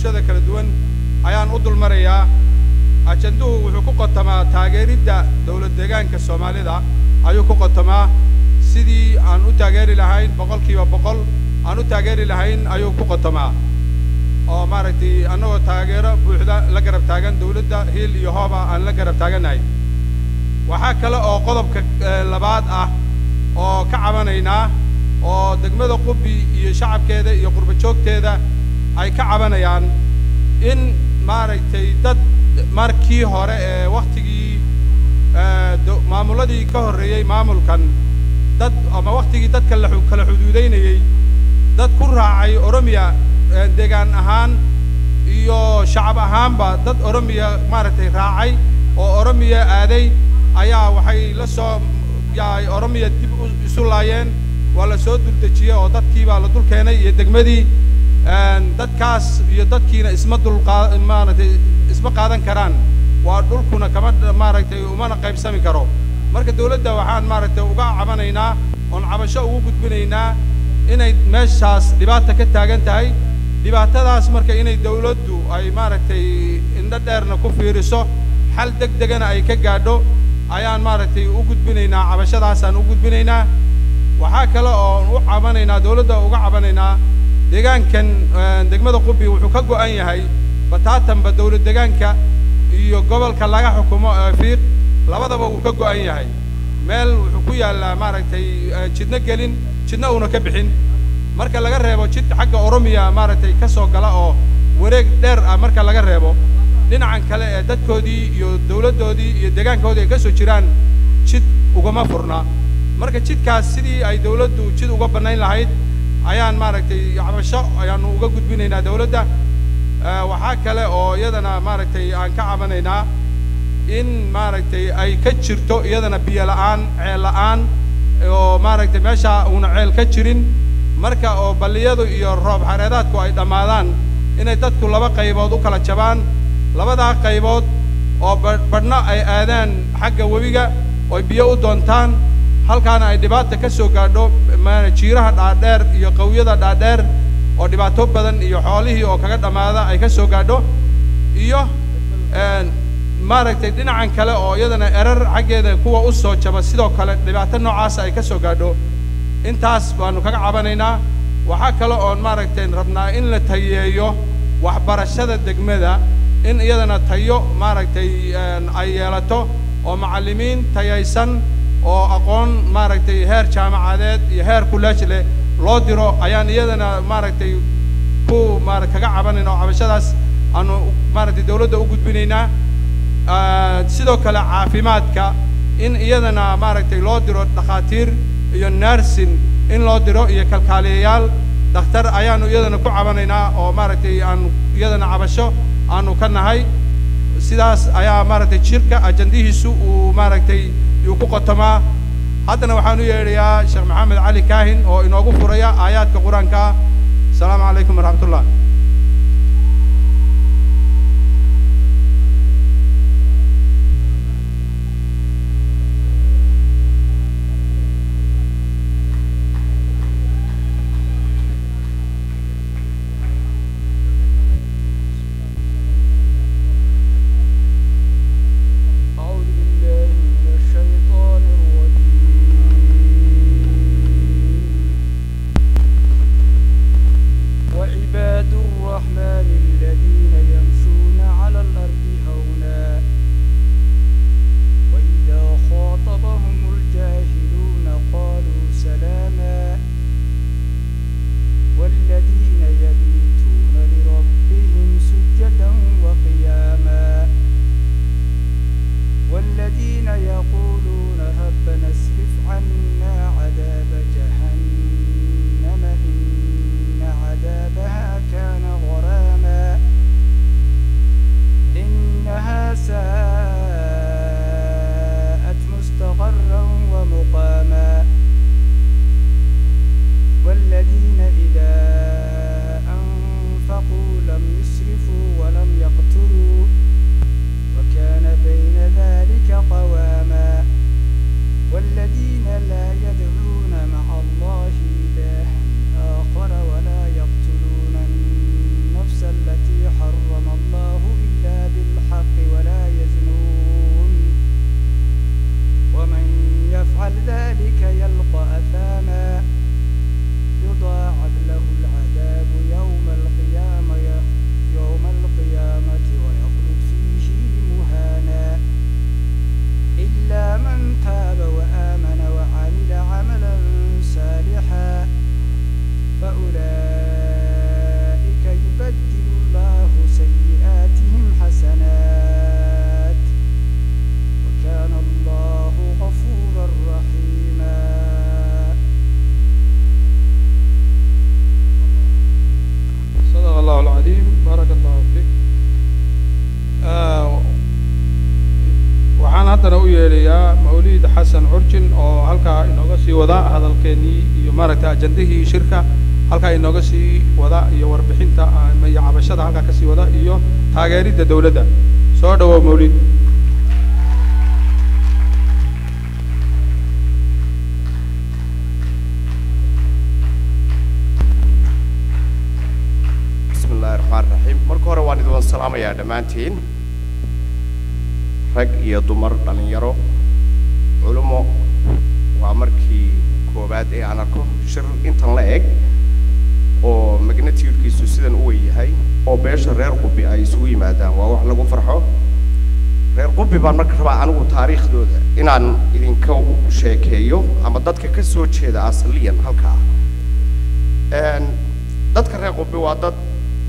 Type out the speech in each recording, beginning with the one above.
bulshada kala duwan ayaan u dulmarayaa ajanduhu wuxuu ku qotamaa taageeridda dowlad deegaanka soomaalida ayuu ku qotamaa sidii aan u taageeri lahayn boqolkiiba boqol aan u taageeri lahayn ayuu ku qotamaa oo maaragtay annagoo taageero buuxda la garab taagan dowladda hiil iyo hooba aan la garab taagannahay waxaa kale oo qodobka labaad ah oo ka cabanaynaa oo degmada qubi iyo shacabkeeda iyo qurba joogteeda ay ka cabanayaan in maaragtay dad markii hore ee wakhtigii maamuladii ka horreeyey maamulkan dad ama wakhtigii dadka la kala xuduudaynayey dad ku raacay oromiya deegaan ahaan iyo shacab ahaanba dad oromiya maaragtay raacay oo oromiya aaday ayaa waxay la soo yaay oromiya dib isu laayeen waa la soo duldejiyey oo dadkii baa la dul keenay iyo degmadii dadkaas iyo dadkiina isma dulqaa maaragtay isma qaadan karaan waa dhulkuna kama maaragtay umana qaybsami karo marka dawladda waxaan maaragtay uga cabanaynaa oon cabasho ugu gudbinaynaa inay meeshaas dhibaata ka taagan tahay dhibaatadaas marka inay dawladdu ay maaragtay indho dheerna ku fiiriso xal deg degana ay ka gaadho ayaan maaragtay u gudbinaynaa cabashadaasaan u gudbinaynaa waxaa kale oon u cabanaynaa dawladda uga cabanaynaa deegaankan degmada qubi wuxuu ka go'an yahay bataatanba dawlad deegaanka iyo gobolka laga xukumo fiiq labadaba wuu ka go'an yahay meel wuxuu ku yaallaa maaragtay jidno gelin jidna uuna ka bixin marka laga reebo jid xagga oromiya maaragtay ka soo gala oo wareeg dheer ah marka laga reebo dhinacan kale ee dadkoodii iyo dawladdoodii iyo deegaankoodii ay ka soo jiraan jid ugama furna marka jidkaas sidii ay dawladdu jid uga bannayn lahayd ayaan maaragtay cabasho ayaanu uga gudbinaynaa dawladda waxaa kale oo iyadana maaragtay aan ka cabanaynaa in maaragtay ay ka jirto iyadana biyo la'aan ceel la'aan oo maaragtay meesha uuna ceel ka jirin marka oo balliyadu iyo roob xareedaadku ay dhammaadaan inay dadku laba qaybood u kala jabaan labadaa qaybood oo badhna ay aadaan xagga webiga oo biyo u doontaan halkaana ay dhibaata ka soo gaadho jiiraha dhaadheer iyo qawyada dhaadheer oo dhibaato badan iyo xoolihii oo kaga dhammaada ay ka soo gaadho iyo maaragtay dhinacan kale oo iyadana erar xaggeeda kuwa u soo jaba sidoo kale dhibaato noocaasa ay ka soo gaadho intaas baanu kaga cabanaynaa waxaa kale oon maaragtay rabnaa in la tayeeyo waxbarashada degmada in iyadana tayo maaragtay ay yeelato oo macallimiin tayaysan oo aqoon maaragtay heer jaamacadeed iyo heer kuleej leh loo diro ayaan iyadana maaragtay ku maara kaga cabanayn oo cabashadaas aanu maaragtay dawladda u gudbinaynaa sidoo kale caafimaadka in iyadana maaragtay loo diro dhakhaatiir iyo narsin in loo diro iyo kalkaaliyayaal dakhtar ayaanu iyadana ku cabanaynaa oo maaragtay aanu iyadana cabasho aanu ka nahay sidaas ayaa maaragtay jirka ajandihiisu uu maaragtay yuu ku qotamaa haddana waxaan u yeedhayaa sheekh maxamed cali kaahin oo inoogu furaya aayaadka qur-aanka ah asalaamu calaykum waraxmat ullah أعوذ بالله من الشيطان الرجيم وعباد حرم الله إلا بالحق ولا يزنون ومن يفعل ذلك يلقى أثاما يضاعف له العذاب يوم القيامة يوم القيامة ويخلد فيه مهانا إلا من تاب وآمن وعمل عملا صالحا فأولئك يبدل الله سيئاتهم حسنات وكان الله غفورا رحيما صدق الله العظيم بارك الله فيك آه، waxaan haddana u yeedhayaa mawliid xasan curjin oo halkaa inooga sii wada hadalkeennii iyo maaragtay ajandihii shirka halkaa inooga sii wada iyo warbixinta ama iyo cabashada halkaa ka sii wada iyo taageeridda dawladda soo dhawow mawliid bismi illaahi raxmaan raxiim marka hore waan idin salaamayaa dhammaantiin rag iyo dumar dhallinyaro culummo waa markii koowaad ee aan arko shir intan la eg oo magnatiyudkiisu sidan u weyn yahay oo beesha reer qubi ay isugu yimaadaan waa wax lagu farxo reer qubi baan marka rabaa anigu taariikhdooda inaan idinka sheekeeyo ama dadka ka soo jeeda asaliyan halkaa Een, dadka reer qubi waa dad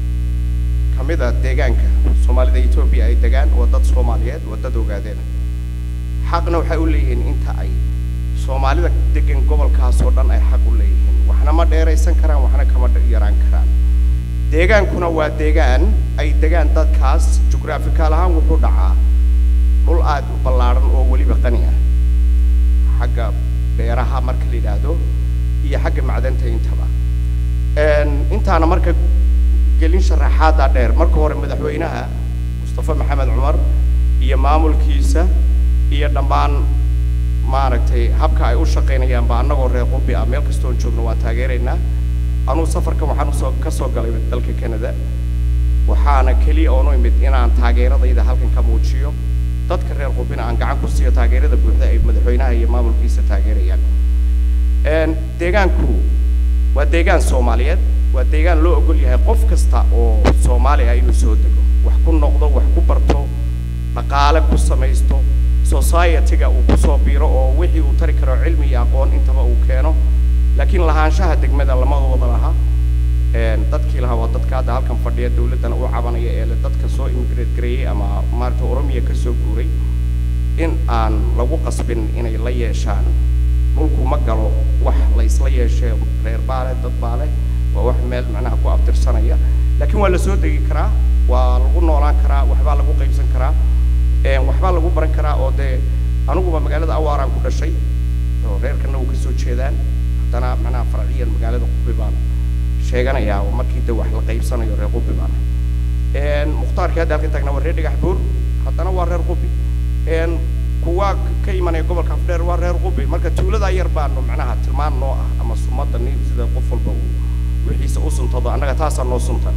ka mid a deegaanka soomaalida etoobiya ay degaan waa dad soomaaliyeed waa dad ogaadeen xaqna waxay u leeyihiin inta ay soomaalida degan gobolkaas oo dhan ay xaq u leeyihiin waxna ma dheeraysan karaan waxna kama dhe- yaraan karaan deegaankuna waa deegaan ay degaan dadkaas jugraafikaal ahaan wuxuu dhacaa dhul aad u ballaadhan oo weliba qani ah xagga beeraha marka la yidhaahdo iyo xagga macdanta intaba Een, intaana marka gelin sharaxaada dheer marka hore madaxweynaha mustafa maxamed cumar iyo maamulkiisa iyo dhammaan maaragtay habka ay u shaqaynayaan ba annagoo reer qubi ah meel kastoon joogno waan taageeraynaa anuu safarka waxaan usoo ka soo galay dalka canada waxaana keliya oonu imid inaan taageeradayda halkan ka muujiyo dadka reer qubina aan gacan ku siiyo taageerada buuxda ay madaxweynaha iyo maamulkiisa taageerayaan Een, deegaanku waa deegaan soomaaliyeed waa deegaan loo ogol yahay qof kasta oo soomaali ah inuu soo dego wax ku noqdo wax ku barto dhaqaale ku samaysto society-ga uu kusoo biiro oo wixii uu tari karo cilmi iyo aqoon intaba uu keeno laakiin lahaanshaha degmada lama wada laha Een, dadkii lahaa waa dadka hadda halkan fadhiya dawladdana u cabanaya ee leh dadka soo immigrate gareeyey ama maaragta oromiya ka soo guuray in aan lagu qasbin inay la yeeshaan dhulku ma galo wax la isla yeeshee reer baale dad baale waa wax meel macnaha ku abtirsanaya laakiin waa la soo degi karaa waa lagu noolaan karaa waxbaa lagu qaybsan karaa een, waxbaa lagu baran karaa oo dee aniguba magaalada awaaraan ku dhashay oo reerkana uu kasoo jeedaan haddana macnaha farciyan magaalada qubi baan sheeganayaa oo markii de wax la qaybsanayo reer qubi baan ahay. Een, mukhtaarkii hadda halkan taagnaa waa reer dhagax buur haddana waa reer qubi Een, kuwa ka imanaya gobolka afdheer waa reer qubi marka tuuladaa yar baanu macnaha tilmaan noo ah ama sumada ni sida qof walba uu wixiisa u suntado annaga taasaa noo suntan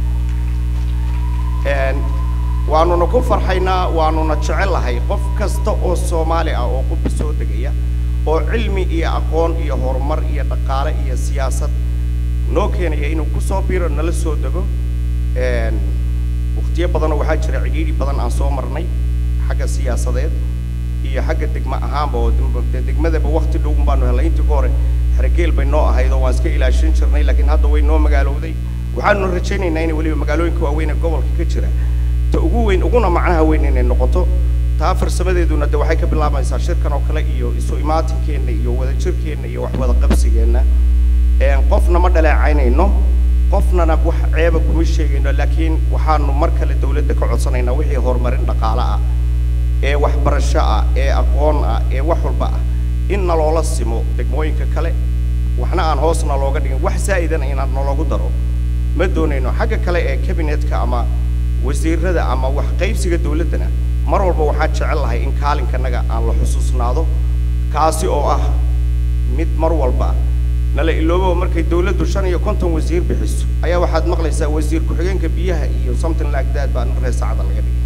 Een, waanuna ku farxaynaa waanuna jecelahay qof kasta oo soomaali ah oo qubi soo degaya oo cilmi iyo aqoon iyo horumar iyo dhaqaale iyo siyaasad noo keenaya inuu kusoo biiro nala soo dego Een, waqtiyo badanoo waxaa jira cidhiidhi badan aan soo marnay xagga siyaasadeed iyo xagga degmo ahaanba oo degma- dee degmadaba waqti dhow baanu helnay intii ka hore xergeel bay noo ahayd oo waan iska ilaashin jirnay laakiin hadda way noo magaalowday waxaanu rajaynaynaa in weliba magaalooyinka waaweyn ee gobolka ka jira ta ugu weyn uguna macnaha weyn inay noqoto taa farsamadeeduna de waxay ka bilaabaysaa shirkan oo kale iyo isu imaatinkeena iyo wadajirkeenna iyo wax wada qabsigeenna Een, qofna ma dhaleecaynayno qofnana wax ceeba kuma sheegayno laakiin waxaanu mar kale dawladda ka codsanaynaa wixii horumarin dhaqaale ah ee waxbarasho ah ee aqoon ah ee wax walba ah in naloola simo degmooyinka kale waxna aan hoosna looga dhigin wax zaa'idana inaan naloogu daro ma doonayno xagga kale ee cabinetka ama wasiirada ama wax qaybsiga dawladdana mar walba waxaan jecel lahay in kaalinkanaga aan la xusuusnaado kaasi oo ah mid mar walba nala iloobo markay dawladdu shan iyo konton wasiir bixiso ayaa waxaad maqlaysaa wasiir ku-xigeenka biyaha iyo something like that baa reer saacada laga dhigay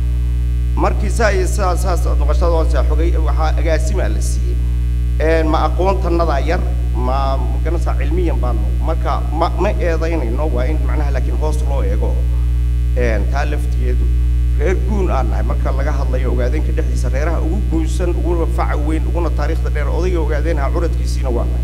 markii saa iyo saa saas aad noqoshada hoose xogay waxaa agaasimaa la siiyey een ma aqoontanada yar ma magaranaysaa cilmiyan baanu marka ma ma eedaynayno waa in macnaha laakiin hoos loo eego een taa laftigeedu reer guun aan nahay marka laga hadlayo ogaadeenka dhexdiisa reeraha ugu guunsan uguna faca weyn uguna taariikhda dheer odayga ogaadeenha curadkiisiina waa nahay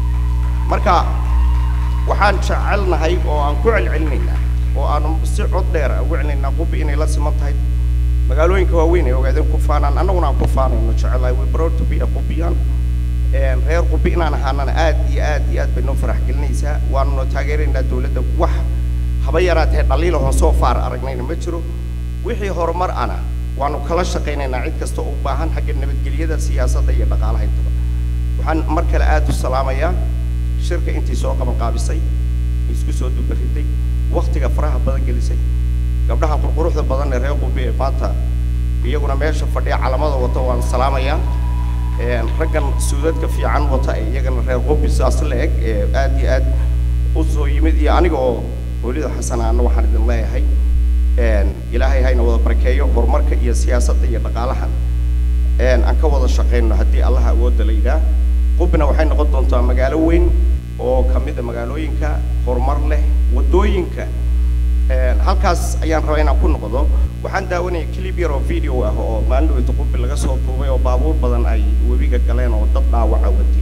marka waxaan jecelnahay oo aan ku celcelinaynaa oo aanu si cod dheer ugu celinaynaa qubi inay la siman tahay magaalooyinka waaweyn ay ogaadeen ku faanaan annaguna aan ku faanayno jecelahay we proud to be a qubiyan een reer qubi inaan ahaanana aad iyo aad iyo aad bay noo farax gelinaysaa waanuna taageeraynaa dawladda wax haba yaraatee dhaliila hoon soo faar aragnayna ma jiro wixii horumar ana waanu kala shaqaynaynaa cid kasta oo u baahan xagga nabadgelyada siyaasadda iyo dhaqaalaha intaba waxaan mar kale aad u salaamayaa shirka intii soo qaban qaabisay isku soo dubaritay waktiga faraha badan gelisay gabdhaha qurquruxda badan ee reer qubi ee maanta iyaguna meesha fadhiya calamada wata waan salaamayaa een raggan suudadka fiican wata ee iyagana reer qubi sidaas la eg ee aad iyo aad u soo yimid iyo aniga oo welido xasan aana waxaan idin leeyahay een ilaahay hayna wada barakeeyo horumarka iyo siyaasadda iyo dhaqaalaha een aan ka wada shaqayno haddii allaha awoodda la yidhaah qubina waxay noqon doontaa magaalo weyn oo ka mid a magaalooyinka horumar leh waddooyinka een halkaas ayaan rabaa inaan ku noqdo waxaan daawanayay clip yar oo video ah oo maalin dhaweyta qubi laga soo duubay oo baabuur badan ay webiga galeen oo dad dhaawaca watay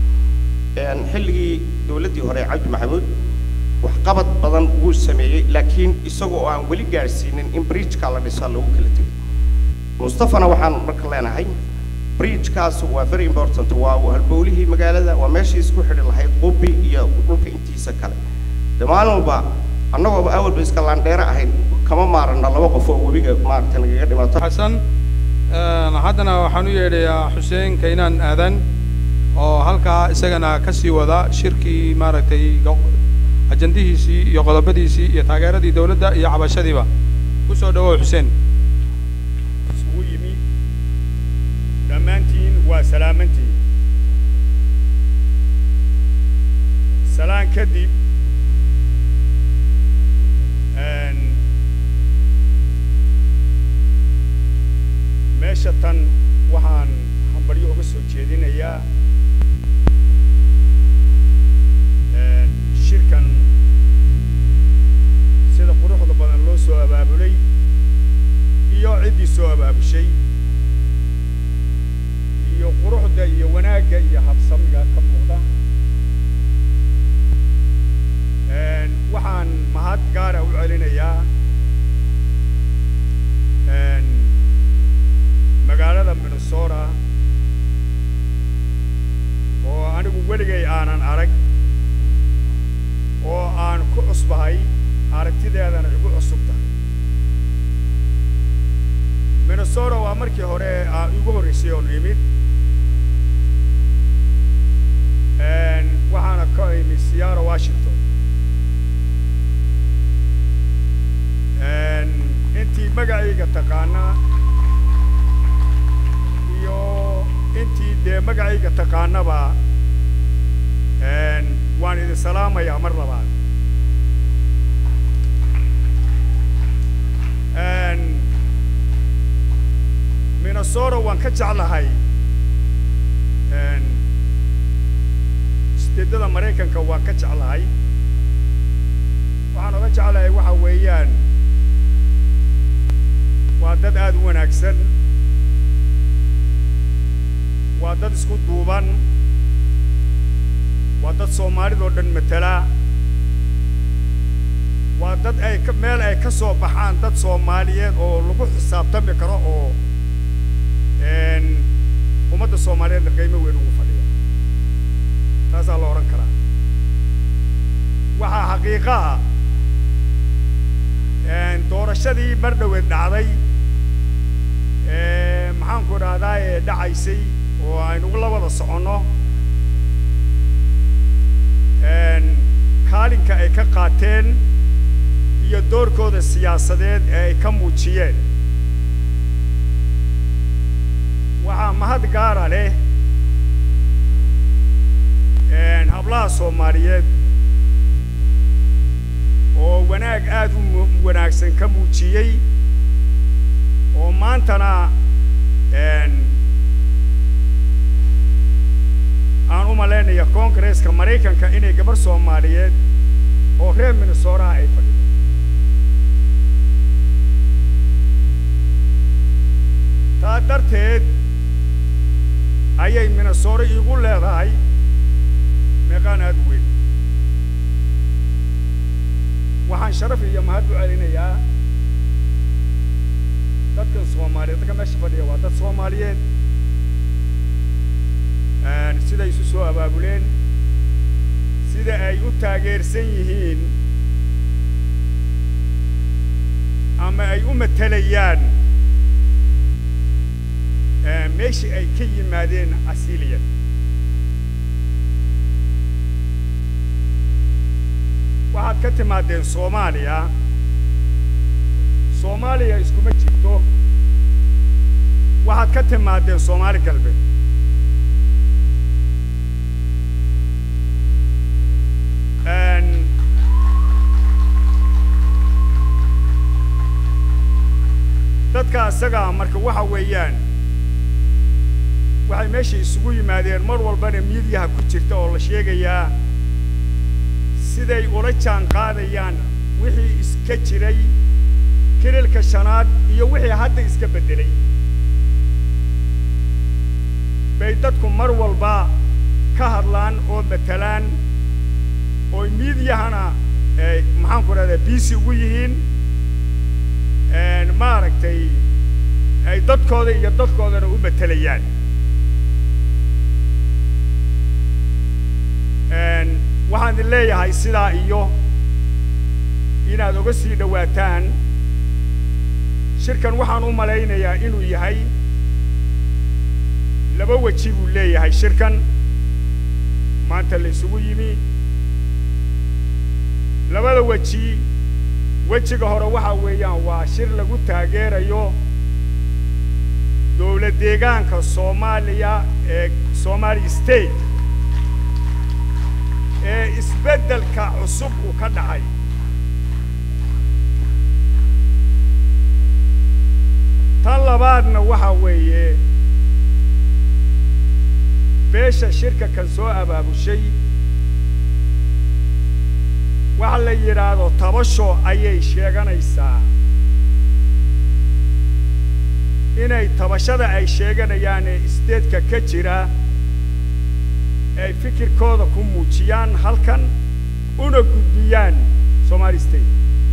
een xilligii dawladdii hore cabdi maxamuud waxqabad badan wuu sameeyey laakiin isaga oo aan weli gaadhsiinin in bridgeka la dhisaa lagu kala tegay mustafana waxaan marka leenahay bridgekaas waa very important waa halbowlihii magaalada waa meeshii isku xidhi lahayd qubi iyo dhulka intiisa kale de maalin walba annagooba awalba iska laandheere ahayn kama maarana laba qof oo webiga maaragtay nagaga dhimato xasan een, haddana waxaan u yeedhayaa xuseen kaynaan aadan oo halkaa isagana ka sii wada shirkii maaragtay go- ajandihiisii iyo qodobadiisii iyo taageeradii dawladda iyo cabashadiiba ku soo dhawow xuseen isugu yimi dhammaantiin waa salaamantiin salaan kadib een, meesha tan waxaan hambaryo uga soo jeedinayaa een, shirkan sida quruxda badan loo soo abaabulay iyo ciddii soo abaabushay iyo quruxda iyo wanaagga iyo habsamiga ka muuqda Een, waxaan mahad gaara u celinayaa een, magaalada minnesota oo anigu weligay aanan arag oo aan ku cusbahay aragtideedana igu cusub tahay minnesota waa markii hore aa igu horreysay oon imid Een, waxaana ka imid seattle washington Een, intii magacayga taqaana iyo intii dee magacayga taqaanaba een, waan idin salaamayaa mar labaad Een, minnesota waan ka jeclahay Een, steedada maraykanka waan ka jeclahay waxaan oga jeclahay waxa weeyaan waa dad aad u wanaagsan waa dad isku duuban waa dad soomaalidoo dhan matala waa dad ay ka meel ay ka soo baxaan dad soomaaliyeed oo lagu xisaabtami karo oo een, ummadda soomaaliyeedna qiimo weyn ugu fadhiya taasaa la odhan karaa waxaa xaqiiqa ah een, doorashadii mar dhoweed dhacday ee, maxaanku dhahdaa ee dhacaysay oo aynu la wada soconno een, kaalinka ay ka qaateen iyo doorkooda siyaasadeed ee ay ka muujiyeen waxaa mahad gaara leh een, hablaha soomaaliyeed oo wanaag aad u mu- wanaagsan ka muujiyey oo maantana een, aan u malaynaya koongareeska maraykanka inay gabar soomaaliyeed oo reer minnesotaha ay fadhido taa darteed ayay minnesota iigu leedahay meeqaan aad u weyn waxaan sharaf iyo mahad u celinayaa dadkan soomaaliyeed dadka meesha fadhiya waa dad soomaaliyeed Een, siday isu soo abaabuleen sida ay u taageersan yihiin ama ay u matelayaan ee, meeshii ay ka yimaadeen asiliyan waxaad ka timaadeen soomaaliya soomaaliya iskuma jirto waxaad ka timaadeen soomaali galbeed Een, dadka isagaa marka waxa weeyaan waxay meesha isugu yimaadeen mar walbana miidiyaha ku jirta oo la sheegayaa siday ula jaan qaadayaan wixii iska jiray kirilka shanaad iyo wixii hadda iska beddelay bay dadku mar walba ka hadlaan oo matalaan oo miidiyahana ay maxaan ku rahdaa biisi ugu yihiin een, maaragtay ay dadkooda iyo dadkoodana u matelayaan Een, waxaan idin leeyahay sidaa iyo inaad oga sii dhowaataan shirkan waxaan u malaynayaa inuu yahay laba weji buu leeyahay shirkan maanta la isugu yimi labada weji wejiga hore waxa weeyaan waa shir lagu taageerayo dowlad deegaanka soomaaliya ee somali state ee isbeddelka cusub uu ka dhacay tan labaadna waxa weeye beesha shirka kan soo abaabushay waxa la yidhaahdo tabasho ayay sheeganaysaa inay tabashada ay sheeganayaan ee isteedka ka jira ay fikirkooda ku muujiyaan halkan una gudbiyaan somali state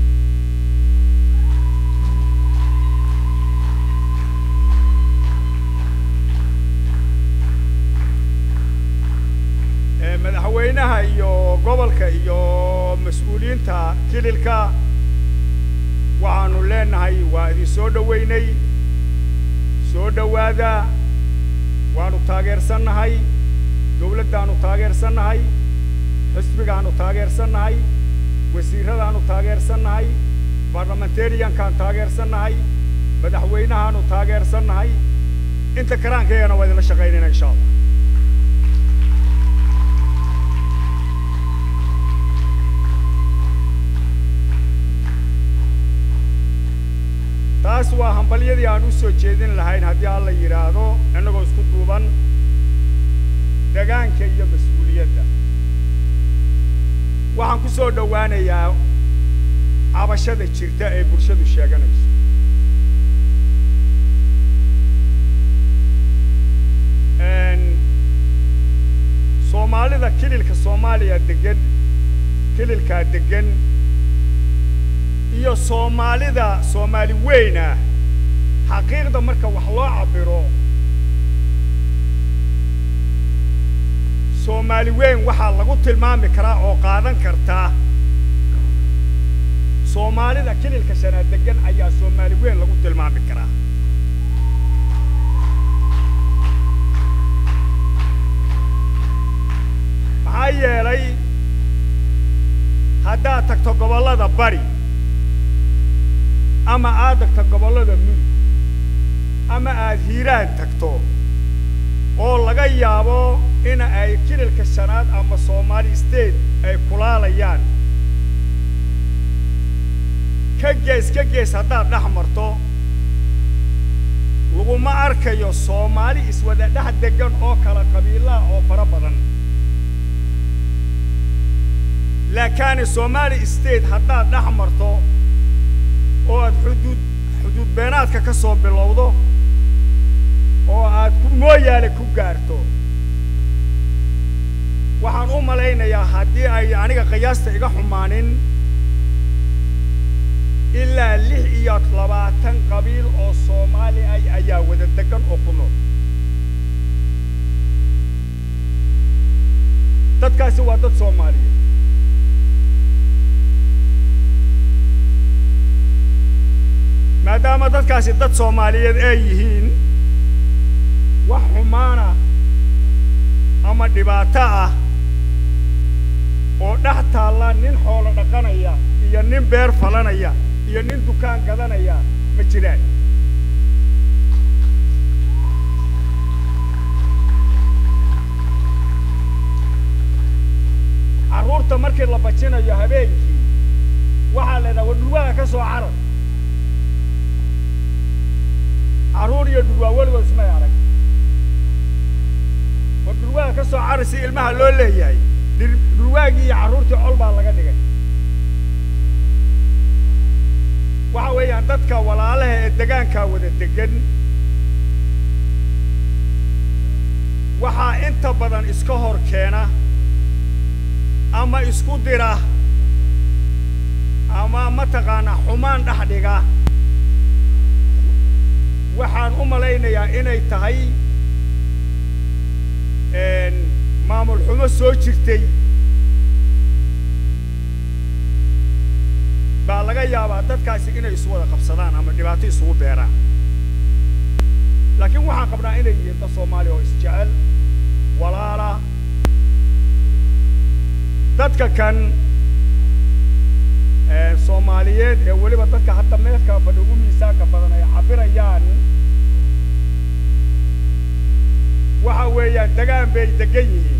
Ee, madaxweynaha iyo gobolka iyo mas-uuliyiinta kililka waxaanu leenahay waa idin soo dhoweynay soo dhowaada waanu taageersannahay dowladdaanu taageersannahay xisbigaanu taageersannahay wasiiradaanu taageersannahay baarlamentariyankaan taageersannahay madaxweynahaanu taageersannahay inta karaankayagana waa idinla shaqaynayna insha allah taas waa hambalyadii aan u soo jeedin lahayn haddii alla yidhaahdo innagoo isku duuban degaanka iyo mas-uuliyadda waxaan ku soo dhowaanayaa cabashada jirta ee bulshadu sheeganayso Een, soomaalida kililka soomaaliya degan kililkaa degan iyo soomaalida soomaali weyn ah xaqiiqda marka wax loo cabbiro soomaali weyn waxaa lagu tilmaami karaa oo qaadan kartaa soomaalida kililka shanaad degan ayaa soomaali weyn lagu tilmaami karaa maxaa yeelay haddaad tagto gobollada bari ama aad tagto gobollada mudug ama aad hiiraan tagto oo laga yaabo in ay kililka shanaad ama soomaali state ay kulaalayaan ka gees ka gees haddaad dhex marto laguma arkayo soomaali iswada dhex degan oo kala qabiilaha oo fara badan laakaani soomaali state haddaad dhex marto oo aad xuduud xuduud beenaadka ka soo bilowdo oo aad ku mooyaale ku gaarto waxaan u malaynayaa haddii ay aniga qiyaasta iga xumaanin ilaa lix iyo labaatan qabiil oo soomaali ah ayaa wada degan oo ku nool dadkaasi waa dad soomaaliyeed maadaama dadkaasi dad soomaaliyeed ay yihiin wax xumaana ama dhibaato ah oo dhex taalla nin xoolo dhaqanaya iyo nin beer falanaya iyo nin dukaan gadanaya ma jiraan carruurta markii la bajinayo habeenkii waxaa la idhaha war dhurwaaga ka soo carar carruur iyo dhurwaa weligood ismay arag war dhurwaaga ka soo carar si ilmaha loo leeyahay dhir- dhurwaagii iyo carruurtii col baa laga dhigay waxa weeyaan dadka walaalaha ee degaankaa wada degan waxaa inta badan iska hor keena ama isku dira ama mataqaanaa xumaan dhex dhiga waxaan u malaynayaa inay tahay maamul xumo soo jirtay baa laga yaabaa dadkaasi inay isu wada qabsadaan ama dhibaato isugu beeraan laakiin waxaan qabnaa inay yihiin dad soomaali oo isjecel walaala dadka kan soomaaliyeed ee weliba dadka hadda meelka fadhi ugu miisaanka badan ay cabirayaan waxa weeyaan degaan bay degan yihiin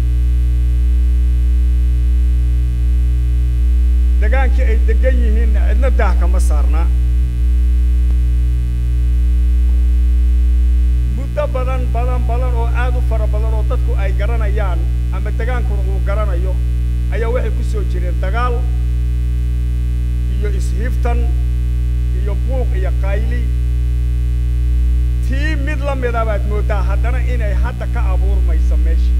degaankii ay degan yihiinna cidna daah kama saarna muddo badan badan badan oo aad u fara badan oo dadku ay garanayaan ama degaankuna uu garanayo ayaa waxay ku soo jireen dagaal iyo ishiftan iyo buuq iyo qayli tii mid la mida baad mooddaa haddana inay hadda ka abuurmayso meesha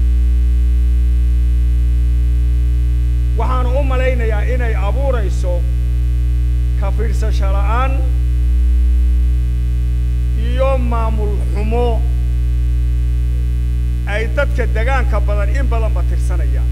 waxaanu u malaynayaa inay abuurayso ka fiirsasho la'aan iyo maamul xumo ay dadka degaanka badan in badanba tirsanayaan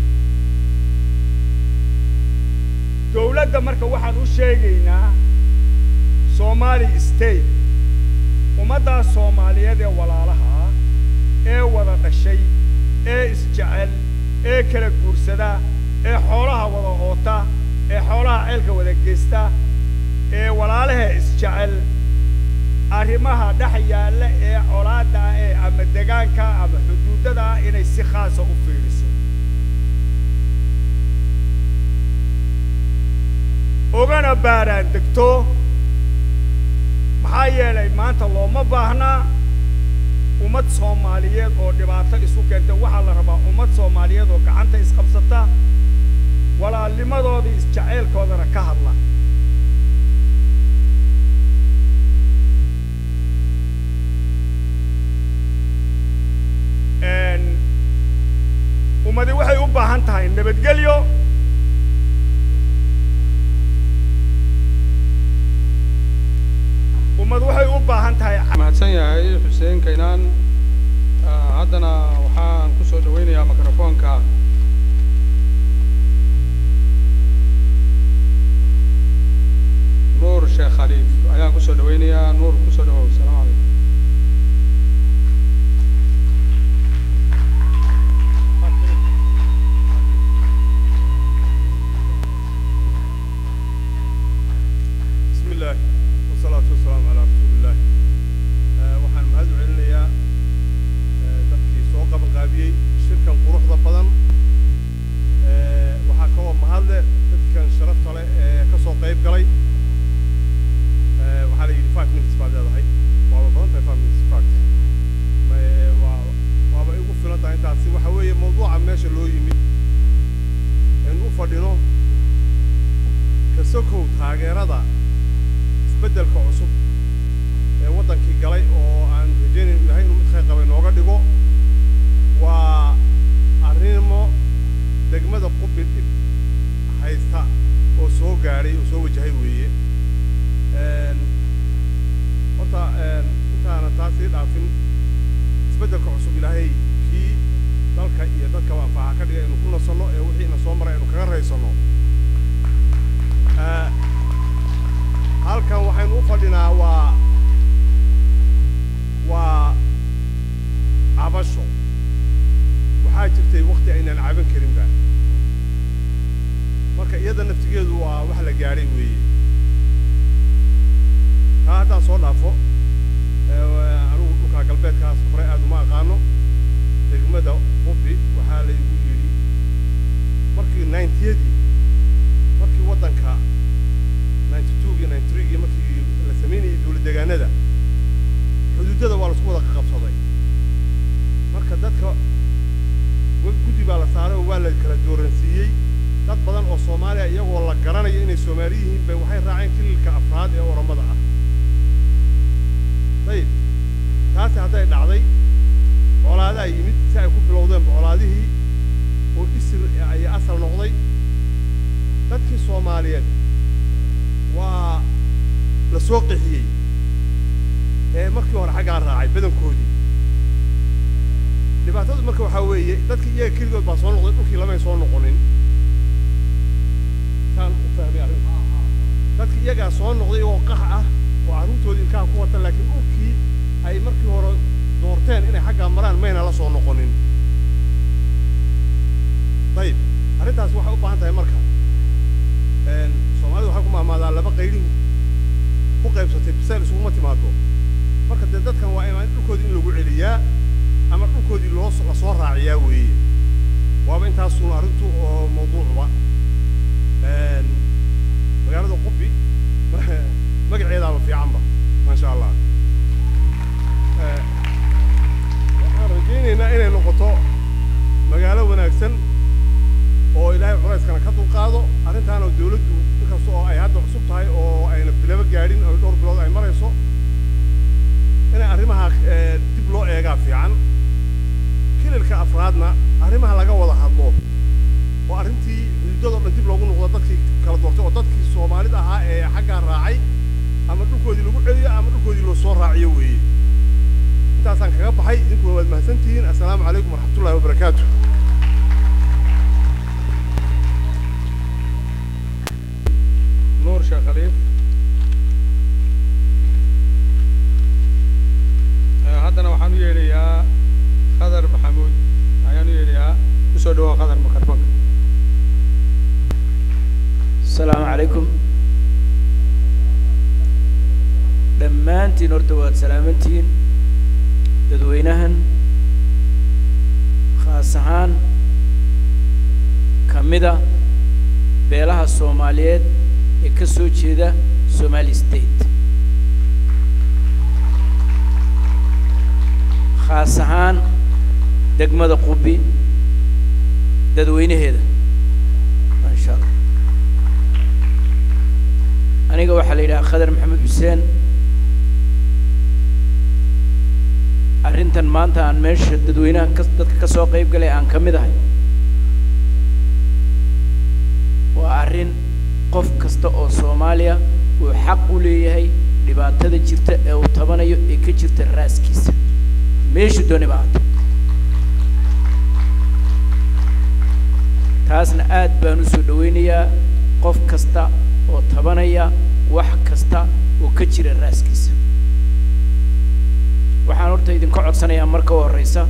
dowladda marka waxaan u sheegaynaa somali state ummaddaas soomaaliyeed ee walaalaha ah ee wada dhashay ee isjecel ee kala guursada ee xoolaha wada oota ee xoolaha ceelka wada geysta ee walaalaha isjecel arrimaha dhex yaalla ee colaadda ah ee ama degaanka ama xuduudada ah inay si khaasa u fiiriso ogana baaraan degto maxaa yeelay maanta looma baahnaa ummad soomaaliyeed oo dhibaato isu keenta waxaa la rabaa ummad soomaaliyeed oo gacanta isqabsata walaalnimadoodii isjaceylkoodana ka hadla ummadi waxay u baahan tahay nabadgelyo ummad waxay u baahan tahay mahadsan yahay xuseen kaynaan Ah, haddana waxaan ku soo dhaweynayaa mikrofoonka nuur sheekh khaliif ayaan ku soo dhaweynayaa nuur ku soo dhawow asalaamu calaykum بسم الله والصلاة والسلام على رسول الله آه، waxaan mahad u celinayaa آه، dadkii soo soo qabanqaabiyey shirkan quruxda badan Eh, waxaa kaloo mahadle dadkan sharafta leh ee ka soo qayb galay Eh, waxaa la yidhi five minutes baad leedahay waaba badan tahay five minutes fact Ma- waa- waaba igu filan tahay intaasi waxa weeye mawduuca meesha loo yimid aynu u fadhino ka sokow taageerada isbeddelka cusub ee waddankii galay oo aan rajaynayn ilahay inuu mid khayr qaba inooga dhigo waa arrimo degmada qubi dhib haysta oo soo gaadhay oo soo wajahay weeye Een, horta een, intaana taas sii dhaafin isbeddelka cusub ilaahay kii dalka iyo dadkaba anfaca ka dhigay aynu ku nasanno ee wixii ina soo maray aynu kaga raysanno Eh, halkan waxaynu u fadhinaa waa waa cabasho waxaa jirtay wakti aynaan caban karinba marka iyada naftigeedu waa wax la gaadhay weeye taa haddaan soo dhaafo eh, anigu dhulkaa galbeedkaas hore aad uma aqaano degmada qubi waxaa laygu yidhi markii ninetiyadii markii waddanka ninety twogii ninety threegii markii la samaynayay dowlad deegaanada xuduudada waa laisku wada qabsaday marka dadka wa- guddi baa la saaray oo waa la kala dooransiiyey dad badan oo soomaaliya iyagoo la garanayo inay soomaali yihiin bay waxay raaceen kililka afraad ee oromada ah dayib taasi hadday dhacday colaadaa yimid si ay ku bilowdeenba colaadihii oo isir ay asal noqday dadkii soomaaliyeed waa la soo qixiyey ee markii hore xaggaa raacay badankoodii dhibaatadu marka waxaa weeye dadkii iyaga keligood baa soo noqday dhulkii lamay soo noqonin saan u fahmay arrinta dadkii iyagaa soo noqday iyagoo qax ah oo carruurtoodii ilkaha ku wata laakiin dhulkii ay markii hore doorteen inay xaggaa maraan mayna la soo noqonin dayib arrintaasi waxay u baahan tahay marka een, soomaalidu waxay ku maamaadaa laba qaylihu ku qaybsatay bisayl isuguma timaado marka dee dadkan waa imaan dhulkoodii in lagu celiyaa ama dhulkoodii loo la soo raaciyaa weeye waaba intaasuun arrintu oo mawduucba Een, magaalada qubi magaceedaaba fiicanba maasha allah Eh, waxaan rajaynaynaa inay noqoto magaalo wanaagsan oo ilaahay culayskana ka dulqaado arrintaana dawladdu inkasta oo ay hadda cusub tahay oo ayna bilaba gaadhin oo dhowr bilood ay marayso inay arrimaha eh, dib loo eegaa fiican kililka afraadna arrimaha laga wada hadlo oo arrintii xuduudada oo dhan dib loogu noqdo dadkii kala doortay oo dadkii soomaalida ahaa ee xaggaa raacay ama dhulkoodii lagu celiyo ama dhulkoodii loo soo raaciyo weeye intaasaan kaga baxay idinkuna waad mahadsantihiin assalaamu calaykum waraxmatullahi wabarakaatu nuur sheekh khaliif Eh, haddana waxaan u yeedhayaa khadar maxamuud ayaan u yeedhayaa kusoo dhawow khadar mikrofonka asalaamu calaykum dhammaantiin horta waad salaamantihiin dadweynahan khaas ahaan ka mida beelaha soomaaliyeed ee ka soo jeeda somali state khaas ahaan degmada qubi dadweynaheeda maasha allah aniga waxaa la yidhaha khadar maxamed xuseen arrintan maanta aan meesha dadweynaha ka dadka ka soo qayb galay aan ka mid ahay waa arrin qof kasta oo soomaaliya uu xaq u leeyahay dhibaatada jirta ee uu tabanayo ee ka jirta raaskiisa meeshu dooni ba haato taasna aad baan u soo dhawaynayaa qof kasta oo tabanaya wax kasta oo ka jira raaskiisa waxaan horta idinka codsanayaa marka u horreysa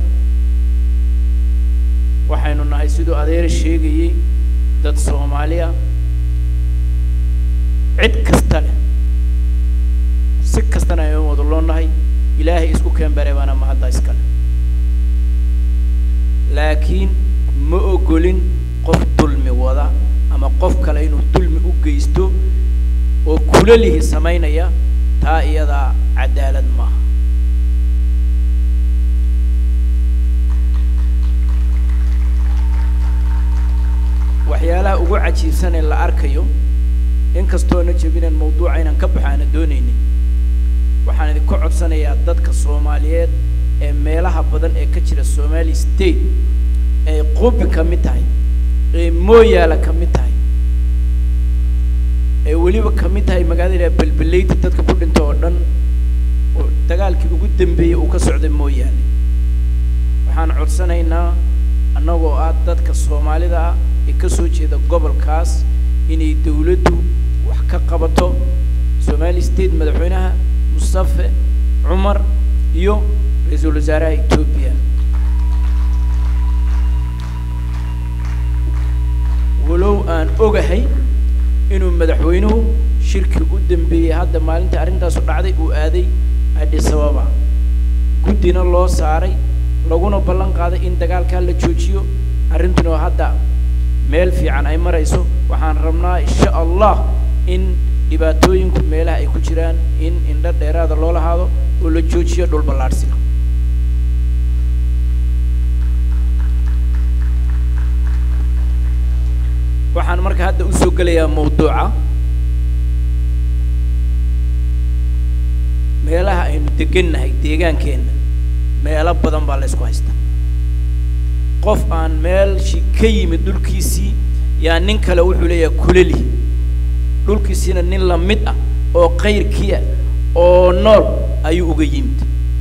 waxaynu nahay siduu adeer sheegayey dad soomaaliya cid kasta leh si kastana aynu wada loo nahay ilaahay isku keen bare baana mahadda iskale laakiin ma ogolin qof dulmi wada ama qof kale inuu dulmi u geysto oo kulalihi samaynaya taa iyadaa cadaalad maaha waxyaalaha ugu cajiibsan ee la arkayo inkastoona jebinaan mawduuca inaan ka baxo aana doonaynin waxaan idinka codsanayaa dadka soomaaliyeed ee meelaha badan ee ka jira somali state ay qubi ka mid tahay ee mooyaala ka mid tahay ee weliba ka mid tahay magaalada belbeleyta dadka ku dhinta oo dhan oo dagaalkii ugu dambeeyey uu ka socday mooyaale waxaan codsanaynaa annagoo ah dadka soomaalida ah ee ka soo jeeda gobolkaas inay dawladdu wax ka qabato somali state madaxweynaha mustafe cumar iyo ra-iisul wasaaraha etoobiya walow aan ogahay inuu madaxweynuhu shirkii u dambeeyey hadda maalintii arrintaasu dhacday uu aaday addis ababa guddina loo saaray laguna ballan qaaday in dagaalkaa la joojiyo arrintuna hadda meel fiican ay marayso waxaan rabnaa insha allah in dhibaatooyinku meelaha ay ku jiraan in indho dheeraada loo lahaado oo la joojiyo dhul ballaadhsiga waxaan marka hadda usoo gelayaa mawduuca meelaha aynu degannahay deegaankeenna meelo badan baa la ysku haystaa qof aan meelshii ka yimid dhulkiisii yaa nin kale wuxuu leeyahay kuleli dhulkiisiina nin la mid ah oo kayrkiia oo nool ayuu uga yimid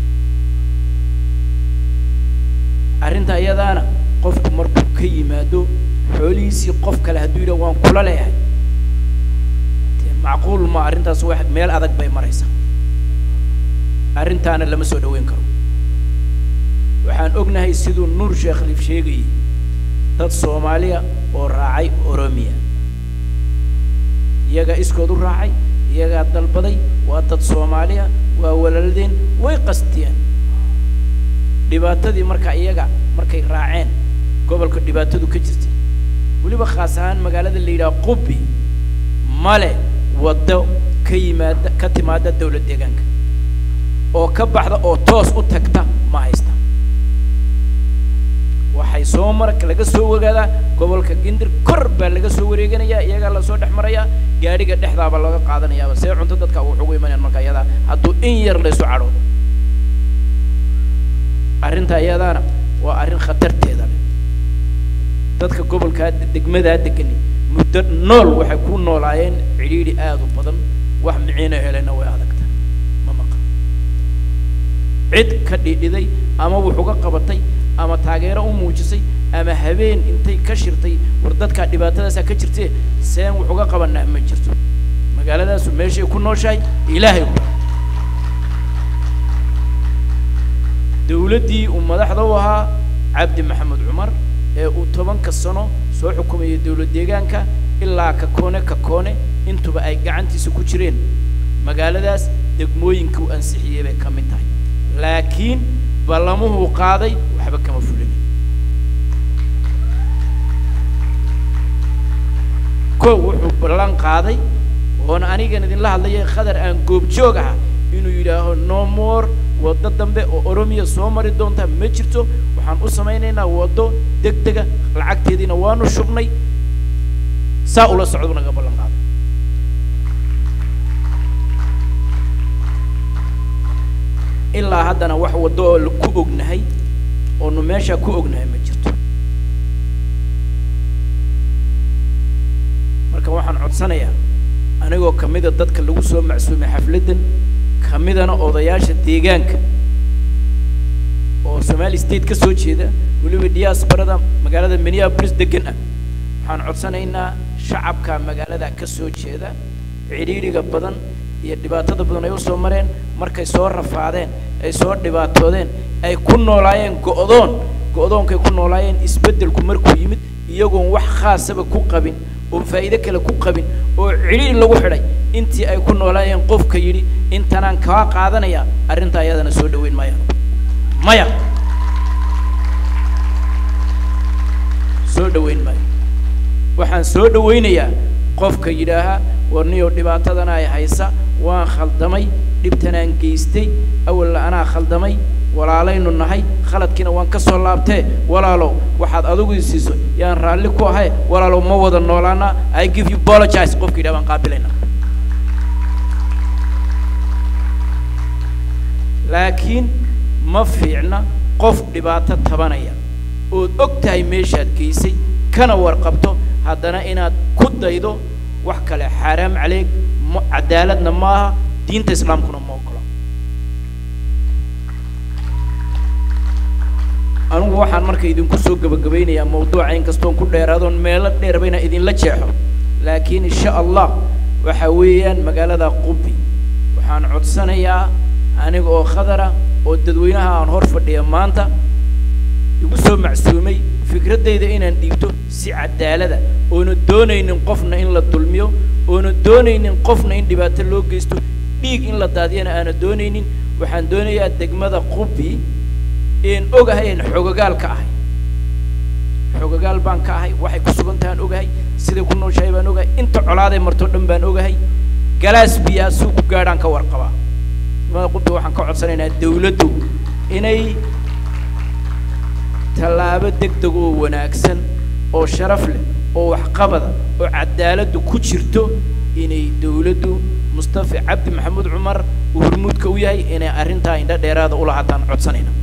arrinta iyadaana qofku markuu ka yimaado xoolihiisii qof kale hadduu yidhah waan kula leeyahay dee macquul ma arrintaas wax meel adag bay maraysaa arrintaana lama soo dhaweyn karo waxaan ognahay siduu nuur sheekh liif sheegayay dad soomaaliya oo raacay oromiya iyagaa iskood u raacay iyagaa dalbaday waa dad soomaaliya waa walaaladeen way qastiyeen dhibaatadii marka iyaga markay raaceen gobolka dhibaatadu ka jirtay weliba khaas ahaan magaalada la yidhaha qubi male waddo ka yimaada ka timaada dawlad deegaanka oo ka baxda oo toos u tagta ma haysta waxay soo mara laga soo wagaadaa gobolka gindir kor baa laga soo wareeganayaa iyagaa lasoo dhex marayaa gaadhiga dhexdaaba laga qaadanayaaba see cunto dadka wax ugu imanayaan marka iyadaa hadduu in yar laysu cadhoodo arrinta iyadaana waa arrin khatarteeda leh dadka gobolkaa degmadaa degani muddo nool waxay ku noolaayeen cidhiidhi aada u badan wax miciina helena way adagta ma maqa cid ka dhidhiday ama wuxuga qabatay ama taageero u muujisay ama habeen intay ka shirtay war dadkaa dhibaatadaasaa ka jirtee seen wuxuga qabanaa ma jirto magaaladaasu meeshay ku nooshahay ilaahay ku dawladdii uu madaxda u ahaa cabdi maxamed cumar ee uu tobanka sano soo xukumayay dawlad deegaanka ilaa kakoone kakoone intuba ay gacantiisa ku jireen magaaladaas degmooyinka uu ansixiyey bay ka mid tahay laakiin ballamuhuu qaaday waxba kama fulin kow wuxuu ballan qaaday oona anigan idinla hadlayay khadar aan goobjoog aha inuu yidhaaho no more waddo dambe oo oromiya soo mari doonta ma jirto waxaan u samaynaynaa waddo deg dega lacagteediina waanu shubnay saa ula socdu naga ballan qaaday ilaa haddana wax waddo oo ku ognahay oonu meeshaa ku ognahay ma jirto marka waxaan codsanayaa anigoo kamida dadka lagu soo macsuumay xafladdan kamidana odayaasha deegaanka oo somali state ka soo jeeda weliba diasporada magaalada minneapolis degan ah waxaan codsanaynaa shacabka magaalada ka soo jeeda cidhiidhiga badan iyo dhibaatada badan ay usoo mareen markay soo rafaadeen ay soo dhibaatoodeen ay ku noolaayeen go'doon go'doonkay ku noolaayeen isbeddelku markuu yimid iyagoon wax khaasaba ku qabin oon faa'iido kale ku qabin oo cidhiidhi lagu xidhay intii ay ku noolaayeen qofka yidhi intanaan kaa qaadanaya arrintaa ayadana soo dhaweyn maayaan maya soo dhoweyn maayo waxaan soo dhowaynayaa qofka yidhaaha warniyow dhibaatadana ay haysa waan khaldamay dhibtanaan geystay awalla anaa khaldamay walaalaynu nahay khaladkiina waan ka soo laabtee walaalow waxaad adigu i siiso yaan raalli ku ahay walaalow ma wada noolaana i give you apologize qofka yidhaha waan qaabilaynaa laakiin ma fiicna qof dhibaato tabanaya ood og tahay meeshaad geysay kana warqabto haddana inaad ku daydo wax kale xaaraam caleeg ma cadaaladna ma aha diinta islaamkuna ma ogola anugu waxaan marka idinku soo gebagabaynayaa mawduuca inkastoon ku dheeraadoon meelo dheerba inaan idinla jeexo laakiin insha allah waxa weeyaan magaalada qubi waxaan codsanayaa aniga oo khadara oo dadweynaha aan hor fadhiya maanta igu soo macsuumay fikraddayda inaan dhiibto si cadaalada oona doonaynin qofna in la dulmiyo oona doonaynin qofna in dhibaato loo geysto dhiig in la daadiyana aana doonaynin waxaan doonayaa degmada qubi een ogahay een xogagaal ka ahay xogagaal baan ka ahay waxay ku sugan tahaan ogahay siday ku nooshahay baan ogahay inta colaaday martoo dhan baan ogahay galaas biyaa suu ku gaadhaan ka warqabaa degmada qubi waxaan ka codsanaynaa dawladdu inay tallaabo degdeg oo wanaagsan oo sharaf leh oo waxqabada oo cadaaladdu ku jirto inay dawladdu mustafa cabdi maxamuud cumar uu hormuudka u yahay inay arrintaa indho dheeraada ula hataan codsanayna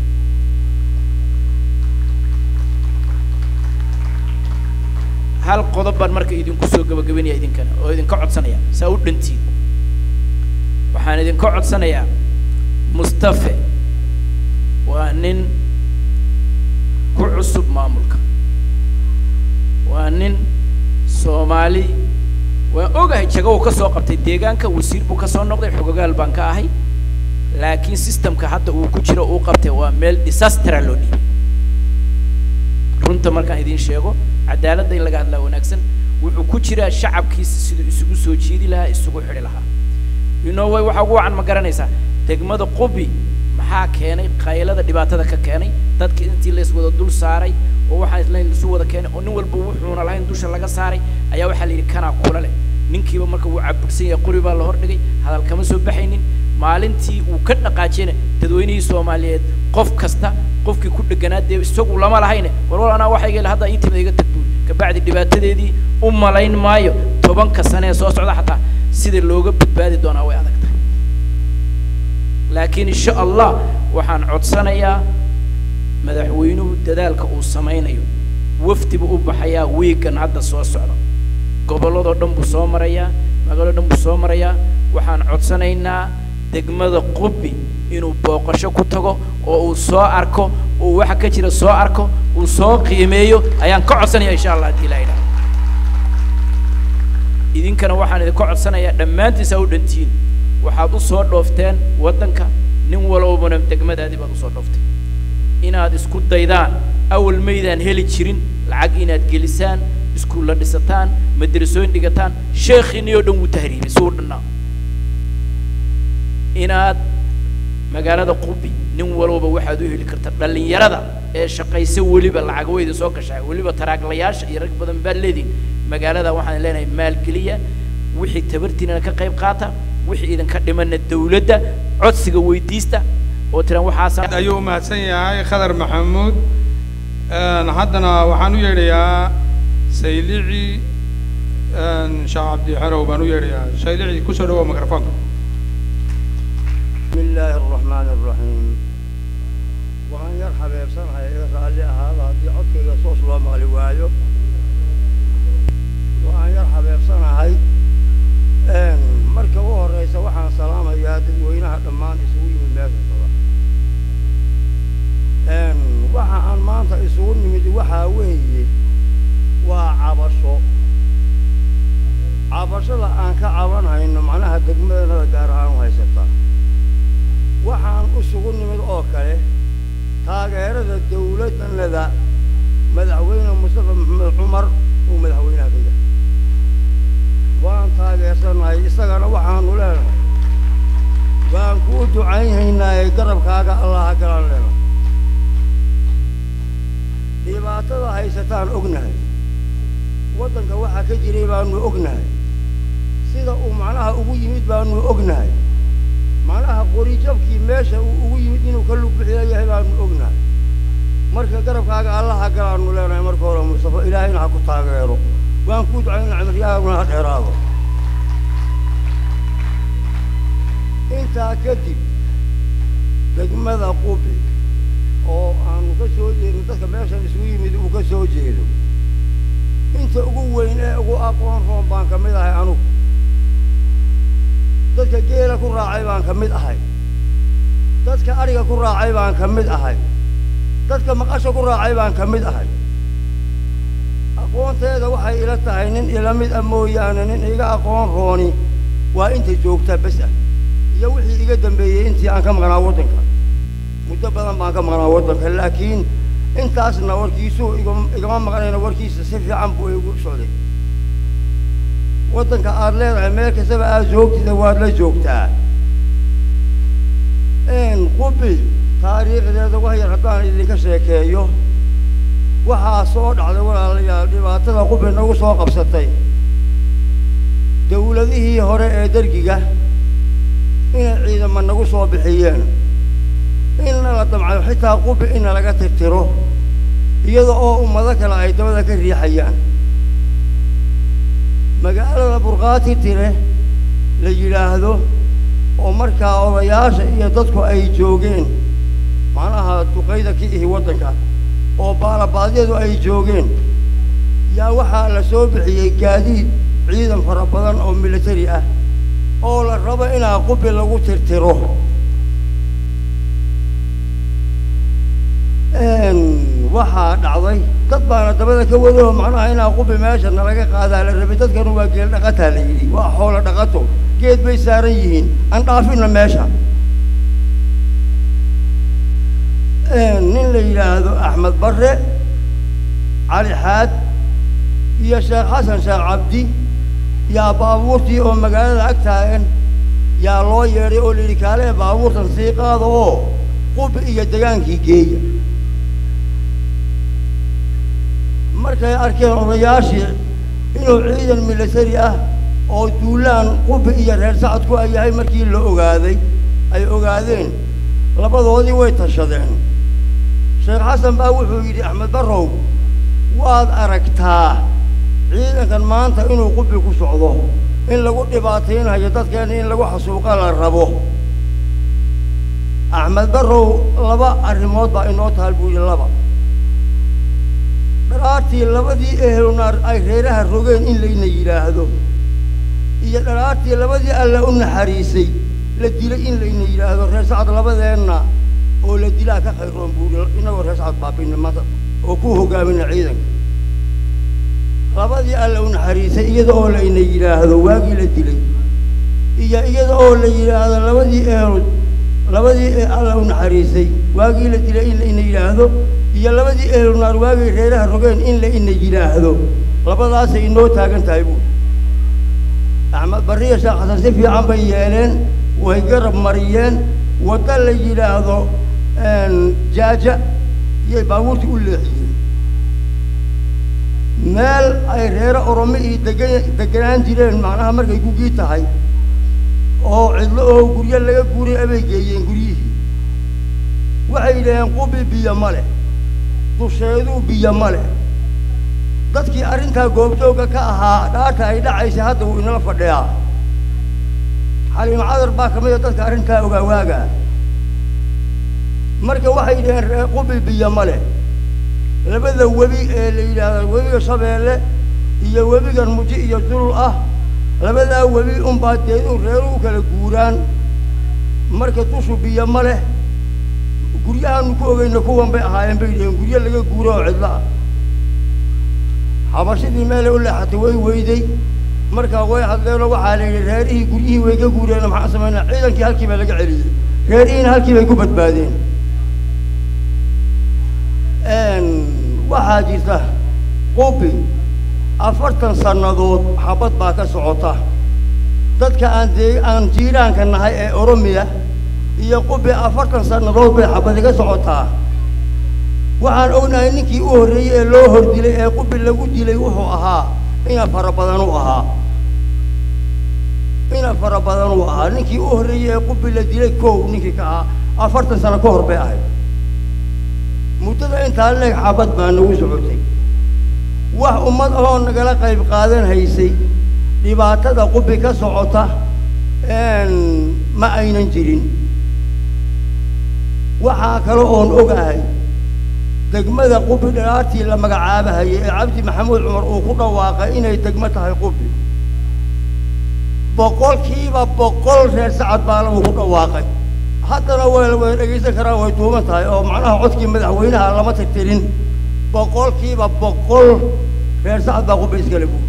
hal qodob baan marka idinku soo gabagabanaya idinkana oo idinka codsanaya saa u dhantiin waxaan idinka codsanayaa mustafe waa nin ku cusub maamulka waa nin soomaali waan ogahay jago uu ka soo qabtay deegaanka wasiir buu ka soo noqday xogogaal baan ka ahay laakiin systemka hadda uu ku jiro uu qabtay waa meel disastera loo dhiibay runta markaan idiin sheego cadaaladda in laga hadlaa wanaagsan wuxuu ku jiraa shacabkiisa siduu isugu soo jiidi lahaa isugu xidhi lahaa you know way waxa ugu wacan ma garanaysaa degmada qubi maxaa keenay qaylada dhibaatada ka keenay dadka intii la iswada dul saaray oo waxaa isla isu wada keenay oo nin walba wuxuuna lahayn dusha laga saaray ayaa waxaa la yidhi kanaa kula leh ninkiiba marka wuu cabirsan yahay qori baa la hordhigay hadal kama soo baxaynin maalintii uu ka dhaqaajiyana dadweynihii soomaaliyeed qof kasta qofkii ku dheganaa dee isagu lama lahayne war wal anaa waxayga hadda ii timid iga tagbuul kabacdi dhibaatadeedii u malayn maayo tobanka sane ee soo socda xataa sida looga badbaadi doonaa way adag tahay laakiin insha allah waxaan codsanayaa madaxweynuhu dadaalka uu samaynayo wafdi buu u baxayaa wiigan hadda soo socda gobolladoo dhan buu soo marayaa magaaloo dhan buu soo marayaa waxaan codsanaynaa degmada qubi inuu booqasho ku tago oo uu soo arko uu waxa ka jira soo arko uu soo qiimeeyo ayaan ka codsanaya insha allah haddii ilaa idhaha idinkana waxaan idinka codsanayaa dhammaantiisa u dhantiin waxaad u soo dhoofteen waddanka nin walbana degmadaadii baad usoo dhooftay inaad isku daydaan awal maydaan heli jirin lacag inaad gelisaan iskuulla dhisataan madrasooyin dhigataan sheekhiinii oo dhan wuu tahriibay si uu dhannaa inaad magaalada qubi nin walbaba waxaad u heli karta dhallinyarada ee shaqaysa weliba lacag weyda soo gashaa weliba taraaglayaasha iyo rag badan baad leedihin magaalada waxaan leenahay maalgeliya wixii tabartiinana ka qayb qaata wixii idinka dhimana dawladda codsiga weydiista oo tiran waxaasa ayuu u mahadsan yahay khadar maxamuud haddana waxaan u yeedhayaa saylici sheekh cabdi xerow baan u yeedhayaa saylici kusoo dhawow microfonka بسم الله الرحمن الرحيم waxaan yar xabeebsanahay iga raalli ahaada haddii codkayga soos loo maqli waayo waxaan yar xabeebsanahay marka u horeysa waxaan salaamayaa dadweynaha dhammaan isugu yimid meesha socda waxa aan maanta isugu nimid waxaa weeye waa cabasho cabashada aan ka cabanhayno macnaha degmadanada gaar ahaan u haysataa waxaan isugu nimid oo kale taageerada dawladdanada madaxweyne mustafa maxamed cumar uu madaxweynaha ka yahay waan taageersanahay isagana waxaanu leenahay waan kuu ducaynhaynaaye garabkaaga allaha galan lena dhibaatada haysataan ognahay waddanka waxaa ka jiray baanu ognahay sida uu macnaha ugu yimid baanu ognahay macnaha qorijabkii meesha uu ugu yimid inuu ka lug bixiya yahay baanu ognahay marka garabkaaga allaha galaanu leenahay marka hore mustafa ilaahayna ha ku taageero waan kuu ducayna cimriyahaaguna ha dheeraado intaa kadib degmada qubi oo aanu ka soo jeedno dadka meeshan isugu yimid uu ka soo jeedo inta ugu weyn ee ugu aqoon roon baan ka mid ahay anugu dadka geela ku raacay baan ka mid ahay dadka adhiga ku raacay baan ka mid ahay dadka maqasha ku raacay baan ka mid ahay aqoonteeda waxay ila tahay nin ila mid ah mooyaane nin iga aqoon rooni waa inta joogta bes ah iyo wixii iga dambeeyey intii aan ka maqnaa waddanka muddo badan baan ka maqnaa waddanka laakiin intaasna warkiisuu igama igama maqnayna warkiisa si fiican buu igu socday waddanka aad leedahay meel kastaba aad joogtida waad la joogtaa qubi taariikhdeeda wax yar haddaan idinka sheekeeyo waxaa soo dhacday walaalayaal dhibaatada qubi nagu soo qabsatay dawladihii hore ee dergiga inay ciidama nagu soo bixiyeen inna la damcayo xitaa qubi inna laga tirtiro iyada oo ummado kale ay dabada ka riixayaan magaalada burqaati tire la yidhaahdo oo markaa odayaasha iyo dadku ay joogeen macnaha duqayda ka ihi waddanka oo baalabaadyadu ay joogeen yaa waxaa la soo bixiyey gaadiid ciidan fara badan oo militari ah oo la rabo inaa qubi lagu tirtiro waxaa dhacday dad baana dabada ka wado macnaha inaa qubi meesha nalaga qaadaa la rabay dadkanu waa geel dhaqataa la yidhi waa xoolo dhaqato geed bay saaran yihiin aan dhaafinna meesha nin la yidhaahdo axmed barre cali xaad iyo sheekh xasan sheekh cabdi yaa baabuurtii oo magaalada ag taagan yaa loo yeedhay oo la yidhi kaalee baabuurtan sii qaada oo qubi iyo degaankii geeya markay arkeen odayaashii inuu ciidan militari ah oo duulaan qubi iyo reer sacadku ay yahay markii la ogaaday ay ogaadeen labadoodii way tashadeen sheekh xasan baa wuxuu yidhi axmed barrow waad aragtaa ciidankan maanta inuu qubi ku socdo in lagu dhibaataynayo dadkeena in lagu xasuuqa la rabo axmed barrow laba arrimood baa inoo taal buu yidhi laba dharaartii labadii ehlunaar ay reeraha rogeen in layna yidhaahdo iyo dharaartii labadii alla u naxariisay la dilay in layna yidhaahdo reer sacad labadeenna oo la dilaa ka khayroon buu yidhi inagoo reer sacad baabina maanta oo ku hogaamina ciidanka labadii alla u naxariisay iyada oo layna yidhaahdo waagii la dilay iyo iyada oo la yidhaahdo labadii ehlu labadii alla u naxariisay waagii la dilay in layna yidhaahdo iyo labadii ehlunaar waagay reeraha rogeen in la ina yidhaahdo labadaasay inoo taagan tahay buuri axmed barriya sheekh xasan si fiican bay yeeleen way garab mariyeen wadda la yidhaahdo jaaja iyay baabuurtii u leexiyeen meel ay reere oromo iyo degan deganaan jireen macnaha markay gugii tahay oo cidlo oo guryo laga guuray abay geeyeen guryihii waxay yidhaheen qubi biyo ma leh dusheeduu biyo ma leh dadkii arrintaa goobjoogga ka ahaa dhaarta ay dhacaysay hadda wuu inala fadhiyaa xaliim cadar baa ka mid a dadka arrintaa ogaa waagaa marka waxay yidhaheen ree qubi biyo ma leh labada webi ee la yidhaahdo webiga shabeelle iyo webigan muji iyo dulul ah labadaa webi unbaa deedu reeruhu kala guuraan marka dushu biyo ma leh guryahaanu ku ogeyna kuwan bay ahaayeen bay yidhaheen guryo laga guuro oo cidlo ah xabashidii meelay u leexatay way weyday markaa way hadleenoo waxaa la yidhi reerihii guryihii way ka guureen maxaan samaynaa ciidankii halkii baa laga celiyey reerihiina halkii bay ku badbaadeen waxaa jirta qubi afartan sannadood xabad baa ka socota dadka aan dee aan jiiraanka nahay ee oromiya iyo qubi afartan sannadood bay xabadi ka socotaa waxaan ognahay ninkii u horreeyey ee loo hor dilay ee qubi lagu dilay wuxuu ahaa ina fara badan u ahaa ina fara badan uu ahaa ninkii u horreeyey ee qubi la dilay kow ninkii ka ahaa afartan sano ka hor bay ahayd muddada intaa leeg xabad baa nagu socotay wax ummad ahoo nagala qayb qaadan haysay dhibaatada qubi ka socota ma aynan jirin waxaa kale oon ogahay degmada qubi dhalaartii la magacaabahayay ee cabdi maxamuud cumar uu ku dhawaaqay inay degmo tahay qubi boqolkiiba boqol reer sacad baa lagu ku dhawaaqay haddana way way dhegaysan karaan way duuban tahay oo macnaha codkii madaxweynaha lama tirtirin boqolkiiba boqol reer sacad baa qubi iskale buuri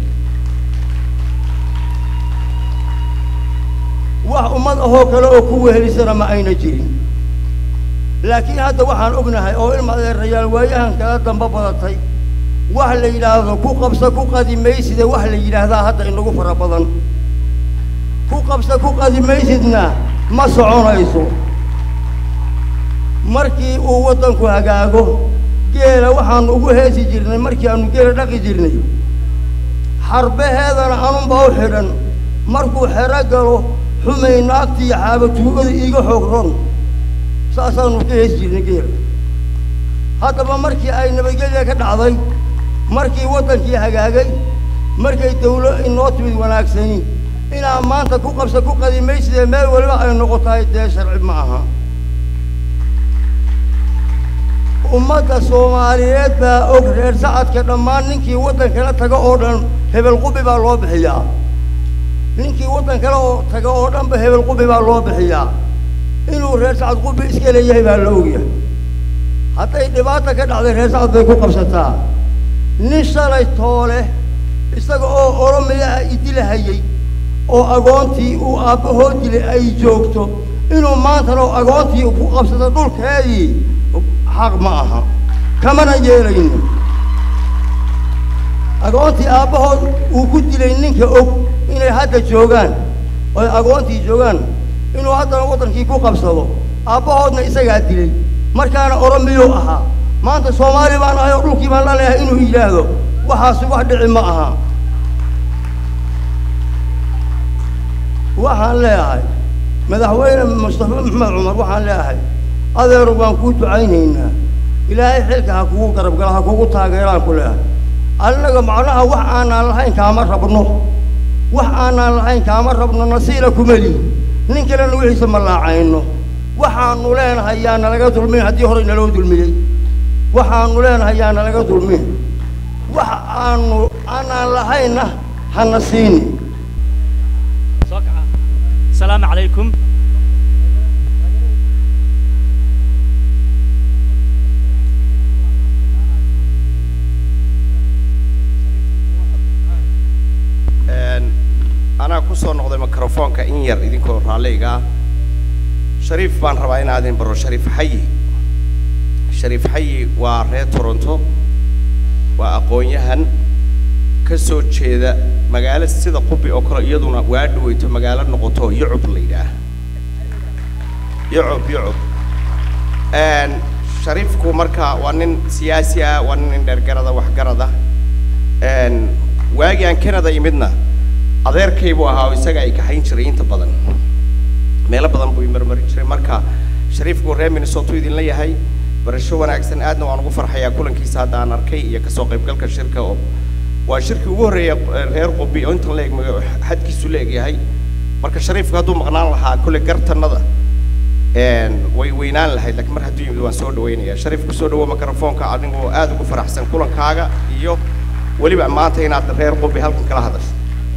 wax ummad ahoo kale oo ku wehelisana ma ayna jirin laakiin hadda waxaan ognahay oo ilma adeerayaal waayahan kala damba badatay wax la yidhaahdo ku qabsa ku qadi mayside wax la yidhaahdaa hadda inagu fara badan ku qabsa ku qadi maysidna ma soconayso markii uu waddanku hagaago geela waxaanu ugu heesi jirnay markii aanu geela dhaqi jirnay xarbaheedana anunbaa u xidhan markuu xero galo xumay naagti iyo xaabatuugada iiga xoog ron saasaanu ka heesi jirnay geela haddaba markii ay nabadgelya ka dhacday markii waddankii hagaagay markay dawlo inoo timid wanaagsani inaa maanta ku qabsa ku qadimaysidee meel waliba ay noqotahay dee sharci ma aha ummadda soomaaliyeed baa og reer sacadka dhammaan ninkii waddan kala taga oo dhan hebel qubi baa loo bixiyaa ninkii waddan kale oo taga oo dhanba hebel qubi baa loo bixiyaa inuu reer sacad qubi iska leeyahay baa la ogyahay hadday dhibaata ka dhacday reer sacad bay ku qabsataa nin shalay toole isaga oo oromiya ah idilahayay oo agoontii uu aabbahoo dilay ay joogto inuu maantana oo agoontii ku qabsado dhulkeedii xaq ma aha kamana yeelayno agoontii aabbahood uu ku dilay ninka og inay hadda joogaan oy agoontii joogaan inuu haddana waddankii ku qabsado aabbahoodna isagaa dilay markaana oromiyuu ahaa maanta soomaali baan ahay oo dhulkii baan laleeyahay inuu yidhaahdo waxaasi wax dhici ma aha waxaan leeyahay madaxweyne mustafa maxamed cumar waxaan leeyahay adeeru baan kuu ducaynaynaa ilaahay xilka ha kugu garab gala ha kugu taageeraan ku leeyahay annaga macnaha wax aanaan lahayn kaama rabno wax aanaan lahayn kaama rabno nasiila kuma lihi nin kalena wixiisa ma laacayno waxaanu leenahay yaa nalaga dulmin haddii horey naloo dulmiyey waxaanu leenahay yaa nalaga dulmin wax aanu aanaan lahaynna hana siini السلام عليكم anaa ku soo noqday microfoonka in yar idinkoo raalliga ah shariif baan rabaa inaa idin baro shariif xayi shariif xayi waa reer toronto waa aqoon-yahan ka soo jeeda magaalo sida qubi oo kale iyaduna waa dhaweyto magaalo noqoto yucub la yidhaah yucub yucub shariifku marka waa nin siyaasi ah waa nin dheergarada waxgarada waagii aan canada imidna adeerkaybuu ahaa oo isaga ay kaxayn jiray inta badan meelo badan buu marmari jiray marka shariifku reer minnesota idinla yahay barasho wanaagsan aadna waan ugu farxayaa kulankiisa hadda aan arkay iyo kasoo qaybgalka shirka oo waa shirkii ugu horreeya reer qubi oo intan leeg xadkiisu la egyahay marka shariifku hadduu maqnaan lahaa kule gartanada way weynaan lahayd laakiin mar hadduu yimid waan soo dhawaynayaa shariif ku soo dhawo microfoonka adigoo aad ugu faraxsan kulankaaga iyo weliba maanta inaad reer qubi halkan kala hadasho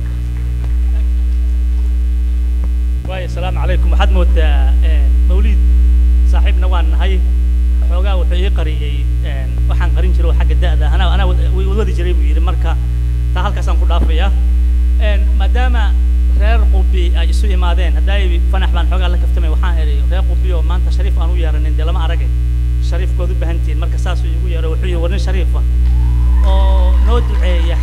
waayo asalaamu calaykum waxaad moodaa mawliid saaxiibna waan nahay xoogaa wuxuu ii qariyey waxaan qarin jiray oo xagga da'da anaa anaa wadi jiray buu yidhi marka taa halkaasaan ku dhaafayaa maadaama reer qubi ay isu imaadeen haddaay fanax baan xoogaa la kaftamay waxaan idhi reer qubi oo maanta shariif aan u yeeranin dee lama aragay shariifkood u baahan tihiin marka saasuu igu yeero wuxuu yihi war nin shariifa oo noo duceeya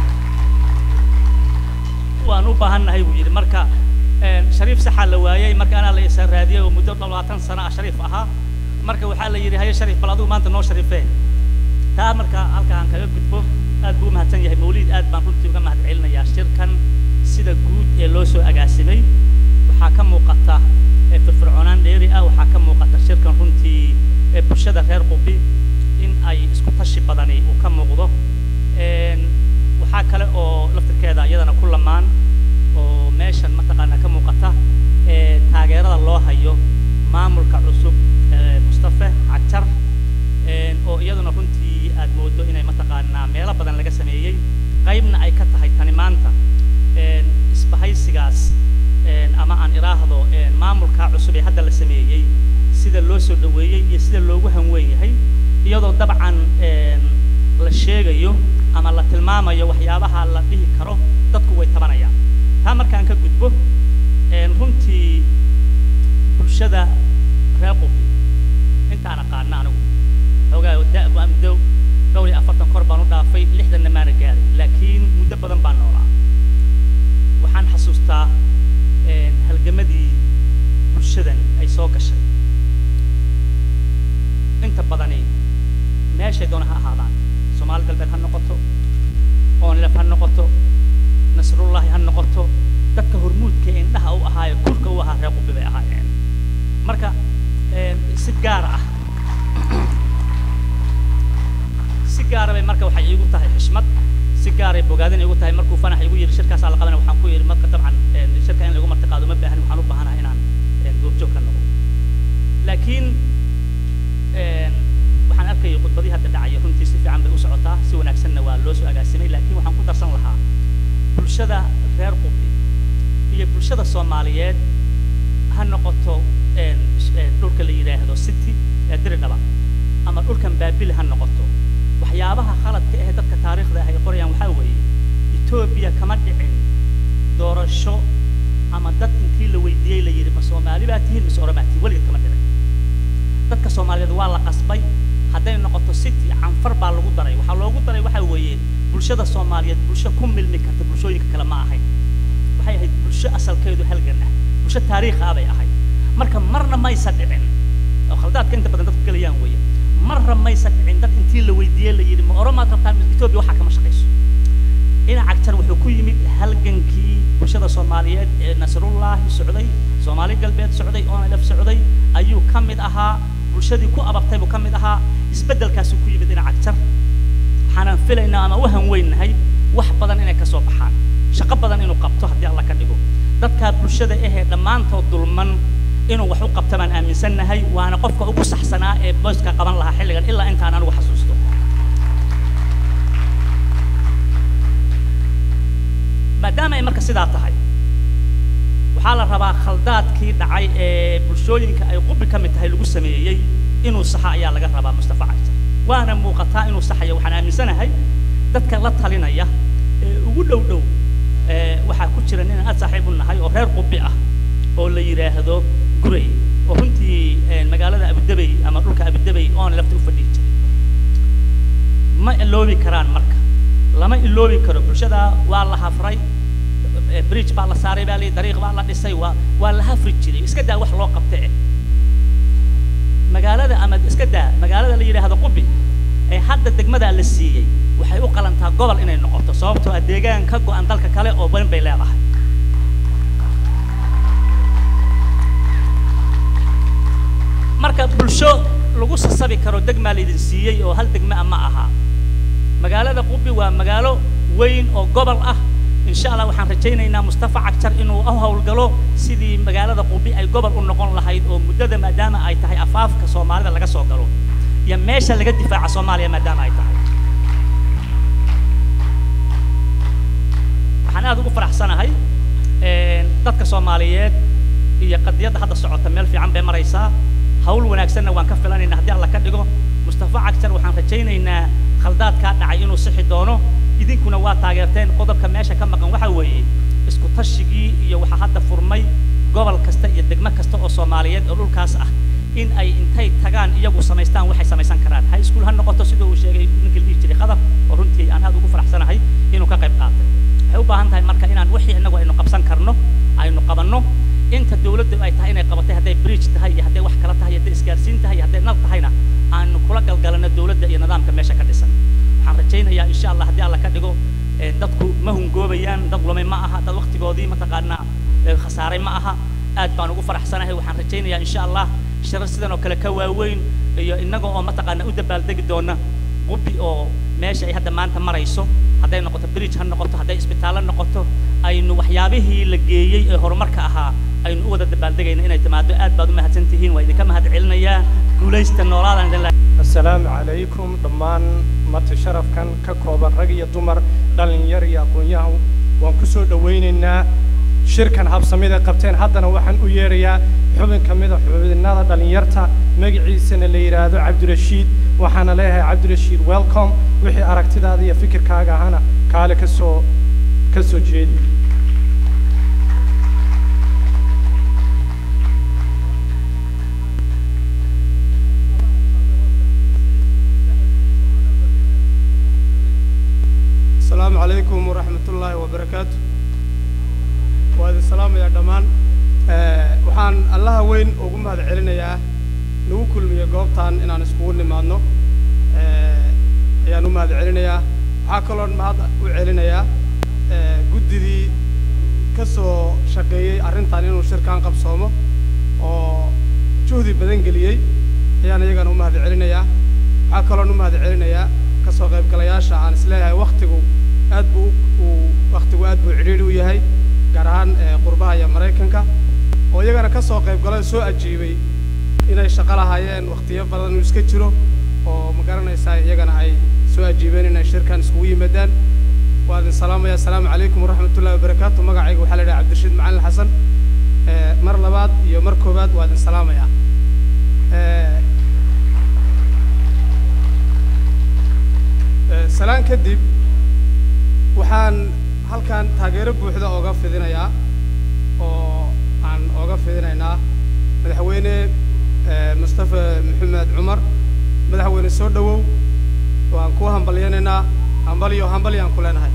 waan u baahan nahay buu yidhi marka shariif saxaa la waayey marka anaa la isa raadiyey oo muddo labaatan sano ah shariif ahaa marka waxaa la yidhi haye shariif bal adigu maanta noo shariifee taa marka halkaan kaga gudbo aad buu u mahadsan yahay mawliid aad baan runtii uga mahad celinayaa shirkan sida guud ee loo soo agaasimay waxaa ka muuqata ee firfircoonaan dheeri ah waxaa ka muuqata shirkan runtii ee bulshada reer qubi in ay isku tashi badani uu ka muuqdo Een, waxaa kale oo laftirkeeda iyadana ku lamaan oo meeshan mataqaanaa ka muuqata ee taageerada loo hayo maamulka cusub ee mustafe cajar een, oo iyaduna runtii aad moodo inay mataqaanaa meelo badan laga sameeyey qaybna ay ka tahay tani maanta een, isbahaysigaas een, ama aan iraahdo een, maamulka cusub ee hadda la sameeyey sida loo soo dhaweeyey iyo sida loogu hanweyn yahay iyadoo dabcan een, la sheegayo ama la tilmaamayo waxyaabaha la dhihi karo dadku way tabanayaan taa markaan ka gudbo een, runtii bulshada reer qubi intaan aqaana anigu xoogaa da waa muddo dhowr iyo afartan kor baan u dhaafay lixdanna maana gaarin laakiin muddo badan baan noolaa waxaan xasuustaa een, halgamadii bulshadan ay soo gashay inta badani meeshay doona ha ahaadaan soomaali galbeed ha noqoto oonlef ha noqoto nasrullahi ha noqoto dadka hormuudka ee indhaha u ahaayo kurka u ahaa reer qubi bay ahaayeen marka een, si gaar ah si gaara bay marka waxay iigu tahay xishmad si gaaray bogaadin iigu tahay markuu fanax igu yidhi shirkaasaa la qabanaya waxaan ku yidhi marka dabcan een, shirka in lagu martiqaado ma baahan waxaan u baahanahay inaan een, goobjoog ka noqdo laakiin een, waxaan arkayay khudbadii hadda dhacaya runtii si fiican bay u socotaa si wanaagsanna waa loo soo agaasimay laakiin waxaan ku darsan lahaa bulshada reer qubi iyo bulshada soomaaliyeed ha noqoto een, sh- een, dhulka la yidhaahdo city ee diridhaba ama dhulkan baabil ha noqoto waxyaabaha khaladka ah ee dadka taariikhda ah ay qorayaan waxaa weeye etoobiya kama dhicin doorasho ama dad intii la weydiiyey la yidhi ma soomaali baa tihiin mise oromaa tihiin weligeed kama dhicin dadka soomaaliyeed waa la qasbay hadday noqoto city canfar baa lagu daray waxaa loogu daray waxaa weeye bulshada soomaaliyeed bulsho ku milmi karta bulshooyinka kale ma ahayn waxay ahayd bulsho asalkeedu halgan ah bulsho taariikh ah bay ahayd marka marna maysa dhicin oo khaldaadka inta badan dadku gelayaan weeye marna maysa dhicin dad intii la weydiiyey la yidhi ma oromaad rabtaan mise etoobiya waxaa kama shaqayso dhinaca jar wuxuu ku yimid halgankii bulshada soomaaliyeed ee nasrullaahi socday soomaali galbeed socday onlf socday ayuu ka mid ahaa bulshadii ku ababtay buu ka mid ahaa isbeddelkaasuu ku yimid dhinaca jar waxaanan filaynaa ama u hanweynahay wax badan inay ka soo baxaan shaqo badan inuu qabto haddii alla ka dhigo dadkaa bulshada ahee dhammaantood dulman inuu wax u qabto baan aaminsannahay waana qofka ugu saxsanaa ee booska qaban lahaa xilligan ilaa intaan anigu xasuusto maadaama ay marka sidaa tahay waxaa la rabaa khaldaadkii dhacay ee bulshooyinka ay qubi ka mid tahay lagu sameeyey inuu saxa ayaa laga rabaa mustafa cagtar waana muuqataa inuu saxayo waxaan aaminsanahay dadka la talinaya ee ugu dhow dhow ee waxaa ku jira nin aad saaxiib u nahay oo reer qubi ah oo la yidhaahdo guray oo runtii een, magaalada abudabey ama dhulka abudabey oona lafta u fadhihi jiray ma iloobi karaan marka lama iloobi karo bulshada waa la hafray eh, bridge baa la saaray baa lii dariiq baa la dhisay waa waa la hafri jiray iska daa wax loo qabta eh magaalada ama iska daa magaalada la yidhaahdo qubi ee hadda degmadaa la siiyey waxay u qalantaa gobol inay noqoto sababtoo ah deegaan ka go-an dalka kale oo badan bay leedahay marka bulsho lagu sasabi karo degmaa laydin siiyey oo hal degma ah ma aha magaalada qubi waa magaalo weyn oo gobol ah insha allah waxaan rajaynaynaa mustafa cagjar inuu u howlgalo sidii magaalada qubi ay gobol u noqon lahayd oo muddada maadaama ay tahay afaafka soomaalida laga soo galo iyo meesha laga difaaca soomaaliya maadaama ay tahay waxaan aad ugu faraxsanahay een, dadka soomaaliyeed iyo qadiyadda hadda socota meel fiican bay maraysaa hawl wanaagsanna waan ka filanaynaa haddii alla ka dhigo mustafa cagjar waxaan rajaynaynaa khaldaadkaa dhacay inuu sixi doono idinkuna waa taageerteen qodobka meesha ka maqan waxaa weeye isku tashigii iyo waxaa hadda furmay gobol kasta iyo degmo kasta oo soomaaliyeed oo dhulkaas ah in ay intay tagaan iyagu samaystaan waxay samaysan karaan high school ha noqoto sida uu sheegay ninkii la dhihi jiray qadar oo runtii aan aad ugu faraxsanahay inuu ka qayb qaatay waxay u baahan tahay marka inaan wixii inagu aynu qabsan karno aynu qabanno inta dawladdu ay tahay inay qabatay hadday bridge tahay iyo hadday wax kala tahay iyo hadday isgaarsiin tahay iyo hadday nal tahayna aanu kula galgalano dowladda iyo nidaamka meesha ka dhisan waxaan rajaynayaa insha allah haddii alla ka dhigo ee, dadku ma hungoobayaan dad lumay ma aha dad waqtigoodii mataqaanaa ee, khasaaray ma aha aad baan ugu faraxsanahay waxaan rajaynayaa insha allah shirar sidan oo kale ka waaweyn iyo innaga oo mataqaanaa u dabaaldegi doona qubi oo meesha ay hadda maanta marayso hadday noqoto bridge ha noqoto hadday isbitaallo noqoto aynu waxyaabihii la geeyey ee horumarka ahaa aynu u wada dabaaldegayna inay timaado aad baad u mahadsan tihiin waa idinka mahad celinayaa guulaysta noolaadaan idin leeyahay assalaamu calaykum dhammaan marti sharafkan ka kooban rag iyo dumar dhallinyar iyo aqoon-yahan waan ku soo dhowaynaynaa shirkan habsamida qabteen haddana waxaan u yeerayaa xubin ka mida xubinnada dhallinyarta magaciisana la yidhaahdo cabdirashiid waxaana leeyahay cabdirashiid welcome wixii aragtidaada iyo fikirkaaga ahana kaale ka soo ka soo jeedi asalaamu calaykum waraxmat ullaahi wabarakaatu waa idin salaamayaa dhammaan Eh, waxaan allaha weyn ugu mahad celinayaa nagu kulmiye goobtan inaan iskugu nimaadno Eh, ayaan u mahad celinayaa waxaa kaloon mahad u celinayaa eh, guddidii ka soo shaqeeyey arrintan inuu shirkan qabsoomo oo juhdi badan geliyey ayaan iyagana u mahad celinayaa waxaa kaloon u mahad celinayaa ka soo qaybgalayaasha aan isleeyahay waktigu aad buu u- uu waktigu aad buu cidhiidhi u yahay gaar ahaan eh, qurbaha iyo maraykanka oo iyagana ka soo qaybgalay oo soo ajiibay inay shaqo lahaayeen waktiyo badan uu iska jiro oo ma garanaysaa iyagana ay soo ajiibeen inay shirkan iskugu yimaadaan waa idin salaamaya asalaamu calaykum waraxmatullahi wabarakaatu magacayga waxaa la idhaha cabdirashiid macalin xasan Eh, mar labaad iyo mar koowaad waa idin salaamaya Eh, eh, salaan kadib waxaan halkan taageero buuxda ooga fidinayaa oo aan ooga fidinaynaa madaxweyne eh, mustafa maxamed cumar madaxweyne soo dhowow waan ku hambalyanaynaa hambaliyo hambalyaan ku leenahay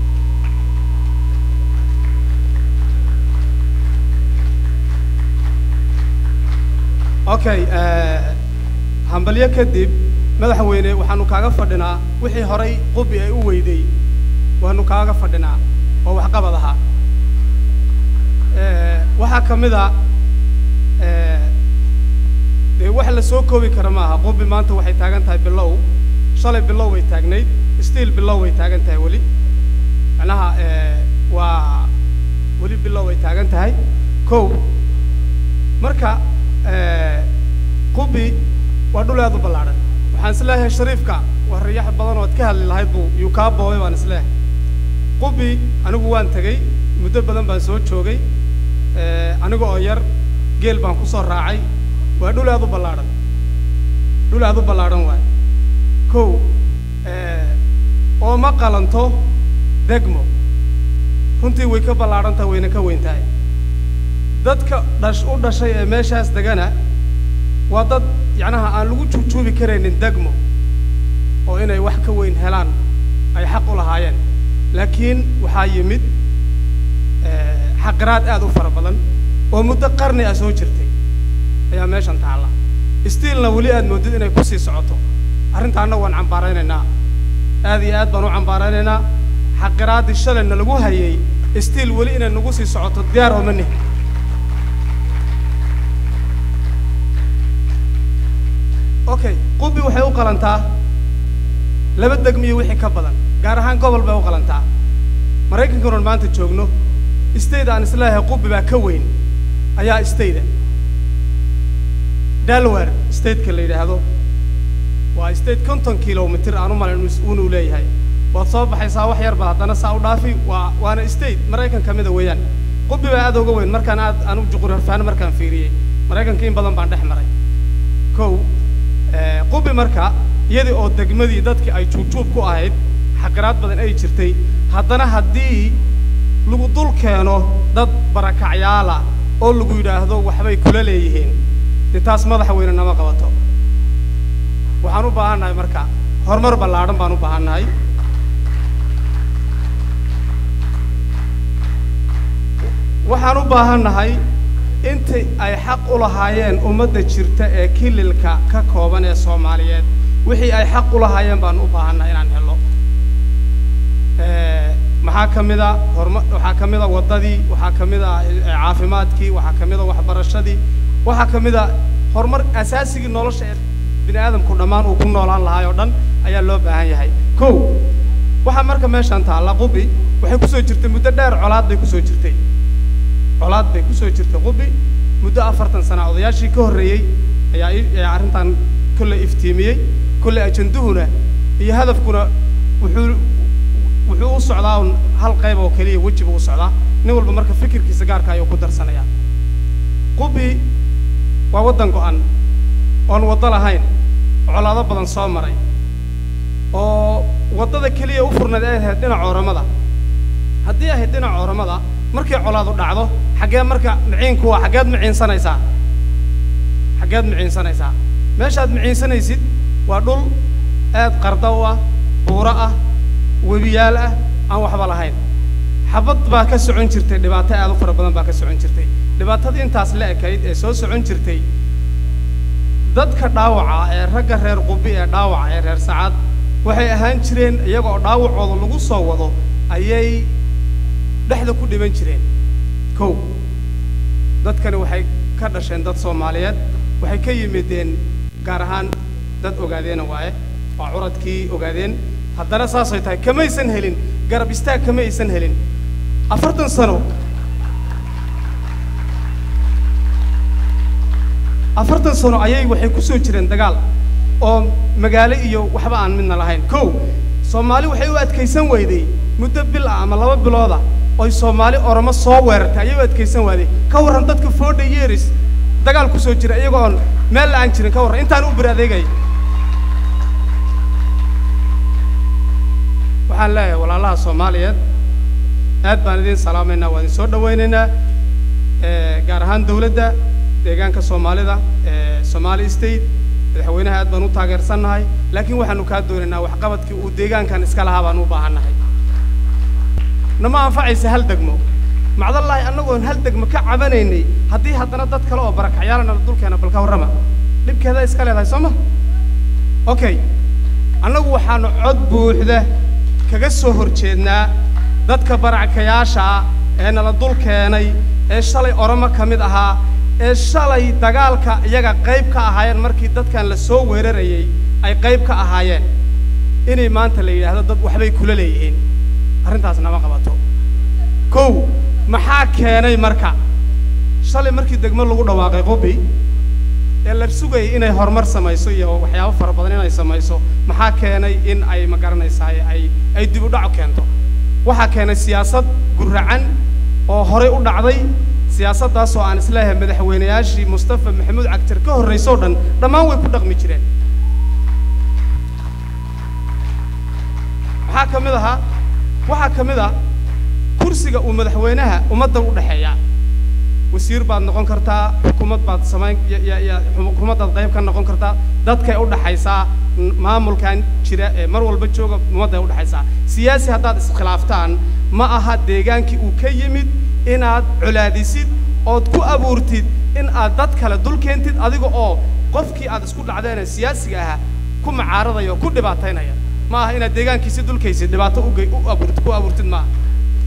okay eh, hambalyo kadib madaxweyne waxaanu kaaga fadhinaa wixii horay qubi ay u weyday waanu kaaga fadhinaa oo waxqabad ahaa Eh, waxaa ka mid a eh, dee wax la soo koobi kara maaha qubi maanta waxay taagan tahay bilow shalay bilow way taagnayd stiil bilow way taagan tahay weli macnaha eh, waa weli bilow way taagan tahay kow marka eh, qubi waa dhul aad u ballaadhan waxaan isleeyahay shariifka waa riyax badan ood ka hadli lahayd buu yuu kaa boobay baan isleeyahay qubi anigu waan tegey muddo badan baan soo joogay eh, aniga oo yar geel baan ku soo raacay waa dhul aad u ballaadhan dhul aad u ballaadhan waay kow eh, oo ma qalanto degmo runtii way ka ballaadhan tahay wayna ka weyn tahay dadka dhash u dhashay ee meeshaas degana waa dad yacnaha aan lagu juujuubi karaynin degmo oo inay wax ka weyn helaan ay xaq u lahaayeen laakiin waxaa yimid eh, xaqiraad aad u fara badan oo muddo qarni ah soo jirtay ayaa meeshan taalla stiilna weli aad moodid inay ku sii socoto arrintaana waan cambaaraynaynaa aad iyo aad baan u cambaaraynaynaa xaqiraaddii shalayna lagu hayay stiil weli inay nagu sii socoto diyaar ooma nihin okay qubi waxay u qalantaa laba degmiyo wixii ka badan gaar ahaan gobol bay u qalantaa maraykankanon maanta joogno state aan isleeyahay qubi baa ka weyn ayaa stateda delaware stateka la yidhaahdo waa state konton kilomitir aan u malayn uunu leeyahay waad soo baxaysaa wax yar baa haddana saa u dhaafi waa waana state maraykan ka mida weeyaan qubi baa aad uga weyn markaan aad anu juqurafaan markaan fiiriyey maraykanka in badan baan dhex maray kow eh, qubi marka iyadii oo degmadii dadkii ay juubjuub ku ahayd xaqiraad badan ay jirtay haddana haddii lagu dul keeno dad barakacyaala oo lagu yidhaahdo waxbay kula leeyihiin dee taas madaxweyne nama qabato waxaan u baahannahay marka horumar ballaadhan baan u baahannahay waxaan u baahannahay intii ay xaq u lahaayeen ummadda jirta ee kililka ka kooban ee soomaaliyeed wixii ay xaq u lahaayeen baan u baahannahay inaan helo Eh, maxaa ka mid a horma waxaa ka mid a waddadii waxaa ka mid a eh, caafimaadkii waxaa ka mid a waxbarashadii waxaa ka mid a horumar asaasigii nolosha ee bini aadamku dhammaan uu ku noolaan lahaay oo dhan ayaa loo baahan yahay kow waxaa marka meeshan taalla qubi waxay kusoo jirtay muddo dheer colaad bay kusoo jirtay colaad bay kusoo jirtay qubi muddo afartan sana odayaashii ka horreeyey ayaa i- ayaa arrintan kolley iftiimiyey kolley ajanduhuna iyo hadafkuna wuxuu wuxuu u socdaa un hal qayb oo keliya weji buu u socdaa nin walba marka fikirkiisa gaarka ayuu ku darsanayaa qubi waa waddan go'an oon waddo lahayn colaado badan soo maray oo waddada keliya u furnayd ay ahayd dhinaca oramada haddii ahayd dhinaca oramada markay colaadu dhacdo xaggee marka miciinku waa xaggeed miciinsanaysaa xaggeed miciinsanaysaa meeshaad miciinsanaysid waa dhul aad qarda u ah buuro ah webiyaal ah aan waxba lahayn xabad baa ka socon jirtay dhibaato aad u fara badan baa ka socon jirtay dhibaatadii intaas la ekayd ee soo socon jirtay dadka dhaawaca ee ragga reer qubi ee dhaawaca ee reer sacad waxay ahaan jireen iyaga oo dhaawacooda lagu soo wado ayay dhexda ku dhiban jireen kow dadkani waxay ka dhasheen dad soomaaliyeed waxay ka yimideen gaar ahaan dad ogaadeena waaye waa curadkii ogaadeen haddana saasay tahay kamaysan helin garab istaag kama aysan helin afartan sano afartan sano ayay waxay ku soo jireen dagaal oo magaalo iyo waxba aan midna lahayn kow soomaali waxay u adkaysan weyday muddo bil ah ama laba bilooda oy soomaali oromo soo weerartay ayay u adkaysan waaday ka warran dadka fooda yeeris dagaal ku soo jira iyagoo oon meel la-aan jirin ka warran intaan u bir adeegay waxaan leeyahay walaalaha soomaaliyeed aad baan idin salaamaynaa waa idin soo dhawaynaynaa Eh, gaar ahaan dawladda deegaanka soomaalida ee somaali state madaxweynaha aad baan u taageersannahay laakiin waxaanu kaa doonaynaa waxqabadkii uu deegaankan iska lahaa baan u baahannahay nama anfacaysa hal degmo macdallaahi annagoon hal degmo ka cabanaynay haddii haddana dad kale oo barakacyaalana dulkeena balka warrama dhibkeeda iska leedahay soo ma okay annagu waxaanu cod buuxda kaga soo horjeednaa dadka barakayaasha ah ee nala dul keenay ee shalay oromo ka mid ahaa ee shalay dagaalka iyaga qayb ka ahaayeen markii dadkan la soo weerarayay ay qayb ka ahaayeen inay maanta la yidhaahdo dad waxbay kula leeyihiin arrintaas nama qabato kow maxaa keenay marka shalay markii degmo lagu dhawaaqay qubi ee la sugayay inay horumar samayso iyo waxyaabo fara badan inay samayso maxaa keenay in ay ma garanaysaa ay ay dib u dhac keento waxaa keenay siyaasad guracan oo horey u dhacday siyaasaddaas oo aan isleeyahay madaxweynayaashii mustafa maxamuud cagtir ka horraysoo dhan dhammaan way ku dhaqmi jireen maxaa ka mid ahaa waxaa ka mid ah kursiga uu madaxweynaha ummadda u dhexeeya wasiir baad noqon kartaa xukuumad baad samayn ya- ya- ya- xukuumaddaad qayb ka noqon kartaa dadkay u dhaxaysaa n- maamulkan jira ee mar walba jooga ummadday u dhaxaysaa siyaasi haddaad iskhilaaftaan ma aha deegaankii uu ka yimid inaad colaadisid ood ku abuurtid in aad dad kale dul keentid adiga oo qofkii aad isku dhacdeen ee siyaasiga ahaa ku macaaradaya oo ku dhibaataynaya ma aha inaad deegaankiisi dulkaysid dhibaato u gey- u abuurtid ku abuurtid ma aha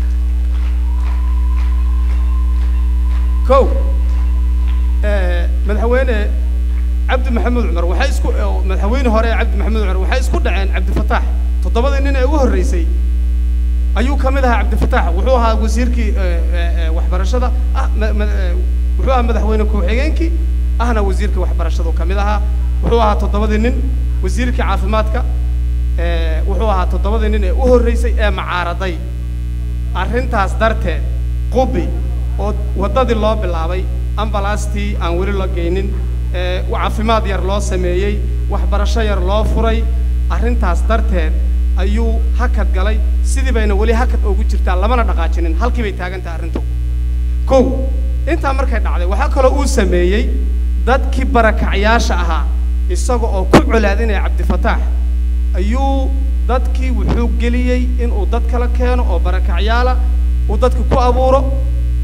kow eh, madaxweyne cabdi maxamuud cumar waxay isku oo madaxweyne hore ee cabdi maxamuud cumar waxay isku dhaceen cabdifataax toddobadii nin ee ugu horreysay ayuu ka mid ahaa cabdifataax wuxuu ahaa wasiirkii eh, eh, eh, waxbarashada ah ma- ma- eh, wuxuu ahaa madaxweyne ku-xigeenkii ahna wasiirkii waxbarashadu ka mid ahaa wuxuu ahaa toddobadii nin wasiirkii caafimaadka eh, wuxuu ahaa toddobadii nin ee u horreysay ee macaaraday arrintaas darteed qubi oo waddadii loo bilaabay ambalaastii aan weli la geynin ee caafimaad yar loo sameeyey waxbarasho yar loo furay arrintaas darteed ayuu hakad galay sidii bayna weli hakad ugu jirtaa lamana dhaqaajinin halkii bay taagan tahay arrintu kow intaa markay dhacday waxaa kaloo uu sameeyey dadkii barakacyaasha ahaa isaga oo ku colaadinaya cabdifataax ayuu dadkii wuxuu geliyey inuu dad kala keeno oo barakacyaala uu dadka ku abuuro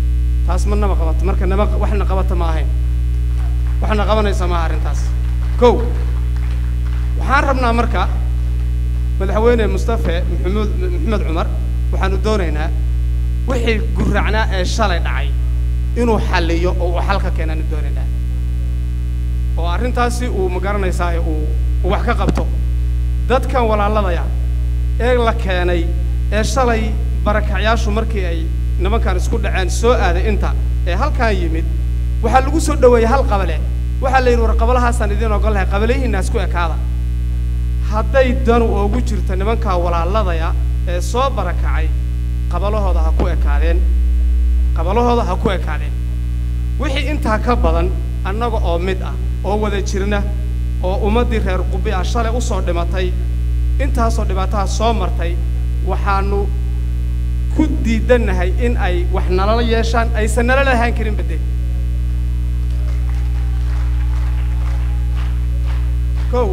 taas ma nama qabato marka nama waxna qabata ma ahayn waxna qabanaysa maaha arrintaas kow waxaan rabnaa marka madaxweyne mustafe maxamuud maxamed cumar waxaanu doonaynaa wixii guracnaa ee shalay dhacay inuu xalliyo oo uu xal ka keenaanu doonaynaa oo arrintaasi uu ma garanaysaa uu uu wax ka qabto dadkan walaaladaya ee la keenay ee shalay barakacyaashu markii ay nimankan isku dhaceen soo aaday inta ee halkan yimid waxaa lagu soo dhoweeyey hal qabale waxaa la yidhi war qabalahaasaan idiin ogol lahay qabalihiinna isku ekaada hadday danu oogu jirto nimankaa walaaladaya ee soo barakacay qabalahooda ha ku ekaadeen qabalahooda ha ku ekaadeen wixii intaa ka badan annaga oo mid ah oo wada jirna oo ummaddii reer qubi ah shalay u soo dhimatay intaasoo dhibaataha soo martay waxaanu ku diidannahay in ay wax nalala yeeshaan aysan nala lahaan karin badde kow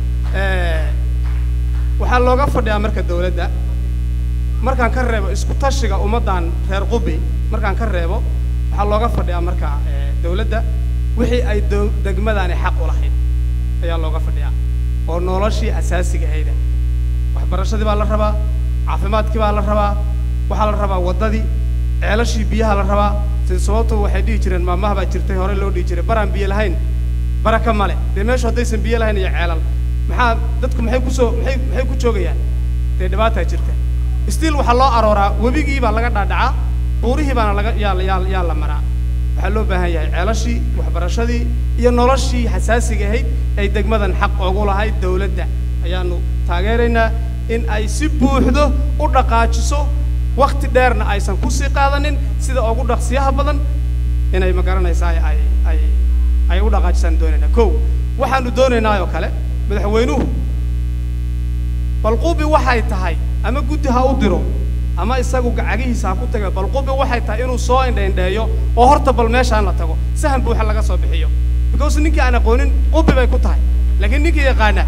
waxaa looga fadhiyaa marka dawladda markaan ka reebo isku tashiga ummaddan reer qubi markaan ka reebo waxaa looga fadhiyaa marka dawladda wixii ay dow- degmadani xaq u lahayd ayaa looga fadhiyaa oo noloshii asaasiga ahayda waxbarashadii baa la rabaa caafimaadkii baa la rabaa waxaa la rabaa waddadii ceelashii biyaha la rabaa sida sababtu waxay dhihi jireen maamaha baa jirtay hore loo dhihi jiray baraan biyo lahayn baraka male dee meeshu haddaysan biyo lahayn iyo ceelal maxaa dadku maxay kusoo maxay maxay ku joogayaan dee dhibaataa jirta stiil waxaa loo arooraa webigii baa laga dhaadhacaa buurihii baana laga yaa yaa yaa la maraa waxaa loo baahan yahay ceelashii waxbarashadii iyo noloshii xasaasiga ahayd ay degmadan xaq ugu lahayd dawladda ayaanu taageeraynaa in ay si buuxdo u dhaqaajiso wakti dheerna aysan kusii qaadanin sida ugu dhaqsiyaha badan inay ma garanaysaa ay ay ay u dhaqaajisaan doonaynaa kow waxaanu doonaynaa oo kale madaxweynuhu balqubi waxay tahay ama guddi ha u diro ama isagu gacagihiisa ha ku taga balqubi waxay tahay inuu soo indhaindheeyo oo horta bal meeshaan la tago sahan buuxa laga soo bixiyo because ninkii aan aqoonin qubi bay ku tahay laakiin ninkii yaqaana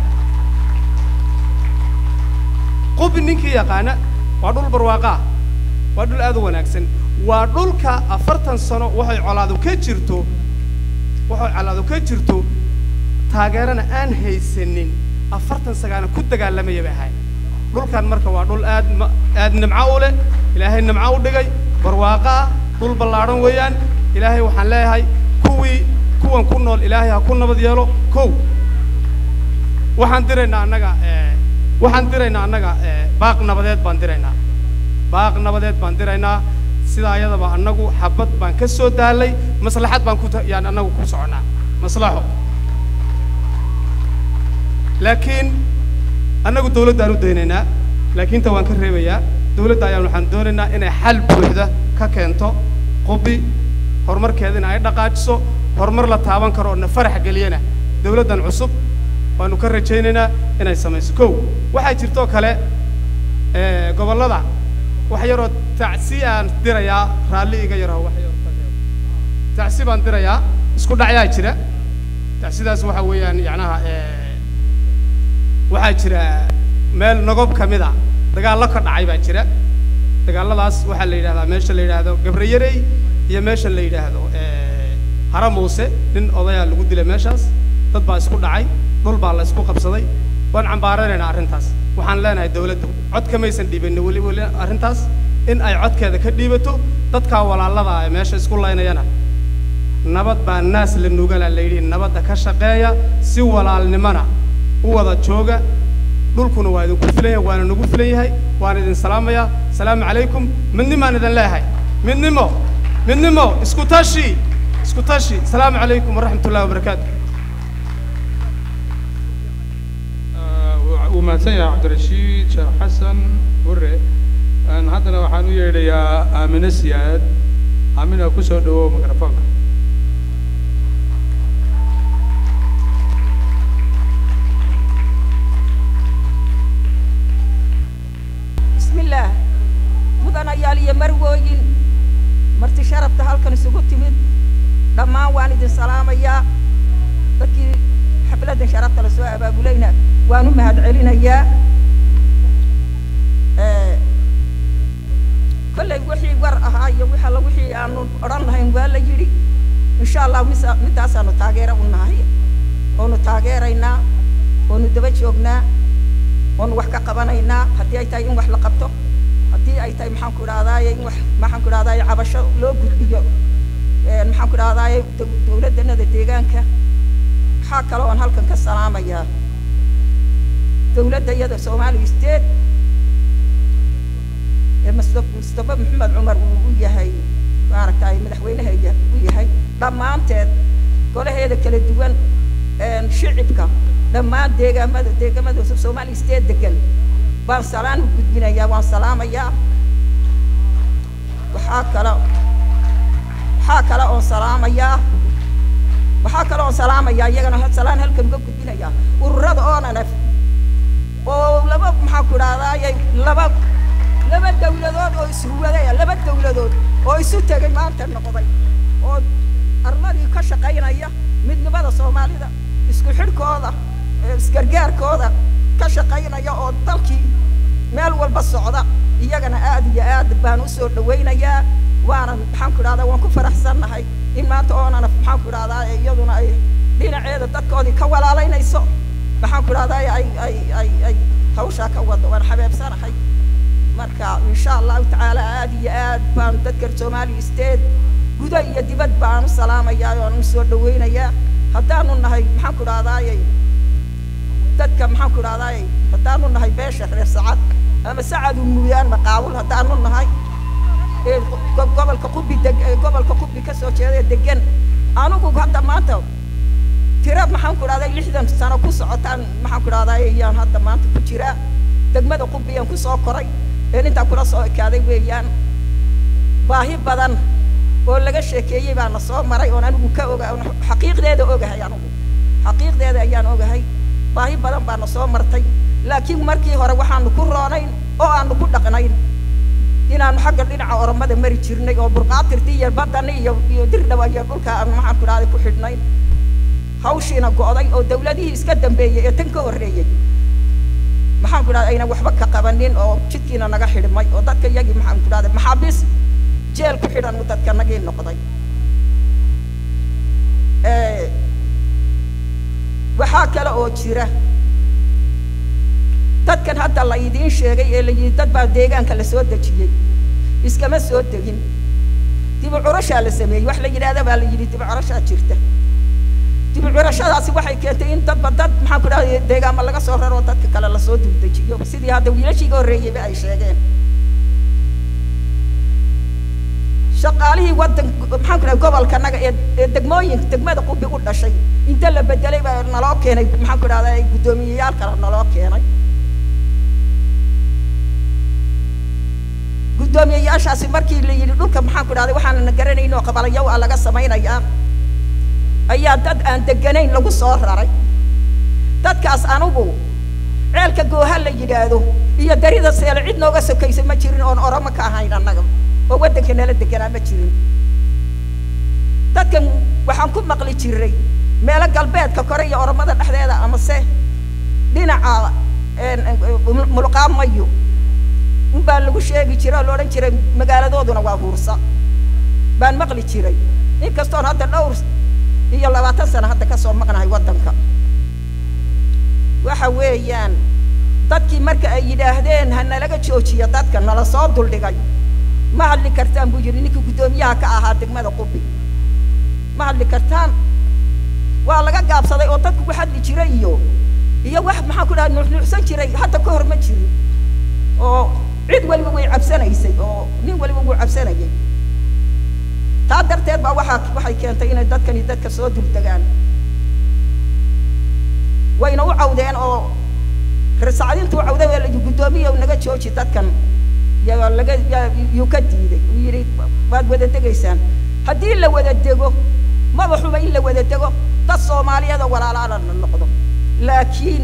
qubi ninkii yaqaana waa dhul barwaaqaa waa dhul aad u wanaagsan waa dhulka afartan sano waxay colaadu ka jirto waxay colaadu ka jirto taageerana aan haysanin afartan sagaana ku dagaalamaya bay ahayd dhulkan marka waa dhul aad ma aad nimco u leh ilaahay nimco u dhigay barwaaqo ah dhul ballaadhan weeyaan ilaahay waxaan leeyahay kuwii kuwan ku nool ilaahay ha ku nabad yeelo kow waxaan diraynaa annaga waxaan diraynaa annaga baaq nabadeed baan diraynaa baaq nabadeed baan diraynaa sidaa ayadaba annagu xabad baan ka soo daalay maslaxad baan ku ta- yaan annagu ku soconaa maslaxo laakiin annagu dawladdaan u daynaynaa laakiin ta waan ka reebayaa dawladda ayaan waxaan doonaynaa inay xal buuxda ka keento qubi horumarkeedina ay dhaqaajiso horumar la taaban karo oo na farax geliyana dawladdan cusub waanu ka rajaynaynaa inay samayso kow waxaa jirtoo kale eh, gobollada wax yaroo tacsi aan dirayaa raalli iga yaraho wax yaroo tacsi baan dirayaa isku dhacyaa jira tacsidaas waxa weeyaan yacnaha eh, waxaa jira meel nogob ka mid a dagaallo ka dhacay baa jira dagaalladaas waxaa la yidhahdaa meesha la yidhaahdo gabrayarey iyo meesha la yidhaahdo eh, hara muuse nin odayaa lagu dilay meeshaas dad baa isku dhacay dhul baa la isku qabsaday waan cambaaranaynaa arrintaas waxaan leenahay dawladdu cod kamaysan dhiibanin weli weli arrintaas in ay codkeeda ka dhiibato dadkaa walaalada ee meesha isku laynayana nabad baa naas la nugala la yidhi nabadda ka shaqeeya si walaalnimona u wada jooga dhulkuna waa idinku filan yahay waana nagu filan yahay waan idin salaamayaa asalaamu calaykum midnimaan idin leeyahay midnimo midnimo isku tashi isku tashi asalaamu calaykum waraxmat ullahi wabarakaatu wuu mahadsan yahay cabdirashiid sheekh xasan hurre Een, haddana waxaan u yeedhayaa aamine siyaad aamina ku soo dhawow mikrofoonka بسم الله mudanayaal iyo marwooyin marti sharafta halkan isugu timid dhammaan waan idin salaamayaa dadkii xafladdan sharafta la soo abaabulayna waan u mahad celinayaa Eh, kollay wixii wixii war ahaa iyo wix alla wixii aanu odhan lahayn waa la yidhi insha allah misa midaasaanu taageero u nahay oonu taageeraynaa oonu daba joognaa oonu wax ka qabanaynaa haddii ay tahay in wax la qabto haddii ay tahay maxaan ku idhahdaaye in wax maxaan ku idhahdaaye cabasho loo gudbiyo een, maxaan ku idhahdaaye dow- dowladdanada deegaanka waxaa kale oon halkan ka salaamayaa dowladda iyada soomaaliya state ee Mustafa Mustafa Maxamed Cumar uu u yahay maaragtay madaxweynaha u yahay dhammaanteed golaheeda kala duwan een shicibka dhammaan deegaamada deegaamada Soomaaliya state degan baan salaan u gudbinayaa waan salaamayaa waxaa kale waxaa kale oon salaamayaa waxaa kale oon salaamayaa iyagana hal- salaan halkan uga gudbinayaa ururada oonanaf oo laba maxaan ku idhahdaaye laba laba dawladood oo isruwadaya laba dawladood oo isu tegay maanta noqday oo arladii ka shaqaynaya midnimada soomaalida isku xidhkooda ee isgargaarkooda ka shaqaynaya oo dalkii meel walba socda iyagana aad iyo aad baan u soo dhawaynayaa waanan maxaan ku idhahdaa waan ku faraxsannahay in maanta oonana maxaan ku idhahdaa iyaduna ay dhinaceeda dadkoodii ka walaalaynayso maxaan ku idhahdaa ay ay ay ay hawshaa ka wado waan xabeebsanahay marka insha allahu tacaala aad iyo aad baan dadka soomaaliya state guda iyo dibad baan u salaamayaa oon u soo dhawaynayaa haddaanu nahay maxaan ku idhahdaayey dadka maxaan ku idhahdaayey haddaanu nahay beesha reer sacad ama sacadu muyaan maqaawul haddaanu nahay ee go- gobolka qubi deg ee gobolka qubi ka soo jeeda ee degan anigu hadda maanta tira maxaan ku idhahday lixdan sano ku socotaan maxaan ku idhahdaa ayaan hadda maanta ku jiraa degmada qubiyaan ku soo koray een intaa kula soo ekaaday weeyaan baahi badan oo laga sheekeeyey baa na soo maray oon anigu ka oga oon xaqiiqdeeda ogahay anigu xaqiiqdeeda ayaan ogahay baahi badan baa na soo martay laakiin markii hore waxaanu ku roonayn oo aanu ku dhaqnayn inaanu xagga dhinaca oromada mari jirnay oo burqaatirtii iyo badani iyo iyo dirdhawa iyo dhulka aan maxaan ku idhahday ku xidhnay hawshiina go'day oo dawladihii iska dambeeyey ee tan ka horreeyey maxaan ku idhahdaa ayna waxba ka qabanin oo jidkiina naga xidhmay oo dadka iyagii maxaan ku idhahday maxaabiis jeel ku xidhan uu dadka nagii noqday Eh, waxaa kale oo jira dadkan hadda la idiin sheegay ee la yidhi dad baa deegaanka la soo dejiyey iskama soo degin dibu curashaa la sameeyey wax la yidhaahda baa la yidhi dibu curashaa jirta dibu curashadaasi waxay keentay in dadba dad maxaan ku dhahday deegaama laga soo raro oo dadka kale lasoo duldejiyo sidii hadda wiilashiiga horreeyeyba ay sheegeen shaqaalihii waddan maxaan ku dhahay gobolkanaga ee ee degmooyin degmada qubi u dhashay inta la bedelay baa naloo keenay maxaan ku dhahdaa guddoomiyeyaal kale naloo keenay guddoomiyeyaashaasi markii la yidhi dhulka maxaan ku dhahday waxaanana garanayn oo qabalayo waa laga samaynayaa ayaa dad aan deganayn lagu soo raray dadkaas anigu ceelka gooha la yidhaahdo iyo darida seele cid nooga sokaysa ma jirin oon oromo ka ahayn annaga oo waddanka nala deganaa ma jirin dadkan waxaan ku maqli jiray meelo galbeedka kore iyo oromada dhexdeeda amase dhinaca een, een, mulqaamayo unbaa lagu sheegi jiray oo la odhan jiray magaaladooduna waa huursa baan maqli jiray inkastoon hadda dhowr iyo labaatan sano hadda kasoo maqnahay waddanka waxa weeyaan dadkii marka ay yidhaahdeen ha nalaga joojiyo dadka nala soo duldhigay ma hadli kartaan buu yidhi ninkii guddoomiyaha ka ahaa degmada qubi ma hadli kartaan waa laga gaabsaday oo dadku ku hadli jiray iyo iyo wax maxaan ku dhaha nuuxnuuxsan jiray hadda ka hor ma jirin oo cid waliba way cabsanaysay oo nin waliba wuu cabsanayay taa darteed baa waxaa waxay keentay inay dadkani dadka soo duldegaan wayna u cawdeen oo risacdintuu cawday waa layi guddoomiya naga jooji dadkan yaa laga yaa yuu ka diiday uu yidhi waad wada degaysaan haddii la wada dego maba xuba in la wada dego dad soomaaliyeed oo walaalaana la noqdo laakiin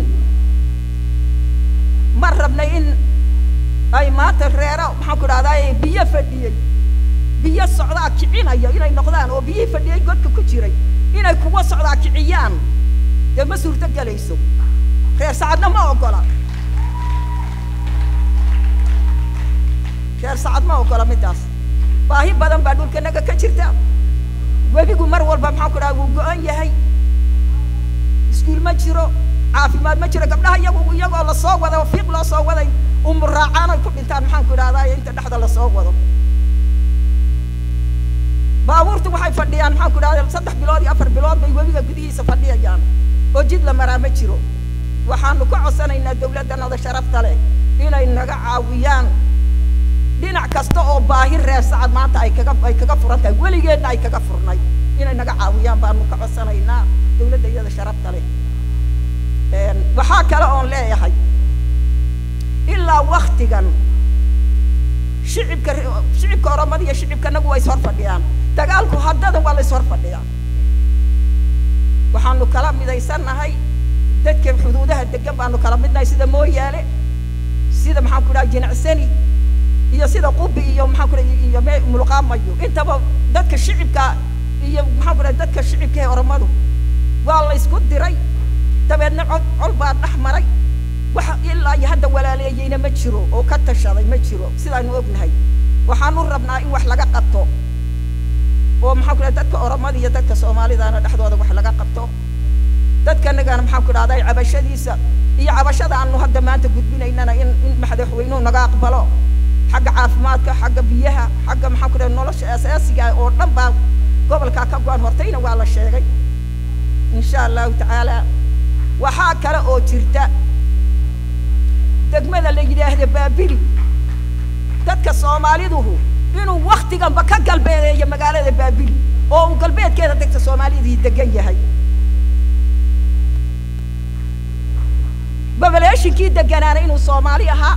ma rabnay in ay maanta reero maxaan ku dhahdaa biyo fadhiyey biyo socdaa kicinaya inay noqdaan oo biyihii fadhiyey godka ku jiray inay kuwa socdaa kiciyaan dee ma suurto gelayso reer sacadna ma ogola reer sacad ma ogola middaas baahi badan baa dhulkanaga ka jirta webigu mar walba maxaan ku dhaha wuu go-an yahay iskuul ma jiro caafimaad ma jiro gabdhaha iyagu iyagoo lasoo wada oo fiiq loo soo waday umuraacaan ay ku dhintaan maxaan ku idhahdaa inta dhexda lasoo wado baabuurtu waxay fadhiyaan maxaan ku idhahdaa saddex bilood iyo afar bilood bay webiga gudihiisa fadhiyayaan oo jid la maraa ma jiro waxaanu ka codsanaynaa dawladdanada sharafta leh inay naga caawiyaan dhinac kasta oo baahi reer sacad maanta ay kaga ay kaga furan tahay weligeedna ay kaga furnay inay naga caawiyaan baanu ka codsanaynaa dawladda iyada sharafta leh waxaa kale oon leeyahay ilaa waktigan shicibka shicibka oromada iyo shicibkanagu waa ishor fadhiyaan dagaalku haddadan waa la ishor fadhiyaa waxaanu kala midaysannahay dadka xuduudaha degan baanu kala midnahay sida mooyaale sida maxaan ku dhaha jinacsani iyo sida qubi iyo maxaan ku dhaha iyo me mulqaamayo intaba dadka shicibka iyo maxaan ku dhaha dadka shicibka ee oromadu waa la isku diray dabeedna cod col baa dhex maray waxa ilaa iyo hadda walaaleeyeyna ma jiro oo ka tashaday ma jiro sidaanu ognahay waxaanu rabnaa in wax laga qabto oo maxaan ku dhaha dadka oromada iyo dadka soomaalidaana dhexdooda wax laga qabto dadkanagana maxaan ku dhahday cabashadiisa iyo cabashada aanu hadda maanta gudbinaynana in in madaxweynuhu naga aqbalo xagga caafimaadka xagga biyaha xagga maxaan ku dhahay nolosha asaasiga oo dhan baa gobolkaa ka go-an hortayna waa la sheegay insha allahu tacaala waxaa kale oo jirta degmada la yidhaahda baabili dadka soomaaliduhu inuu waktiganba ka galbeedeeyo magaalada baabili oo uu galbeedkeeda degta soomaalidii degan yahay babaleeshinkii deganaana inuu soomaali ahaa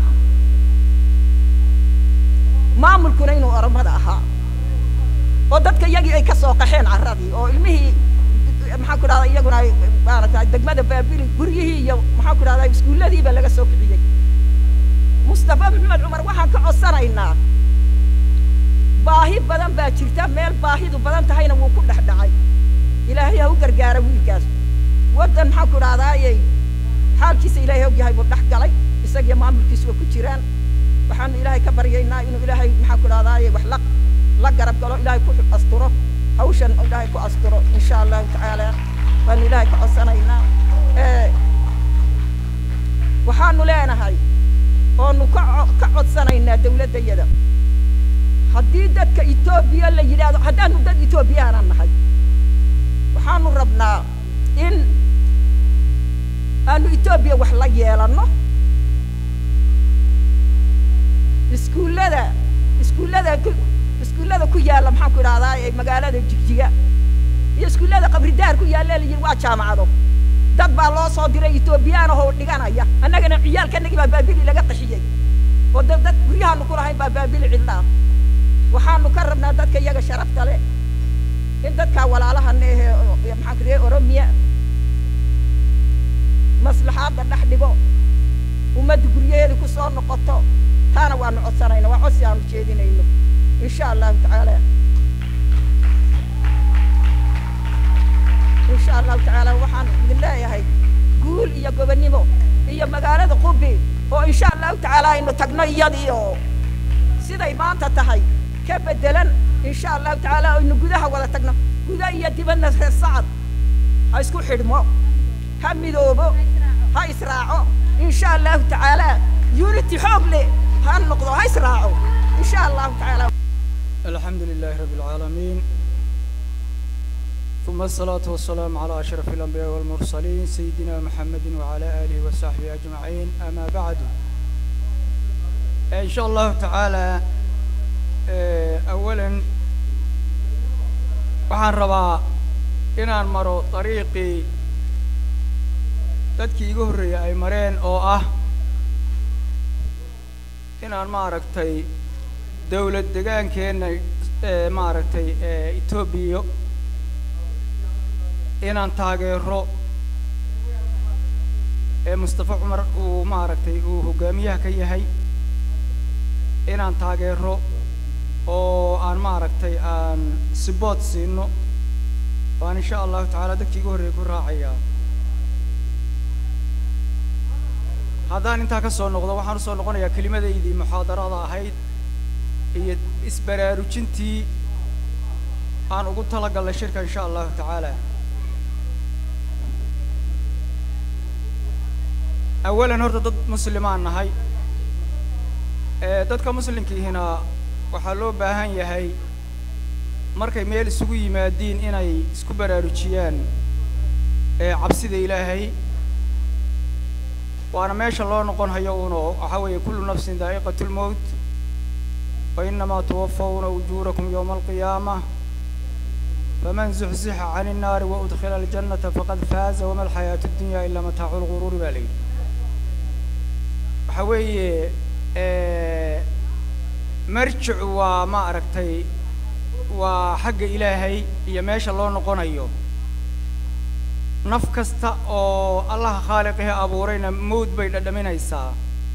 maamulkuna inuu oromada ahaa oo dadka iyagii ay ka soo qaxeen carradii oo ilmihii maxaan ku dhahdaa iyaguna ay maaragtay degmada baabili guryihii iyo maxaan ku dhahdaa iskuulladiiba laga soo kiciyey mustafa maxamed cumar waxaan ka codsanaynaa baahi badan baa jirta meel baahidu badan tahayna wuu ku dhex dhacay ilaahay ha u gargaara wiilkaas waddan maxaan ku dhahdaayey xaalkiisa ilaahay og yahay buu dhex galay isagiyo maamulkiisu waa ku jiraan waxaanu ilaahay ka baryaynaa inuu ilaahay maxaan ku dhahdaayey wax la la garab galo ilaahay ku asturo hawshan ilaahay ku asturo insha allahu tacaala waanu ilaahay ka codsanaynaa waxaanu leenahay oonu ka ka codsanaynaa dawladdayada haddii dadka etoobiya la yidhaahdo haddaanu dad etoobiyaanan nahay waxaanu rabnaa in aanu etoobiya wax la yeelanno iskuullada iskuullada ku iskuullada ku yaalla maxaan ku idhahdaa ee magaalada jigjiga iyo iskuullada qabridaar ku yaalla la yidhi waa jaamacado dad baa loo soo diray etoobiyaan ahoo dhiganaya annagana ciyaalkanagii baa baabili laga qaxiyey oo dad dad guryahaanu ku lahayn baa baabili cidlaa waxaanu ka rabnaa dadka iyaga sharafta leh in dadkaa walaalahana ehe maxaan ku dhihay oromiya maslaxaadda dhex dhigo ummadda guryaheeda ku soo noqoto taana waanu codsanayna waa codsi aanu jeedinayno insha allahu tacaala insha allahu tacaala waxaan idin leeyahay guul iyo gobonnimo iyo magaalada qubi oo insha allahu tacaala aynu tagno iyadii oo siday maanta tahay ka bedelan insha allahu tacaala aynu gudaha wada tagno guda iyo dibadna reer sacad ha isku xidhmo ha midoobo ha israaco insha allahu tacaala unity xoog leh ha noqdo ha israaco insha allahu tacaala الحمد لله رب العالمين ثم الصلاة والسلام على أشرف الأنبياء والمرسلين سيدنا محمد وعلى آله وصحبه أجمعين أما بعد إن شاء الله تعالى آه، أولا waxaan rabaa inaan maro dariiqii dadkii iga horreeyay ay mareen oo ah inaan maaragtay dawlad degaankeenna ee maaragtay ee etoobiya inaan taageero ee mustafa cumar uu maaragtay uu hogaamiyaha ka yahay inaan taageero oo aan maaragtay aan sibood siino waan insha allahu tacaala dadkii igu horreeyay ku raacayaa haddaan intaa ka soo noqdo waxaan usoo noqonayaa kelimadaydii muxaadarada ahayd iyo isbaraarujintii aan ugu talagalnay shirka insha allahu tacaala awalan horta dad muslimaan nahay ee dadka muslimkiihina waxaa loo baahan yahay markay meel isugu yimaadiin inay isku baraarujiyaan ee cabsida ilaahay waana meesha loo noqon hayo uno waxaa weeye kullu nafsin daa'iqatu lmowt wa inamaa tuwafawna ujuurakum yowma alqiyaamah faman zuxzixa cani innaari wa udkhila aljannata faqad faaza wama alxayaatu addunya ilaa mataacu lguruuri baa la yidhi waxaa weeye marjicu waa ma aragtay waa xagga ilaahay iyo meesha loo noqonayo naf kasta oo allaha khaaliqihi abuurayna mawd bay dhadhaminaysaa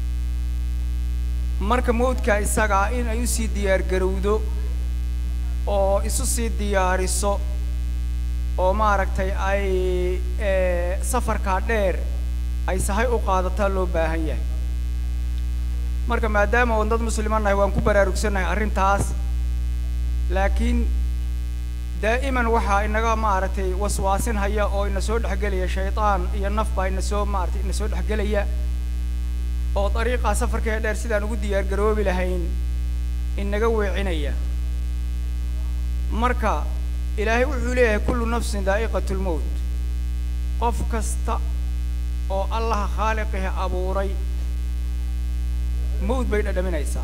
marka mawdka isagaa in ay usii diyaar garowdo oo isu sii diyaariso oo maaragtay ay safarkaa dheer ay sahay u qaadataa loo baahan yahay marka maadaama oon dad muslima nahay waan ku baraarugsannahay arrintaas laakiin daa'iman waxaa inaga maaragtay waswaasin haya oo ina soo dhexgelaya shaydaan iyo naf baa ina soo maaragtay ina soo dhexgelaya oo dariiqaa safarkee dheer sidaan ugu diyaar garoobi lahayn inaga weecinaya marka ilaahay wuxuu leeyahay kullu nafsin daa'iqatu lmowt qof kasta oo allaha khaaliqihi abuuray mawd bay dhadhaminaysaa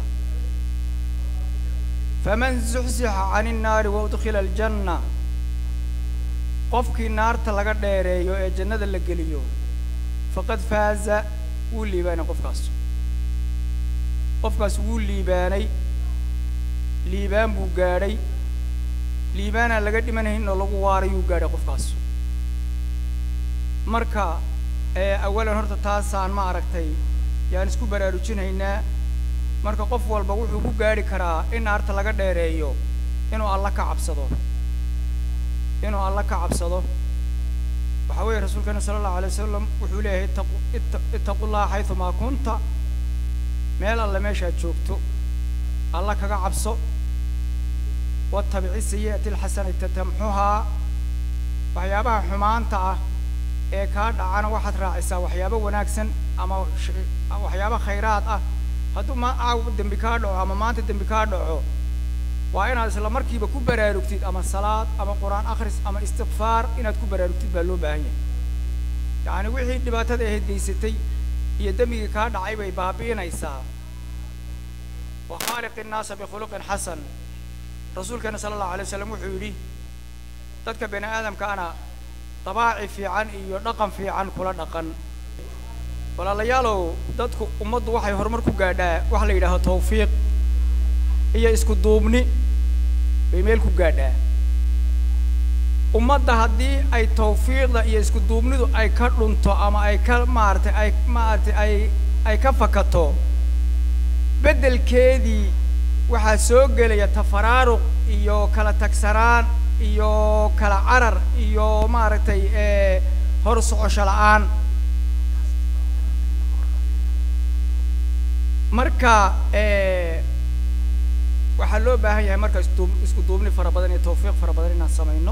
faman zuxzixa cani innaari wa udkhila aljanna qofkii naarta laga dheereeyo ee jannada la geliyo faqad faaza wuu liibaanay qofkaas qofkaas wuu liibaanay liibaan buu gaadhay liibaanaan laga dhimanayn oo lagu waarayuu gaadhay qofkaas marka awalan horta taasaan ma aragtay yaan isku baraarujinhaynaa marka qof walba wuxuu ku gaadhi karaa in naarta laga dheereeyo inuu alla ka cabsado inuu alla ka cabsado waxaa weeye rasuulkeena sala allahu alay wasalam wuxuu leeyahay ittaqu itta ittaqu llaha xaydumaa kunta meel alle meeshaad joogto alla kaga cabso wattabici sayi'ati alxasanata tamxuhaa waxyaabaha xumaanta ah ee kaa dhacana waxaad raacisaa waxyaabo wanaagsan ama waxyaabo khayraad ah hadduu ma caawa dembi kaa dhaco ama maanta dembi kaa dhaco waa inaad isla markiiba ku baraarugtid ama salaad ama qur-aan akhris ama istikfaar inaad ku baraarugtid baa loo baahan yahay yacni wixii dhibaatada ahayd geysatay iyo dembigii kaa dhacay bay baabi'inaysaa wa khaaliqi innaasa bikhuluqin xasan rasuulkeena sala allahu alay wasalam wuxuu yidhi dadka bani aadamkaana dabaaci fiican iyo dhaqan fiican kula dhaqan walaalayaalow dadku ummaddu waxay horumar ku gaadhaa waxa la yidhaaho tawfiiq iyo isku duubni bay meel ku gaadhaa ummadda haddii ay tawfiiqda iyo isku duubnidu ay ka dhunto ama ay ka maaragtay ay maaragtay ay ay ka fakato beddelkeedii waxaa soo gelaya tafaraaruq iyo kala tagsanaan iyo kala carar iyo maaragtay hor socosho la'aan marka waxaa loo baahan yahay marka isdu isku duubni fara badan iyo tawfiiq fara badan inaan samayno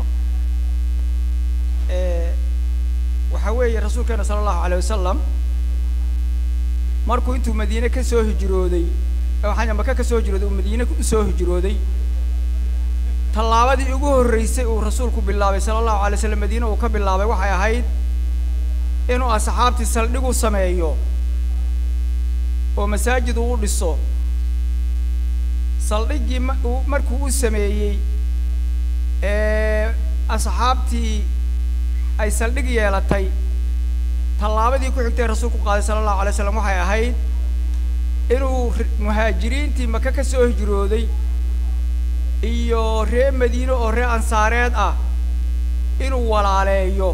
waxaa weeye rasuulkeena sala allahu alay wasalam markuu intuu madiine ka soo hijrooday waxaa maka ka soo hijrooday uu madiine usoo hijrooday tallaabadii ugu horreysay uu rasuulku bilaabay sala allahu alay slam madiine uu ka bilaabay waxay ahayd inuu asxaabtii saldhig u sameeyo oo masaajid uu u dhiso saldhiggii markuu u sameeyey ee asxaabtii ay saldhig yeelatay tallaabadii ku xigtay rasuulku qaaday sala allahu alay slam waxay ahayd inuu muhaajiriintii maka ka soo hijrooday iyo ree madiine oo ree ansaareed ah inuu walaaleeyo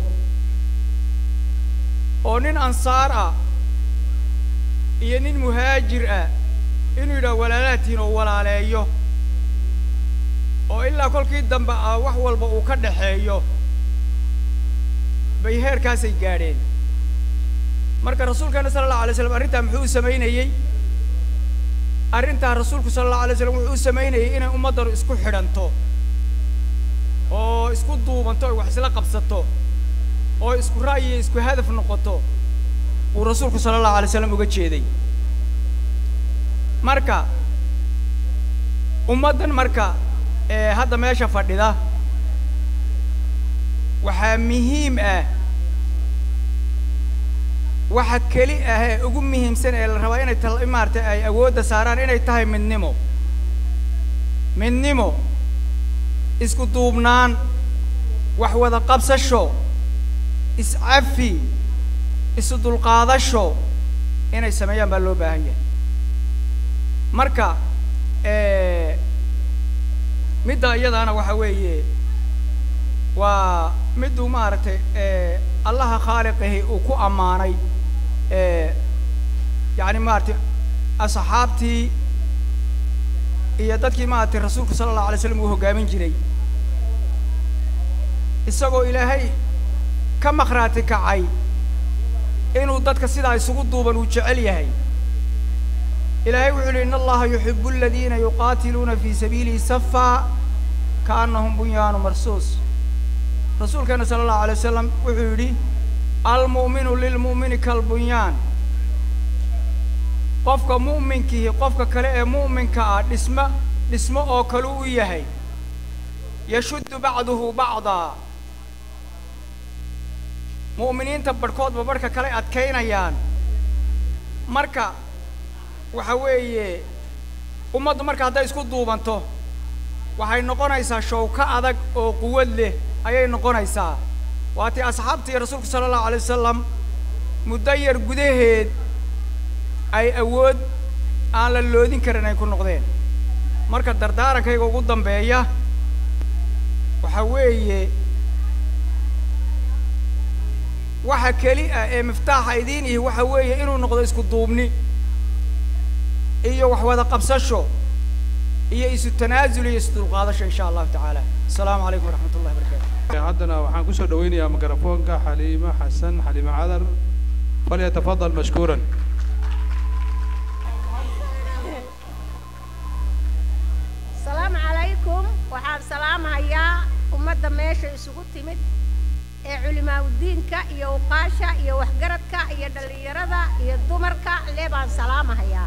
oo nin ansaar ah iyo nin muhaajir ah inuu yidhaha walaalaadtiin oo walaaleeyo oo ilaa kolkii dambe ah wax walba uu ka dhaxeeyo bay heerkaasay gaadheen marka rasuulkeena sala allahu alay slam arrintaa muxuu u samaynayey arrintaa rasuulku sala allahu alay slam wuxuu u samaynayay inay ummaddanu isku xidhanto oo isku duubanto oy wax isla qabsato oo isku ra'yi iyo isku hadaf noqoto uu rasuulku sala allahu alay slam uga jeeday marka ummaddan marka ee hadda meesha fadhida waxaa muhiim ah waxa keli ah ee ugu muhiimsan ee la rabaa inay tal maaragtay ay awoodda saaraan inay tahay midnimo midnimo isku duubnaan wax wada qabsasho iscafi isu dulqaadasho inay sameeyaan baa loo baahan yahay marka midda iyadaana waxa weeye waa miduu maaragtay allaha khaaliqihi uu ku ammaanay yacni maaragtay asxaabtii iyo dadkii maaragtay rasuulku sala allahu alay slam uu hoggaamin jiray isagoo ilaahay ka makhraati kacay inuu dadka sidaa isugu duuban uu jecel yahay ilaahay wuxuu yidhi in allaha yuxibu aladiina yuqaatiluuna fii sabiilihi safaa kaannahum bunyaanu marsuus rasuulkeena sala allahu alay wasalam wuxuu yidhi almu'minu lilmu'mini kalbunyaan qofka mu'minkihi qofka kale ee mu'minka ah dhismo dhismo oo kale u yahay yashuddu bacduhu bacdaa mu'miniinta barhkoodba barhka kale adkaynayaan marka waxa weeye ummaddu marka hadday isku duubanto waxay noqonaysaa showko adag oo quwad leh ayay noqonaysaa waatii asxaabtii rasuulku sala allahu alay wasalam muddo yar gudaheed ay awood aan la loodin karin ay ku noqdeen marka dardaarankayga ugu dambeeya waxa weeye waxa keli ah ee miftaaxa idiin ihi waxa weeye inuu noqdo isku duubni iyo wax wada qabsasho iyo isu tanaasul iyo isu dulqaadasho insha allahu tacaala asalaamu calaykum waraxmat ullahi barakatu haddana waxaan kusoo dhaweynayaa mikrofoonka xaliimo xasan xaliimo cadar falyatafadal mashkuuran asalaamu calaykum waxaan salaamahayaa ummadda meesha isugu timid ee culimaaudiinka iyo uqaasha iyo waxgaradka iyo dhallinyarada iyo dumarka lee baan salaamahayaa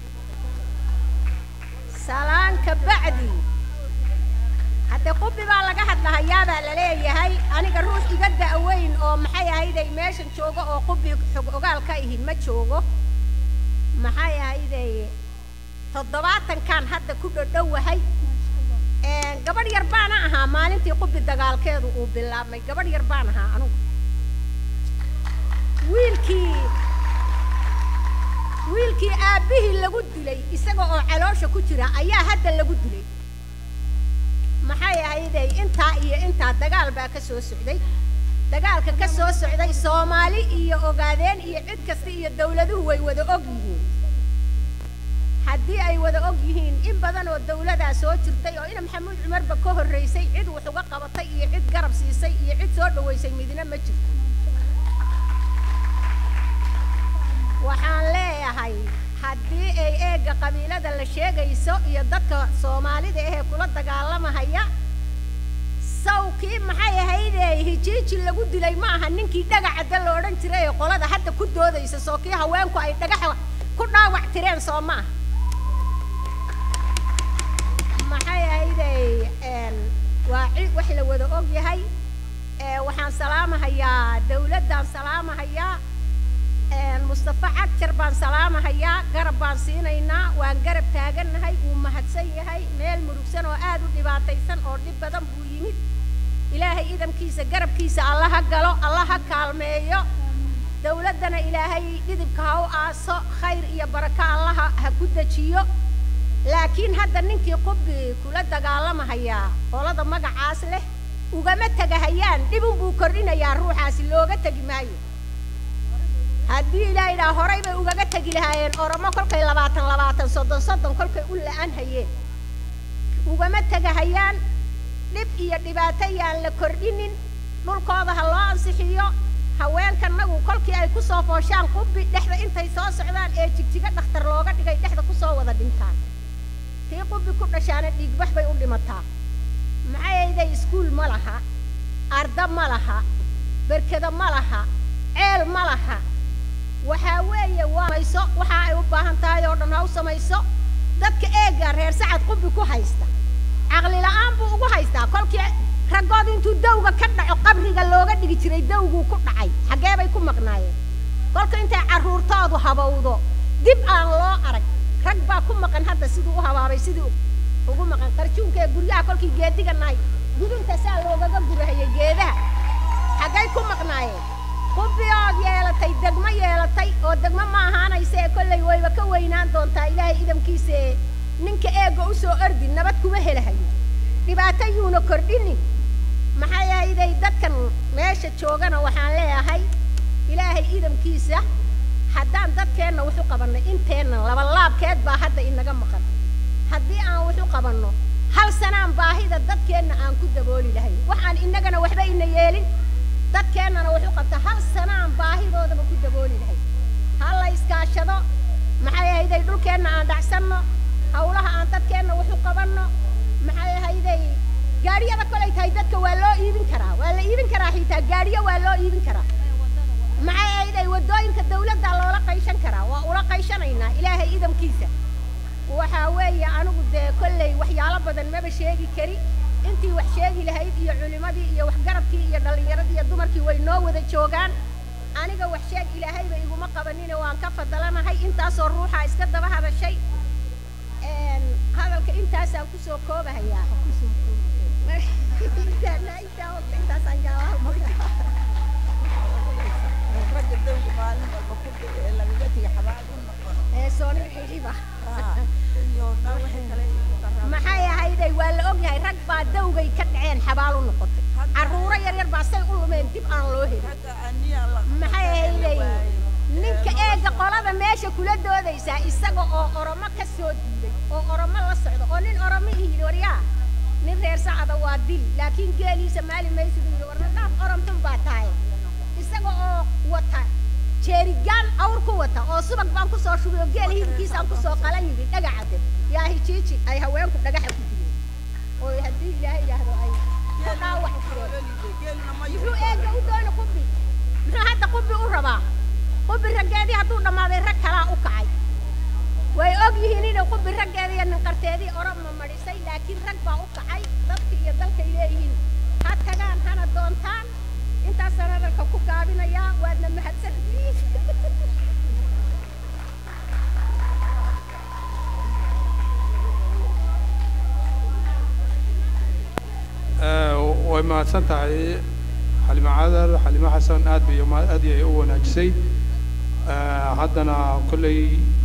salaanka bacdi hadde qubi baa laga hadlahayaa baa la leeyahay aniga ruux iga da'weyn oo maxay ahayday meeshan joogo oo qubi xog ogaal ka ihi ma joogo maxay ahayday toddobaatankan hadda ku dhodhowahay gabadh yar baana ahaa maalintii qubi dagaalkeedu uu bilaabmay gabadh yar baan ahaa anugu wiilkii wiilkii aabbihii lagu dilay isaga oo caloosha ku jira ayaa hadda lagu dilay maxay ahayday intaa iyo intaa dagaal baa ka soo socday dagaalka ka soo socday soomaali iyo ogaadeen iyo cid kasta iyo dawladuhu way wada og yihiin haddii ay wada og yihiin in badan oo dawladaa soo jirtay oo ina maxamuud cumarba ka horraysay cid wax uga qabatay iyo cid garab siisay iyo cid soo dhowaysay midna ma jirto waxaan leeyahay haddii ay eegga qabiilada la sheegayso iyo dadka soomaalida ahee kula dagaalamahaya sawkii maxay ahaydee hijiiji lagu dilay ma aha ninkii dhagacadda la odhan jiray ee qolada hadda ku doodaysa soo kii haweenku ay dhagaxa ku dhaawac tireen soo ma ah maxay ahaydey waa cid wax la wada og yahay waxaan salaamahayaa dawladdaan salaamahayaa mustafa cagjar baan salaamahayaa garab baan siinaynaa waan garab taagannahay wuu mahadsan yahay meel murugsan oo aad u dhibaataysan oo dhib badan buu yimid ilaahay idamkiisa garabkiisa alla ha galo alla ha kaalmeeyo dawladdana ilaahay dhidibka ha u aaso khayr iyo barako allaha ha ku dejiyo laakiin hadda ninkii qubi kula dagaalamahayaa qolada magacaas leh ugama tegahayaan dhibun buu kordhinayaa ruuxaasi looga tegi maayo haddii ilaa idhaa horay bay ugaga tegi lahaayeen oromo kolkay labaatan labaatan soddon soddon kolkay u la'an hayeen ugama tegahayaan dhib iyo dhibaato yaan la kordhinin dhulkooda ha loo ansixiyo haweenkanagu kolkii ay ku soo fooshaan qubbi dhexda intay soo socdaan ee jigjiga dhakhtar looga dhigay dhexda ku soo wada dhintaan tii qubbi ku dhashaana dhiigbax bay u dhimataa maxay ayday iskuul ma laha arda ma laha berkada ma laha ceel ma laha waxaa weeye waa mayso waxa ay u baahan tahay oo dhan ha u samayso dadka eega reer sacad qubbi ku haysta caqli la'aan buu ugu haystaa kolkii raggood intuu dawga ka dhaco qabriga looga dhigi jiray dawguu ku dhacay xaggee bay ku maqnaayeen kolka intay carruurtoodu habowdo dib aan loo arag rag baa ku maqan hadda siduu u habaabay siduu ugu maqan qarjuunka ee guryaha kolkii geediga nahay gudunta saa loogaga gurahayay geedaha xaggay ku maqnaayeen qubbiyood yeelatay degmo yeelatay oo degmo ma ahaanaysa ee kollay wayba ka weynaan doontaa ilaahay idamkiisa ee ninka eegga u soo ordi nabad kuma helahayo dhibaato yuuna kordhinin maxaa yahayday dadkan meesha joogana waxaan leeyahay ilaahay idamkiisa haddaan dadkeenna wuxu qabannay inteenna labalaabkeed baa hadda inaga maqan haddii aan wuxu qabanno hal sanaan baahida dadkeenna aan ku dabooli lahay waxaan innagana waxba ina yeelin dadkeennana wuxu qabta hal sanaan baahidoodaba ku dabooli lahay ha la iskaashado maxay ahayday dhulkeenna aan dhacsanno hawlaha aan dadkeenna wuxu qabanno maxay ahayday gaadhiyada kolay tahay dadka waa loo iibin karaa waa la iibin karaa xitaa gaadhiyo waa loo iibin karaa maxay ahayday waddooyinka dawladda loola qayshan karaa waa ula qayshanaynaa ilaahay idamkiisa waxaa weeye anigu dee kollay waxyaalo badan maba sheegi kari intii wax sheegi lahayd iyo culimadii iyo waxgaradkii iyo dhallinyaradii iyo dumarkii way noo wada joogaan aniga wax sheeg ilaahayba iguma qabanine waan ka fadalanahay intaasoo ruuxaa iska daba hadashay hadalka intaasaan kusoo koobahayaa intaasaan jaawaha ee sooni xixiba maxay ahayday waa la ogyahay rag baa dawgay ka dhaceen xabaal u noqotay carruuro yaryar baa say u lumeen dib aan loo helin maxay ahayday ninka eega qolada meesha kula doodaysaa isaga oo oromo ka soo diiday oo oromo la socda oo nin oromo yidhi waryaa nin reer sacada waa dil laakiin geeliisa maali maysid yidhi warna dhaaf oromdun baa tahay isaga oo wata jeerigaan awr ku wata oo subag baan ku soo shubay oo geel hilibkiisaan ku soo qalan yidhi dhagacade yaa hijiiji ay haweenku dhagaxa ku dileen oo haddii ilaahay yidhaahdo ay ku dhaawac fureen muxuu eega u doona qubbi muxuu hadda qubbi u rabaa qubbi raggeedii hadduu dhammaaday rag kalaa u kacay way og yihiin inay qubbi raggeedii iyo ninqarteedii oroma madhisay laakiin rag baa u kacay dadka iyo dalkay leeyihiin ha tagaan hana doontaan intaasaan hadalka ku gaabinayaa waadna mahadsantihiin way mahadsan tahay xalimo cadar xalimo xasan aad bay aad ayay u wanaajisay haddana kolley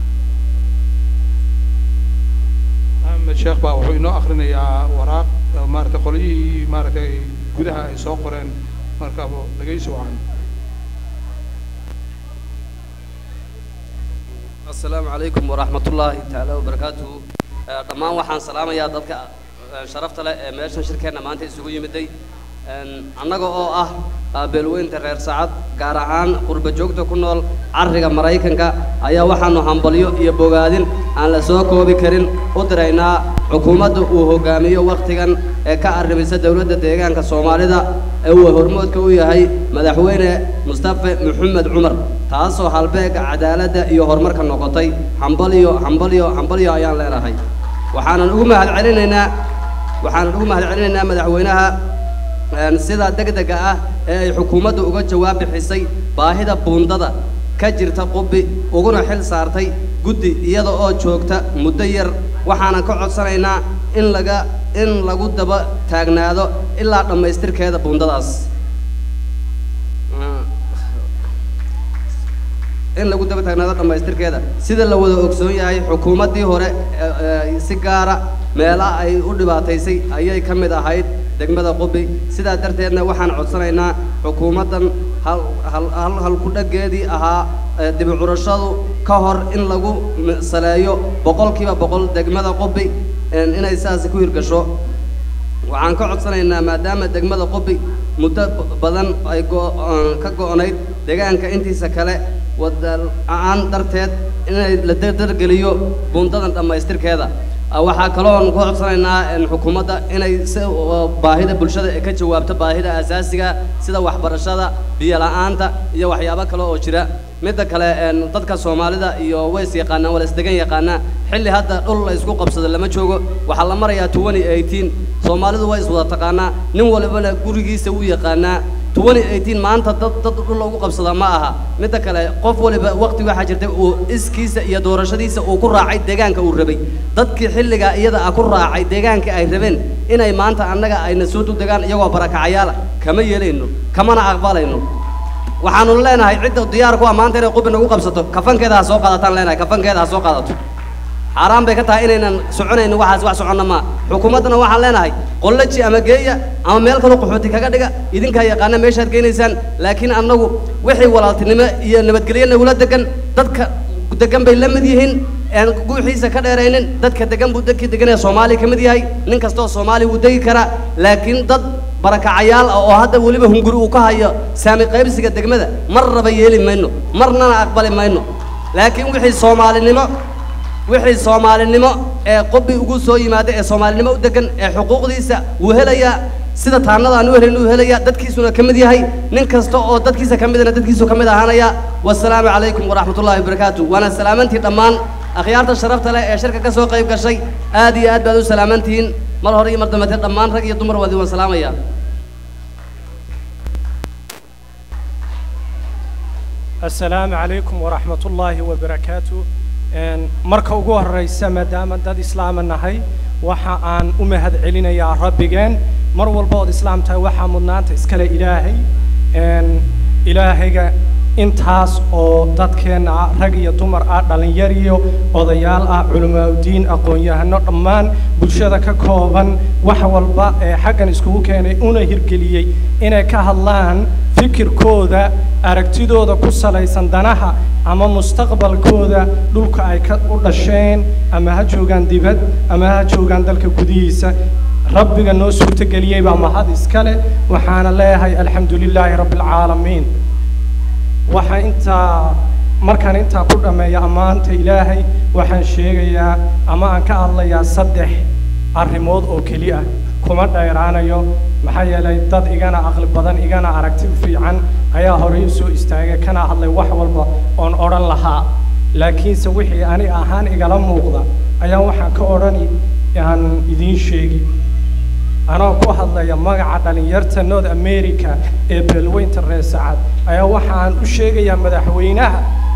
axmed sheekh baa wuxuu inoo akrinayaa waraaq maaragtay qolyihii maaragtay gudaha ay soo qoreen marka dhegaysi wacan السلام عليكم ورحمة الله تعالى وبركاته dhammaan waxaan salaamayaa dadka sharafta leh ee meeshan shirkeenna maanta isugu yimiday annaga oo ah beelweynta reer sacad gaar ahaan qurba joogta ku nool carriga maraykanka ayaa waxaanu hambalyo iyo bogaadin aan la soo koobi karin u diraynaa xukuumadda uu hogaamiyo wakhtigan ee ka arrimisa dowladda deegaanka soomaalida ee uu hormoodka u yahay madaxweyne mustafe maxamed cumar taasoo halbeega cadaaladda iyo horumarka noqotay hambalyo hambalyo hambalyo ayaan leenahay waxaanan ugu mahadcelinaynaa waxaanan ugu mahadcelinaynaa madaxweynaha sida degdega ah ee ay xukuumaddu uga jawaab bixisay baahida buundada ka jirta qubbi uguna xil saartay guddi iyada oo joogta muddo yar waxaanan ka codsanaynaa in laga in lagu daba taagnaado ilaa dhammaystirkeeda buundadaas in lagu daba taagnaado dhammaystirkeeda sida la wada ogsoon yahay xukuumaddii hore si gaara meelaha ay u dhibaataysay ayay ka mid ahayd degmada qubi sidaa darteedna waxaan codsanaynaa xukuumaddan hal hal hal halku-dhaggeedii ahaa dibi curashadu ka hor in lagu saleeyo boqolkiiba boqol degmada qubi inay saasi ku hirgasho waxaan ka codsanaynaa maadaama degmada qubi muddo badan ay go- aan ka go'nayd deegaanka intiisa kale wada la-aan darteed inay la dardargeliyo buundadan dhammaystirkeeda Ah, waxaa kaloon ku codsanaynaa in xukuumadda inay si uh, baahida bulshada ay ka jawaabto baahida asaasiga sida waxbarashada biyo la'aanta iyo waxyaabo kale oo jira midda kale een, dadka soomaalida iyo ways yaqaanaan wala isdegan yaqaanaa xilli hadda dhul la isku qabsado lama joogo waxaa la marayaa 2018 soomaalidu way iswada taqaanaa nin walibana gurigiisa wuu yaqaanaa 2018 maanta dad dad dhul lagu qabsada ma aha midda kale qof waliba waqti waxaa jirtay uu iskiisa iyo doorashadiisa uu ku raacay deegaanka uu rabay dadkii xilligaa iyada ah ku raacay deegaanka ay rabeen inay maanta annaga ayna soo dudegaan iyagoo barakacayaala kama yeelayno kamana aqbalayno waxaanu leenahay cidda diyaar ku ah maanta inay qubi nagu qabsato kafankeeda ha soo qaadataan leenahay kafankeeda ha soo qaadato xaaraan bay ka tahay inaynan soconaynin waxaas wax soconna maa xukuumaddana waxaan leenahay qollaji ama geeya ama meel kaloo qaxooti kaga dhiga idinkaa yaqaana meeshaad geynaysaan laakiin annagu wixii walaaltinimo iyo nabadgelyo nagula degan dadka degan bay la mid yihiin aan guuxiisa ka dheeraynin dadka degan buu dadkii degan ee soomaaliya ka mid yahay nin kastoo soomaaliya wuu degi karaa laakiin dad barakacayaal ah oo hadda weliba hunguri uu ka hayo saami qaybsiga degmada mar raba yeeli mayno marnana aqbali mayno laakiin wixii soomaalinimo wixii soomaalinimo ee qobi ugu soo yimaada ee soomaalinimo u degan ee xuquuqdiisa wuu helayaa sida taanada aan u helayn uu helayaa dadkiisuna ka mid yahay nin kasta oo dadkiisa ka midana dadkiisu ka mid ahaanaya wasalaamu calaykum waraxmatullaahi wabarakaatu waana salaamantii dhammaan akhyaarta sharafta leh ee shirka ka soo qayb gashay aad iyo aad baad u salaamantihiin mar hore iyo mar dambeete dhammaan rag iyo dumar waad iwan salaamaya asalaamu calaykum waraxmat ullaahi wabarakaatu Een, marka ugu horeysa maadaama dad islaama nahay waxa aan u mahad celinayaa rabbigeen mar walba ood islaam tahay waxaa mudnaanta iskale ilaahay Een, ilaahayga intaas oo dadkeenna ah rag iyo dumar ah dhallinyar iyo odayaal ah culimaauddiin aqoon-yahano dhammaan bulshada ka kooban wax walba ee xaggan iskugu keenay una hirgeliyey inay ka hadlaan fikirkooda aragtidooda ku salaysan danaha ama mustaqbalkooda dhulka ay ka u dhasheen ama ha joogaan dibad ama ha joogaan dalka gudihiisa rabbiga noo suurtageliyey baa mahad iskale waxaana leeyahay alxamdu lilaahi rabbi alcaalamiin waxaa intaa markaan intaa ku dhammeeya ammaanta ilaahay waxaan sheegayaa ama aan ka hadlayaa saddex arrimood oo keli ah kuma dheeraanayo maxaa yeelay dad igana aqli badan igana aragti fiican ayaa horey u soo istaagay kana hadlay wax walba oon odhan lahaa laakiinse wixii ani ahaan igala muuqda ayaa waxaan ka odhani aan idiin sheegi anoo ku hadlaya magaca dhalinyarta north america ee beelweynta reer sacad ayaa waxaan u sheegayaa madaxweynaha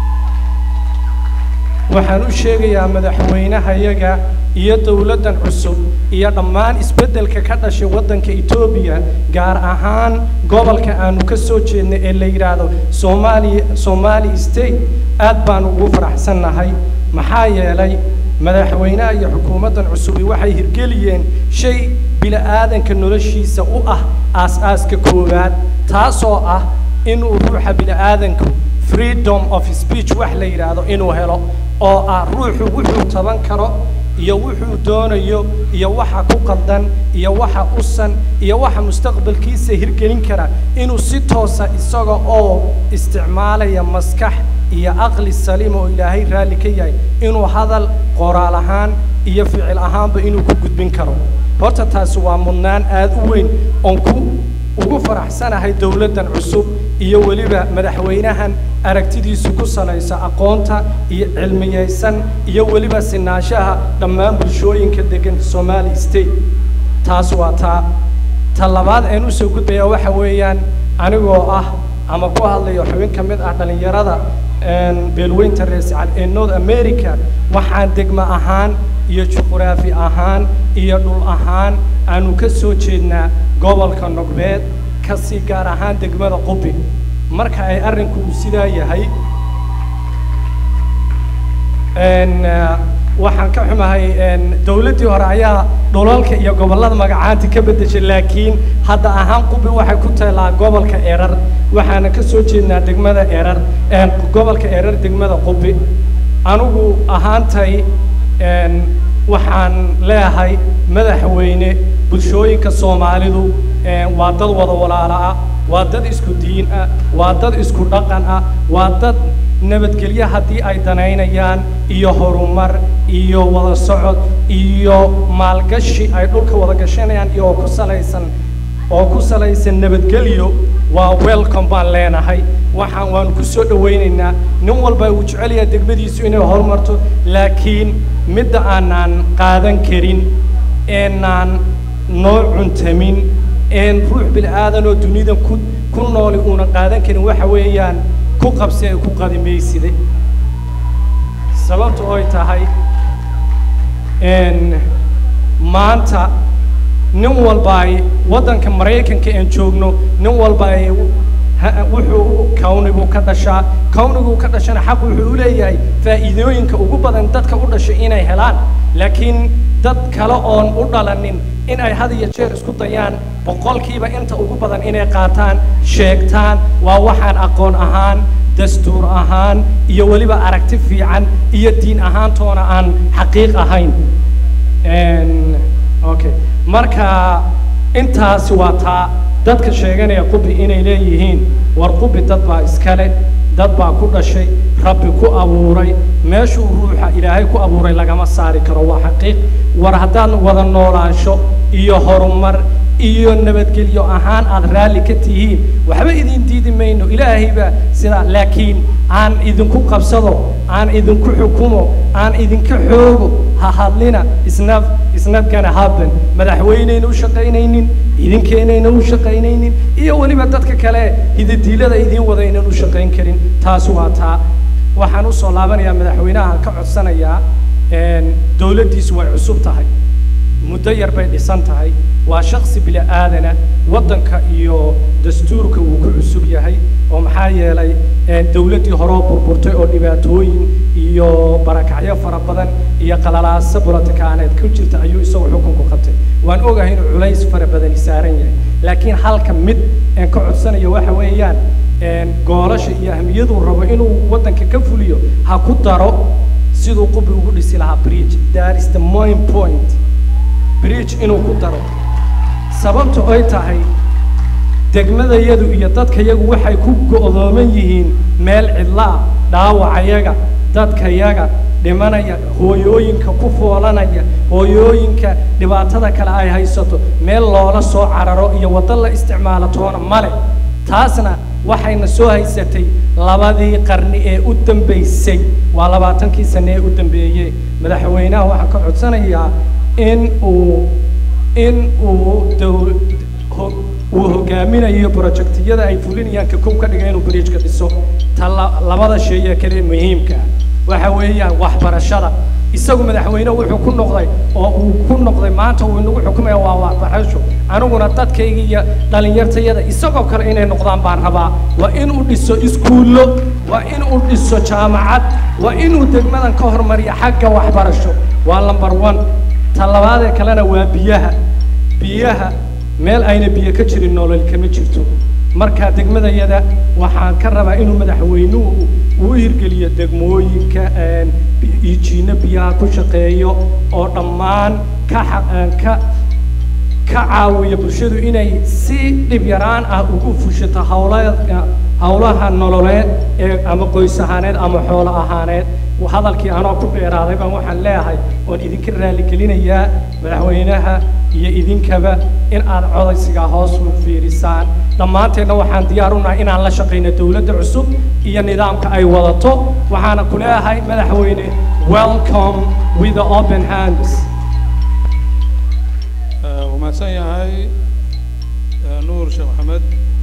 waxaan u sheegayaa madaxweynahayaga iyo dowladdan cusub iyo dhammaan isbeddelka ka dhashay waddanka etoobiya gaar ahaan gobolka aanu ka soo jeednay ee la yidhaahdo soomaaliya somali state aad baan ugu faraxsannahay maxaa yeelay madaxweynaha iyo xukuumaddan cusubi waxay hirgeliyeen shay bila'aadanka noloshiisa u ah aas-aaska koowaad taasoo ah inuu ruuxa bila'aadanku freedom of speech wax la yidhaahdo inuu helo oo ah ruuxu wuxuu taban karo iyo wuxuu doonayo iyo waxa ku qaldan iyo waxa usan iyo waxa mustaqbalkiisa hirgelin kara inuu si toosa isaga oo isticmaalaya maskax iyo aqli saliim oo ilaahay raalli ka yahay inuu hadal qoraal ahaan iyo ficil ahaanba inuu ku gudbin karo horta taasi waa mudnaan aad u weyn oon ku ugu faraxsanahay dowladdan cusub iyo weliba madaxweynahan aragtidiisu ku salaysa aqoonta iyo cilmiyeysan iyo weliba sinaanshaha dhammaan bulshooyinka degan somali state taas waa taa ta labaad aan usoo gudbaya waxa weeyaan anigoo ah ama ku hadlayo xubin ka mid ah dhallinyarada beelweynta reer sacad ee north america waxaan degmo ahaan iyo juquraafi ahaan iyo dhul ahaan aanu ka soo jeednaa gobolka nogbeed kasii gaar ahaan degmada qubi marka ay arrinku uu sidaa yahay waxaan ka xumahay dowladdii hore ayaa dhulalka iyo gobollada magacaanti ka beddeshay laakiin hadda ahaan qubi waxay ku taallaa gobolka erar waxaana ka soo jeednaa degmada erar gobolka erar degmada qubi anigu ahaantay waxaan leeyahay madaxweyne bulshooyinka soomaalidu een, waa dad wada walaala ah waa dad isku diin ah waa dad isku dhaqan ah waa dad nabadgelyo haddii ay danaynayaan iyo horumar iyo wada socod iyo maalgashi ay dhulka wada gashanayaan iyo oo ku salaysan oo ku salaysan nabadgelyo waa welcome baan leenahay waxaan waanu ku soo dhawaynaynaa nin walba uu jecel yahay degmadiisu inay horumarto laakiin midda aanaan qaadan karin eenaan noo cuntamin een ruux bil'aadan oo dunidan ku ku nooli uunan qaadan karin waxa weeyaan ku qabsi ay ku qadimayside sababta oy tahay een maanta nin walba ay waddanka maraykanka aan joogno nin walba ay ha- wuxuu kawnigu ka dhashaa kawnigu ka dhashana xaq wuxuu u leeyahay faa'iidooyinka ugu badan dadka u dhashay inay helaan laakiin dad kale oon u dhalanin in ay had iyo jeer isku dayaan boqolkiiba inta ugu badan inay qaataan sheegtaan waa waxaan aqoon ahaan dastuur ahaan iyo weliba aragti fiican iyo diin ahaantoona aan xaqiiq ahayn Een, okay marka intaasi waa taa dadka sheeganaya qubi inay leeyihiin war qubi dad baa iskale dad baa ku dhashay rabbi ku abuuray meeshuu ruuxa ilaahay ku abuuray lagama saari karo waa xaqiiq war haddaad wada noolaansho iyo horumar iyo nabadgelyo ahaan aad raalli ka tihiin waxba idin diidi mayno ilaahay baa sidaa laakiin aan idinku qabsado aan idinku xukumo aan idinka xoogo ha hadlina isna isnad gonna happen madaxweyneyna u shaqaynaynin idinkeenayna u shaqaynaynin iyo weliba dadka kale hidadiilada idiin wadaynan u shaqayn karin taasi waa taa waxaan usoo laabanayaa madaxweynaha ka codsanayaa een, dowladdiisu way cusub tahay muddo yar bay dhisan tahay waa shaksi bili aadana waddanka iyo dastuurka uu ku cusub yahay oo maxaa yeelay een, dowladdii horoo burburtay oo dhibaatooyin iyo barakacyo fara badan iyo qalalaaso bulotikaaneed ku jirta ayuu isagu xukunku qabtay waan ogahay inuu culays fara badani saaran yahay laakiin halka mid een ka codsanayo waxa weeyaan een, goolasha iyo ahmiyaduu rabo inuu waddanka ka fuliyo ha ku daro siduu qubi ugu dhisi lahaa bridge that is the main point bridge inuu ku daro sababta ay tahay degmadayadu iyo dadkayagu waxay ku go'dooman yihiin meel cidla ah dhaawacayaga dadkayaga dhimanaya hooyooyinka ku foolanaya hooyooyinka dhibaatada kale ay haysato meel loola soo cararo iyo waddo la isticmaalo toona male taasna waxayna soo haysatay labadii qarni ee u dambaysay waa labaatankii sane ee u dambeeyey madaxweynaha waxaan ka codsanayaa in uu in uu dow ho- uu hogaaminayo projektiyada ay fulinayaan ka kow ka dhiga inuu bridgeka dhiso ta la- labada shay ee kale muhiimka ah waxa weeyaan waxbarashada isagu madaxweyne wuxuu ku noqday oo uu ku noqday maanta uu inagu xukumaya waa waxbarasho aniguna dadkayga iyo dhallinyartayada isagoo kale inay noqdaan baan rabaa waa inuu dhiso iskuullo waa inuu dhiso jaamacad waa inuu degmadan ka hormariyo xagga waxbarasho waa number one ta labaadee kalena waa biyaha biyaha meel ayna biyo ka jirin nolol kama jirto marka degmadayada waxaan ka rabaa inuu madaxweynuhu uu hirgeliyo degmooyinka een, bi- ijiino biyaha ku shaqeeyo oo dhammaan ka xa- een, ka ka caawiya bulshadu inay si dhib yaraan ah ugu fushato hawlaha hawlaha nololeed ee ama qoys ahaaneed ama xoolo ahaaneed hadalkii anoo ku dheeraaday baan waxaan leeyahay oon idinka raaligelinayaa madaxweynaha iyo idinkaba in aad codaysiga hoos u fiirisaan dhammaanteenna waxaan diyaar u nahay inaan la shaqayno dowladda cusub iyo nidaamka ay wadato waxaana ku leeyahay madaxweyne welcome with the open hands wuu mahadsan yahay eh, nuur sheekh maxamed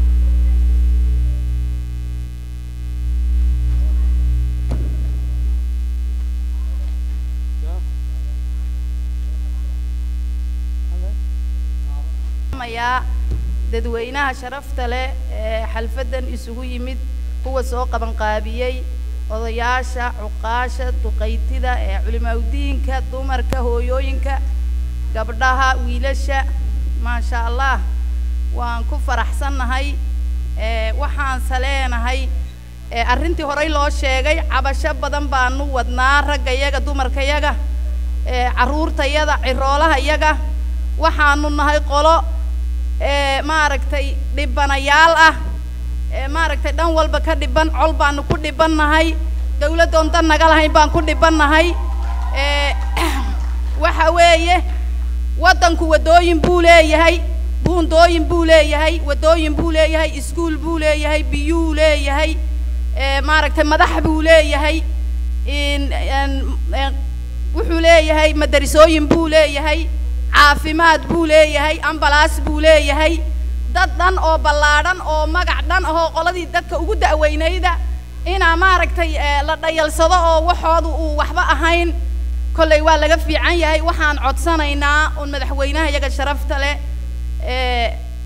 mayaa dadweynaha sharafta leh ee xalfadan isugu yimid kuwa soo qabanqaabiyey odayaasha cuqaasha duqaytida ee culimaawdiinka dumarka hooyooyinka gabdhaha wiilasha maasha allah waan ku faraxsannahay ee waxaanse leenahay ee arrintii horey loo sheegay cabasho badan baanu wadnaa raggayaga dumarkayaga ee carruurtayaga ciroolahayaga waxaanu nahay qolo ee maaragtay dhibanayaal ah ee maaragtay dhan walba ka dhiban col baanu ku dhibannahay dawladdoon dan naga lahayn baan ku dhibannahay ee waxa weeye waddanku waddooyin buu leeyahay buundooyin buu leeyahay waddooyin buu leeyahay iskuul buu leeyahay biyuu leeyahay ee maaragtay madax buu leeyahay in en- en- wuxuu leeyahay madarisooyin buu leeyahay caafimaad buu leeyahay ambalaas buu leeyahay dad dhan oo ballaadhan oo magac dhan ahoo qoladii dadka ugu da'weynayda inaa maaragtay ee, la dhayalsado oo waxoodu uu waxba ahayn kollay waa laga fiican yahay waxaan codsanaynaa un madaxweynaha iyaga sharafta leh ee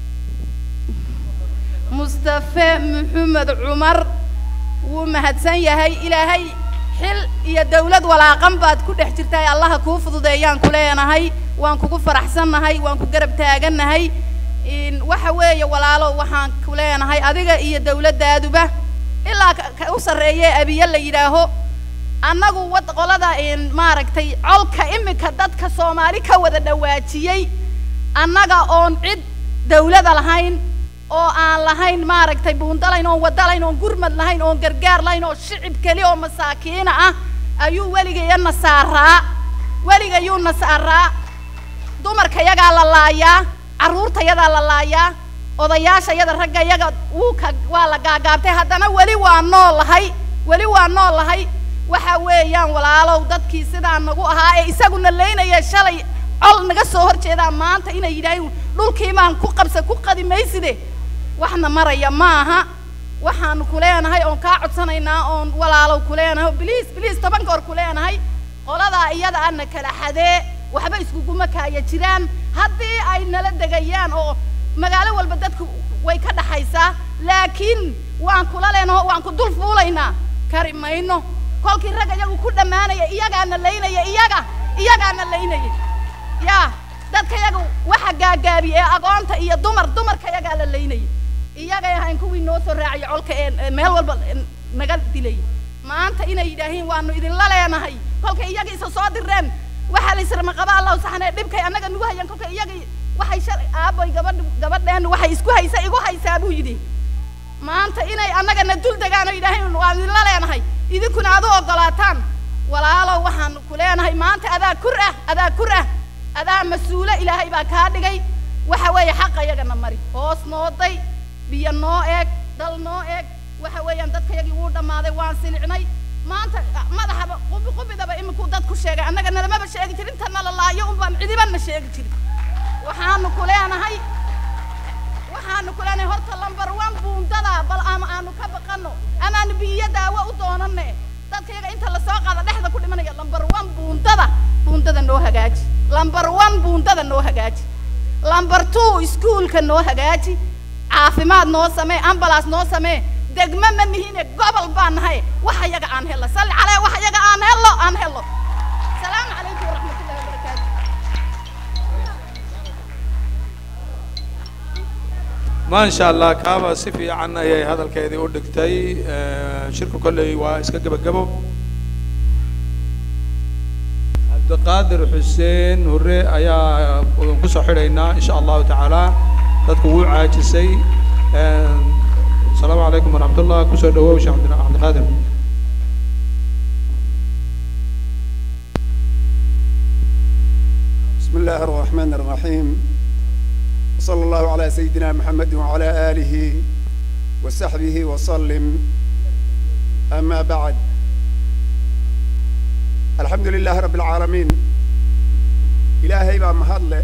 mustafe maxamed cumar wuu mahadsan yahay ilaahay xil iyo dawlad walaaqan baad ku dhex jirtahay allaha kuu fududeeyaan ku leenahay waan kugu faraxsannahay waan ku garab taagannahay in waxa weeye walaalo waxaan ku leenahay adiga iyo dawladdaaduba ilaa ka- ka u sarreeye abiye la yidhaaho annagu wad qolada in maaragtay colka imika dadka soomaali ka wada dhawaajiyey annaga oon cid dawlada lahayn oo aan lahayn maaragtay buundalayn oon wadalayn oon gurmad lahayn oon gargaar lahayn oo shicib keli oo masaakiina ah ayuu weligaya nasaaraa weligayuu nasaaraa dumarka yagaa la laayaa carruurta yadaa la laayaa odayaasha yada ragga yaga wuu ka waa la gaagaabtay haddana weli waa noolahay weli waa noolahay waxa weeyaan walaalow dadkii sidaa nagu ahaa ee isaguna leynaya shalay col naga soo hor jeedaa maanta inay yidhaahin dhulkii baan ku qabsa ku qadi mayside waxna maraya ma aha waxaanu ku leenahay oon kaa codsanaynaa oon walaalow ku leenahay biliis biliis toban goor ku leenahay qoladaa iyada ana kala xadee waxba iskuguma kaaya jiraan haddii ay nala degayaan oo magaalo walba dadku way ka dhaxaysaa laakiin waan kula leenaho waan ku dul fuulaynaa kari mayno kolkii rag iyagu ku dhammaanaya iyagaana laynaya iyaga iyagaana laynaya yaa dadka yaga waxa gaagaabiya ee agoonta iyo dumar dumarka yagaa la laynaya iyagay ahayn kuwii noo soo raaciya colka ee ee meel walba ee naga dilay maanta inay yidhaahiin waanu idinla leenahay kolkay iyaga isa soo direen waxaa la israma qaba allahu saxanee dhibkay annaga nagu hayaan kolkay iyagii waxay shal aaboy gabadh gabadheen waxay isku haysa igu haysaa buu yidhi maanta inay annagana dul degaan oo yidhaahiin waanu idinla leenahay idinkuna aad u oggolaataan walaalow waxaanu ku leenahay maanta adaa kur ah adaa kur ah adaa mas-uule ilaahay baa kaa dhigay waxa weeye xaqa iyagana mari hoos noo day biyo noo eeg dal noo eeg waxa weeyaan dadkayagii wuu dhammaaday waan silicnay maanta madaxaba qubi qubidaba iminkuu dad ku sheegay annaga nalamaba sheegi jirin intana la laayo unbaan cidibana sheegi jirin waxaanu ku leenahay waxaanu ku leenahay horta lambar one buundada bal ama aanu ka baqano amaanu biyo daawo u doonane dadka yaga inta lasoo qaada dhexda ku dhimanaya lambar one buundada buundada noo hagaaji lambar one buundada noo hagaaji lambar two iskuulka noo hagaaji caafimaad noo samee ambalaas noo samee degmo ma nihine gobol baan nahay waxa yaga aan hello salli calee waxa yaga aan hello aan hello salaamu calaykum waraxmatullahi wabarakaatu ما شاء الله كابا سفي عنا يا هذا الكيدي ودكتي شركة كله واسكا جبا جبو عبد القادر حسين هري أيا قصة حرينا إن شاء الله تعالى تدكو عاجسي السلام عليكم ورحمة الله كسر دواوش عبد عبد القادر بسم الله الرحمن الرحيم وصلى الله على سيدنا محمد وعلى آله وصحبه وسلم أما بعد الحمد لله رب العالمين إلهي بقى مهضل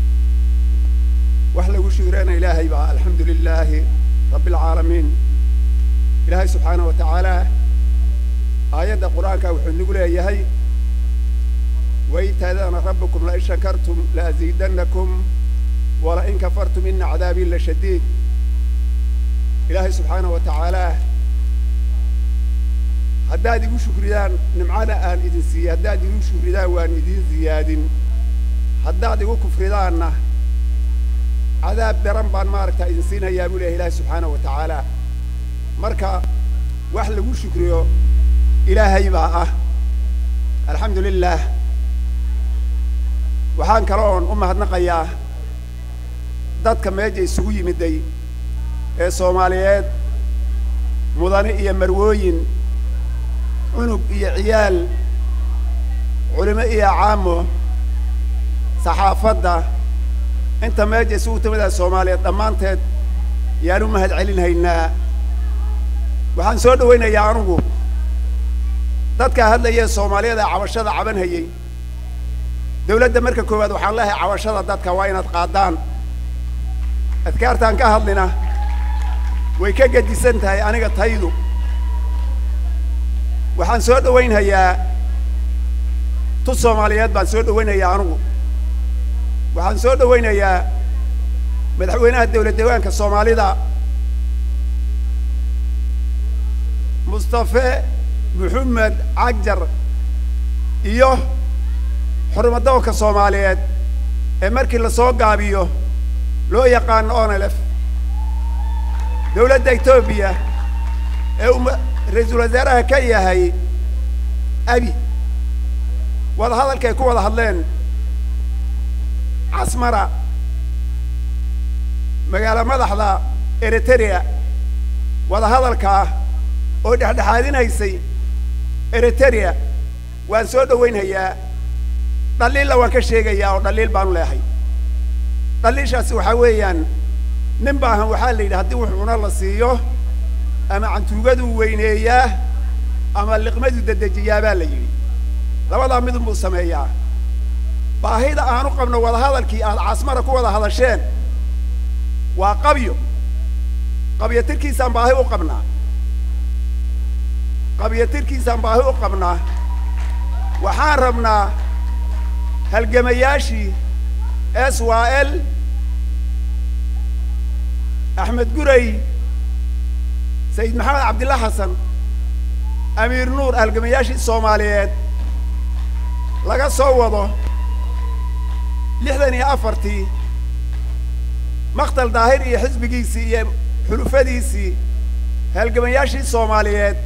وحلا وشيرنا إلهي بقى الحمد لله رب العالمين إلهي سبحانه وتعالى آيات القرآن كوحن نقول يا هي وإيتاذان ربكم لئن شكرتم لأزيدنكم ولئن كفرتم إن عذابي لشديد إلهي سبحانه وتعالى haddaad igu shukridaan nimcana aan idin siiye haddaad igu shukridaan waan idin ziyaadin haddaad igu kufridaanna cadaab daran baan maaragtaa idin siinayaa buu leeyahay ilaahi subxaanahu wa tacaala marka wax lagu shukriyo ilaahay baa ah alxamdu lilah waxaan kale oon u mahadnaqayaa dadka meesha isugu yimiday ee soomaaliyeed mudane iyo marwooyin cunug iyo ciyaal culimo iyo caamo saxaafadda inta meesha isugu timida soomaaliyeed dhammaanteed yaan u mahad celinhaynaa waxaan soo dhawaynayaa anugu dadkaa hadlayee soomaaliyada ee cabashada cabanhayey dawladda marka koowaad waxaan leehay cabashada dadka waa inaad qaadaan adkaartaan ka hadlina way ka gedisan tahay aniga taydu waxaan soo dhawaynhayaa tu soomaaliyeed baan soo dhawaynhayaa anugu waxaan soo dhawaynayaa madaxweynaha dawlad deegaanka soomaalida mustafe maxamed cagjar iyo xurmadoonka soomaaliyeed ee markii lasoo gaabiyo loo yaqaano onelef dawladda etoobiya ee uu ra-iisul wasaaraha ka yahay abi wada hadalka ay ku wada hadleen casmara magaalo madaxda eritrea wada hadalkaa oo dhexdhexaadinaysay eritrea waan soo dhawaynhayaa dhaliilla waan ka sheegayaa oo dhaliil baanu leehay dhaliishaasi waxaa weeyaan nin baahan waxaa la yidhi haddii wuxuu cuna la siiyo ama cantuugaduu weyneeyaa ama liqmaduu dedejiyaa baa la yidhi labadaa midun buu sameeyaa baahida aanu qabno wada hadalkii aad casmara ku wada hadasheen waa qabyo qabyo tirkiisaan baahi u qabnaa qabyo tirkiisaan baahi u qabnaa waxaan rabnaa halgamayaashii s y l axmed guray sayid maxamed cabdilla xasan amiir nuur halgamayaashii soomaaliyeed laga soo wado lixdan iyo afartii maktal daahir iyo xisbigiisii iyo xulufadiisii halgamayaashii soomaaliyeed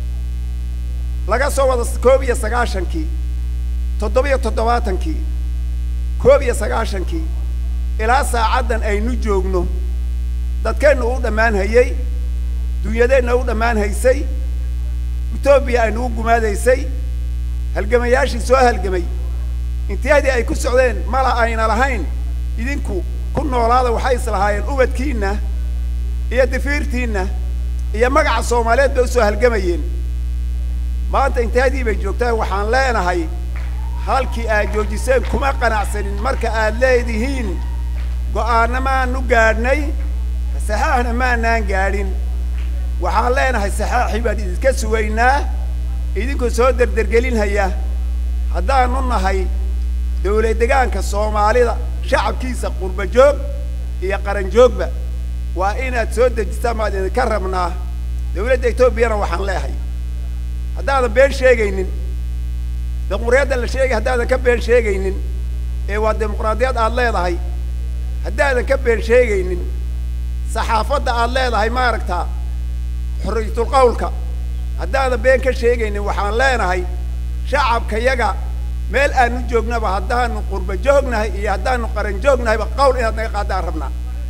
laga soo wado koob iyo sagaashankii toddobiyo toddobaatankii koob iyo sagaashankii ilaa saacaddan aynu joogno dadkeenna u dhammaan hayey dunyadeenna u dhammaan haysay etoobiya aynu u gumaadaysay halgamayaashii soo halgamay intiyaadii ay ku socdeen mala ayna lahayn idinku ku noolaada waxay islahaayeen ubadkiinna iyo difiirtiinna iyo magaca soomaaliyeed bay usoo halgamayeen maanta intiyaadii bay joogtaa waxaan leenahay halkii aad joojiseen kuma qanacsanin marka aad leedihiin go'aanna maanu gaadhnay saxaaxna maanaan gaadhin waxaan leenahay saxaaxii baan idinka sugaynaa idinkoo soo derdergelinhaya haddaanu nahay dawlad degaanka soomaalida shacabkiisa qurba joog iyo qaran joogba waa inaad soo dejistaan baan idinka rabnaa dawladda etoobiyana waxaan leehay haddaadan been sheegaynin dimuqraadiyadda la sheegay haddaadan ka been sheegaynin ee waa dimuqraadiyad aad leedahay haddaadan ka been sheegaynin saxaafadda aad leedahay maaragtaa xorriyatul qawlka haddaadan been ka sheegaynin waxaan leenahay shacabkayaga meel aanu joognaba haddaanu qurba joognahay iyo haddaanu qaran joognahayba qawl inaad naga qaadaan rabnaa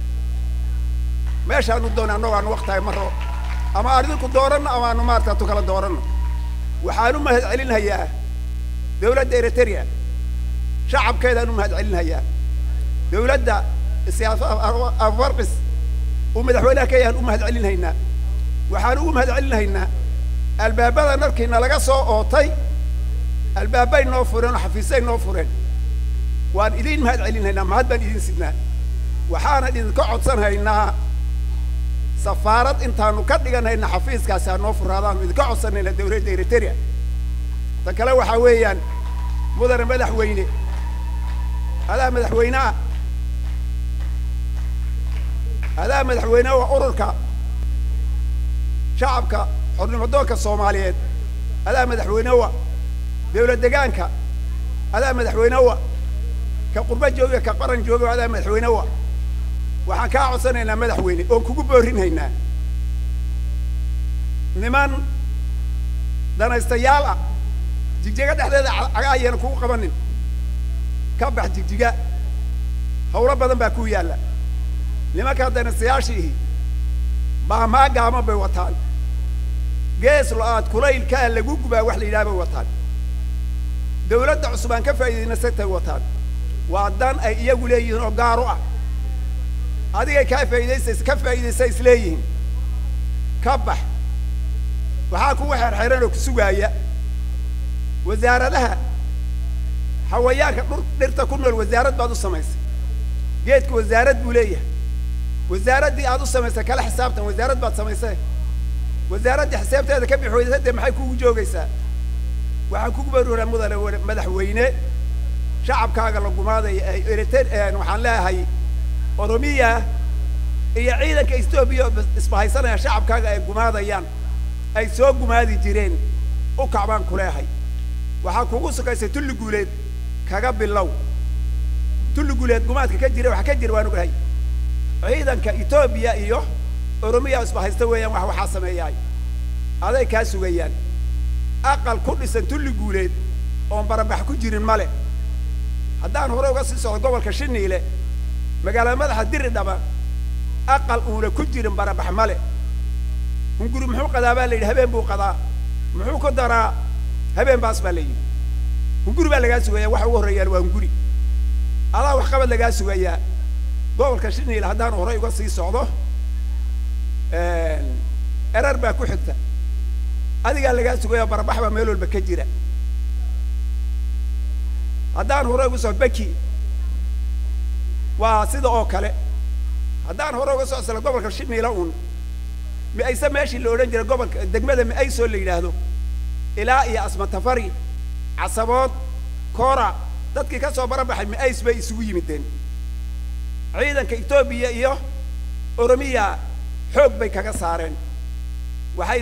meeshaanu doona annagoo aanu waktahay maro ama adinku dooranno ama aanu maarata tu kala dooranno waxaan u mahad celinhayaa dawladda eritrea shacabkeedaan u mahad celinhayaa dawladda siyaasa afarqis uu madaxweynaha ka yahan u mahad celinhaynaa waxaan ugu mahad celinhaynaa albaabada narkiina laga soo ootay albaabay noo fureen oo xafiisay noo fureen waan idiin mahad celinhaynaa mahad baan idiin sidnaa waxaanan idinka codsanhaynaa safaarad intaanu ka dhiganayna xafiiskaasi ha noo furaadaanu idinka codsanayna dawladda eritrea ta kale waxaa weeyaan mudane madaxweyne adaa madaxweyneha adaa madaxweyneha waa ururka shacabka xornimadoonka soomaaliyeed adaa madaxweynewa dawlad degaanka adaa madaxweynewa ka qurba jooga ka qaran jooga adaa madaxweynewa waxaan kaa codsanaynaa madaxweyne oon kugu boorinhaynaa niman danaystayaal ah jigjiga dhexdeeda caga ayana kugu qabanin ka bax jigjiga hawlo badan baa ku yaalla nimanka danasayaashii baamaa gaama bay wataan gees lo-aad kulaylkaa lagu gubaa wax la yidhaha bay wataan dawladda cusub aan ka faa'iidaynasatay wataan waa dan ay iyagu leeyihiin oo gaar u ah adigay kaa faa'iidaysa ka faa'iidaysa isleeyihiin ka bax waxaa kugu xerxeran oo ku sugaaya wasaaradaha hawayaanka dhur dhirta ku nool wasaarad baad u samaysay geedka wasaarad buu leeyahay wasaaraddii aad u samaysay kala xisaabtan wasaarad baad samaysay wasaaraddii xisaabteeda ka bixi weysa dee maxay kugu joogaysaa waxaan kugu baruuraa mudane madaxweyne shacabkaaga la gumaadaya ay eriter waxaan leeyahay oromiya iyo ciidanka etoobiya isbahaysanaya shacabkaaga ay gumaadayaan ay soo gumaadi jireen u kacbaan ku leehay waxaa kugu sukaysay tulli guuleed kaga bilow tulli guuleed gumaadka ka jira waxa ka jira waan ogahay ciidanka etoobiya iyo oromiya isbahaysta weeyaan wax waxaa sameeyaay aday kaa sugayaan aqal ku dhisan tulli guuleed oon barabax ku jirin male haddaan hore uga sii socdo gobolka shiniile magaalada madaxa diri dhaba aqal uuna ku jirin barabax male hunguri muxuu qadaa baa la yidhi habeen buu qadaa muxuu ku daraa habeen baas baa la yidhi hunguri baa lagaa sugayaa waxa ugu horreeyaan waa hunguri adaa waxqabad lagaa sugayaa gobolka shiniile haddaan horey uga sii socdo erar baa ku xigta adigaa lagaa sugayaa barabax baa meel walba ka jira haddaan hore uga soo beki waa sida oo kale haddaan hore uga soo sala gobolka shiniila uun mi-ayse meeshii la odhan jiray gobolka degmada mi-aysoo la yidhaahdo ilaa iyo asmatafari casabood koora dadkii ka soo barabaxay mi-ays bay isugu yimideen ciidanka etoobiya iyo oromiya xoog bay kaga saareen waxay